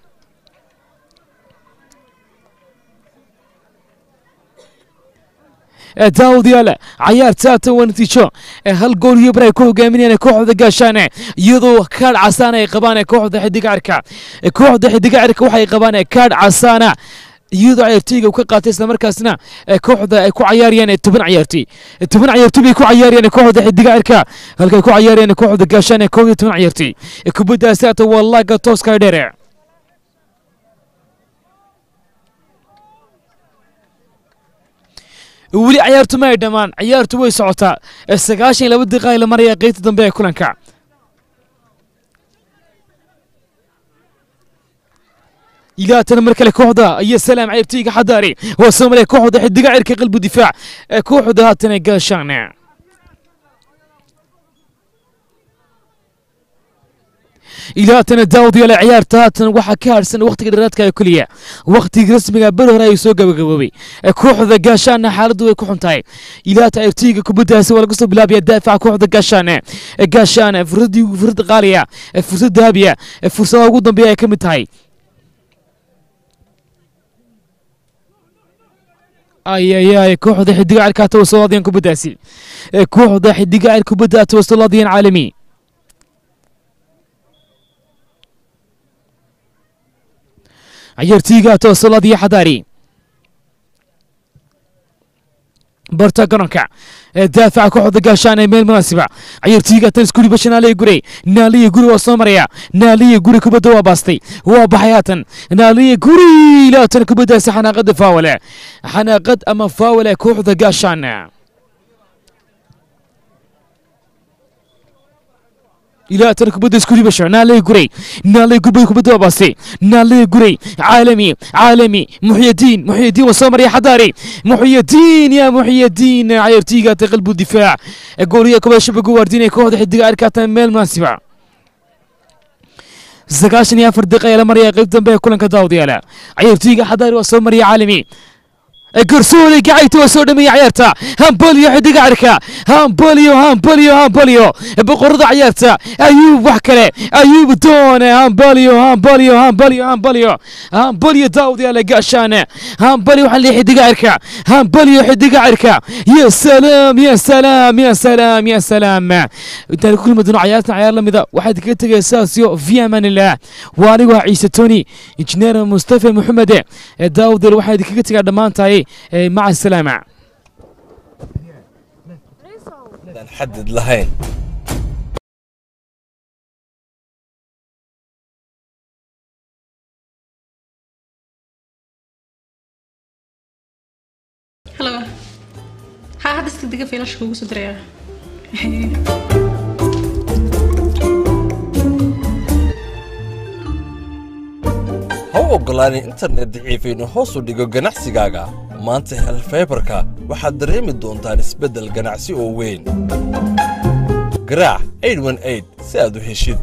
daawadayaal cayaarta haatan waa natiijo hal gool iyo bar ay ku hogaaminayaan kooxda gaashaane iyadoo kaadh casaana ay qabaan kooxda xidiga cirka kooxda xidiga cirka waxay qabaan kaadh casaana iyadoo ciyaartooyga uu ka qaatay islamarkaasna kooxda ay ku cayaarayaan toban ciyaartooy toban ciyaartooy bay ku cayaarayaan kooxda xidiga cirka halkay ku cayaarayaan kooxda gaashaane koob iyo toban ciyaartooy kubaddaasi haatan waa laaga tooska dheere weli ciyaartu ma ay dhammaan ciyaartu way socotaa sagaashan iyo laba daqiiqa la maraya qeybta dambe ee kulanka ilaatana mar kale kooxda iyo salaam ciyaartooyga xadaari waa soo maray kooxda xidiga cirka qalbu difaac ee kooxda haatana gaashaane ilaatana daawadayaal ciyaarta haatan waxaa ka harsan wakhtiga dheeraadka ee keliya wakhtiga rasmiga beri hore ayuu soo gabagaboobay kooxda gaashaana xaaladdu way ku xun tahay ilaata ciyaartooyga kubaddaasi waa laga soo bilaabaya daafaca kooxda gaashaane gaashaane fursadii fursad qaaliya fursad dahabiya fursadaha ugu dambeeya ay ka mid tahay ayayay kooxda xidiga cirka tawasolaadiyaan kubaddaasi kooxda xidiga cir kubadda tawasolaadiyaan caalami ciyaartooyga tawasolaadiya xadaari barta garoonka daafaca kooxda gaashaan ee meel munaasiba ciyaartooyga tan iskuri basha naaliya gurey naaliya guri waa soo maraya naaliya guri kubadda waa baastay waa baxay haatan naaliya guri laatan kubaddaasi xanaaqada faawale xanaaqad ama faawale kooxda gaashaan ilaatan kubadda isku ribasho naaley gurey naaley kubadda kubadda waa baastay naaley gurey caalami caalami muxyadiin muxyadiin waa soo maraya xadaari muxyadiin ya muxyadiin ciyaartooyga ta qalbu difaac gooliya kubadda shabaga waardinaya kooxda xidiga arkaatan meel munaasiba sagaashan iyo afar daqiiqa ayaa la maraya qayb dambe ee kulanka daawadayaala ciyaartooyga xadaari waa soo maraya caalami garsoole gacayta waa soo dhameeya ciyaarta hambolyo xidiga cirka hambolyo hambolyo hambolyo boqorada ciyaarta ayuub wax kale ayuub doone hambolyo hambolyo hambolyo hambolyo hambolyo daawadayaala gaashaane hambolyo waxaa leeyahay xidiga cirka hambolyo xidiga cirka ya salaam ya salaam ya salaam ya salaam intaan ku kulmi doono ciyaartan ciyaar lamida waxaad kaga tegaya saasyo fi amaanillah waa anigu ah ciise toni injineer mustafa maxamed daawadayaal waxaa idinkaga tegaa dhammaan tahay مع السلامة xadid lahayn halo haa hadda iska dega fiilasha kugu soo diraya ha u oggolaanin internet daciif inuu hoos u dhigo ganacsigaaga maanta hel faybarka waxaad dareemi doontaan isbeddel ganacsi oo weyn garaac si aad u heshid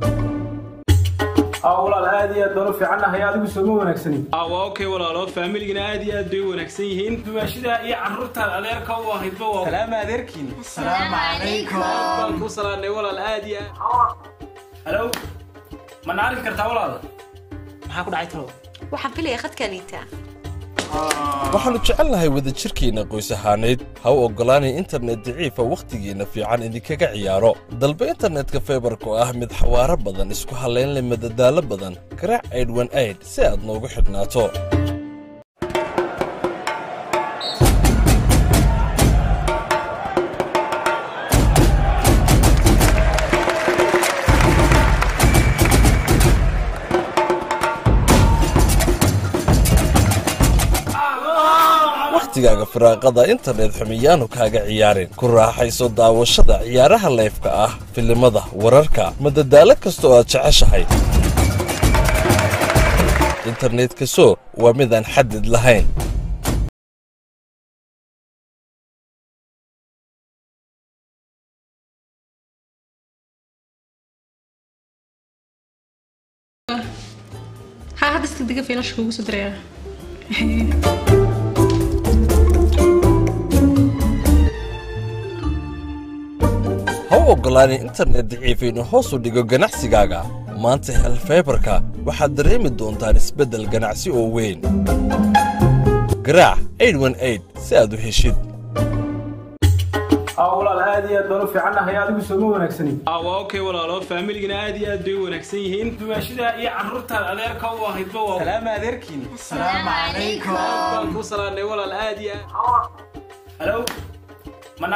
walaal aad iyo aad baan u fiicannahay adigu sooma wanaagsanin waa okay walaalo faamiligana aad iyo aad bay u wanaagsan yihiin dumaashida iyo carruurtaad adeerka u ahaydba waa salaama adeerkiin baan ku salaanay walaal aad iyo aad halo ma naarki kartaa walaal maxaa ku dhacay talo waxaan filaya khadkaniita waxaannu jecelnahay wadajirkeenna qoys ahaaneyd ha u oggolaanay internet daciifa wakhtigiinna fiican idinkaga ciyaaro dalba internetka faybarka oo ah mid xawaaro badan isku hallayn leh madadaalo badan garaac aydhwan ayd si aad noogu xidhnaato wakhtigaaga firaaqada internet xumiyaanu kaaga ciyaarin ku raaxayso daawashada ciyaaraha leefka ah filimada wararka madadaalo kasta oo aad jeceshahay internetka so waa midaan xadid lahayn haa hadda iska dega fiilasha kugu soo diraya ha u oggolaanin internet daciif inuu hoos u dhigo ganacsigaaga maanta hel faybarka waxaad dareemi doontaan isbeddel ganacsi oo weyn garaac si aad u heshid aa walaal aad iyo aad baan u fiicannahay adigu sooma wanaagsanin waa okay walaalo faamiligana aad iyo aad bay u wanaagsan yihiin dumaashida iyo carruurtaad adeerka u ahaydba waa salaama adeerkiin Salaamu calaykum. baan kuu salaanay walaal aad iyo aad halo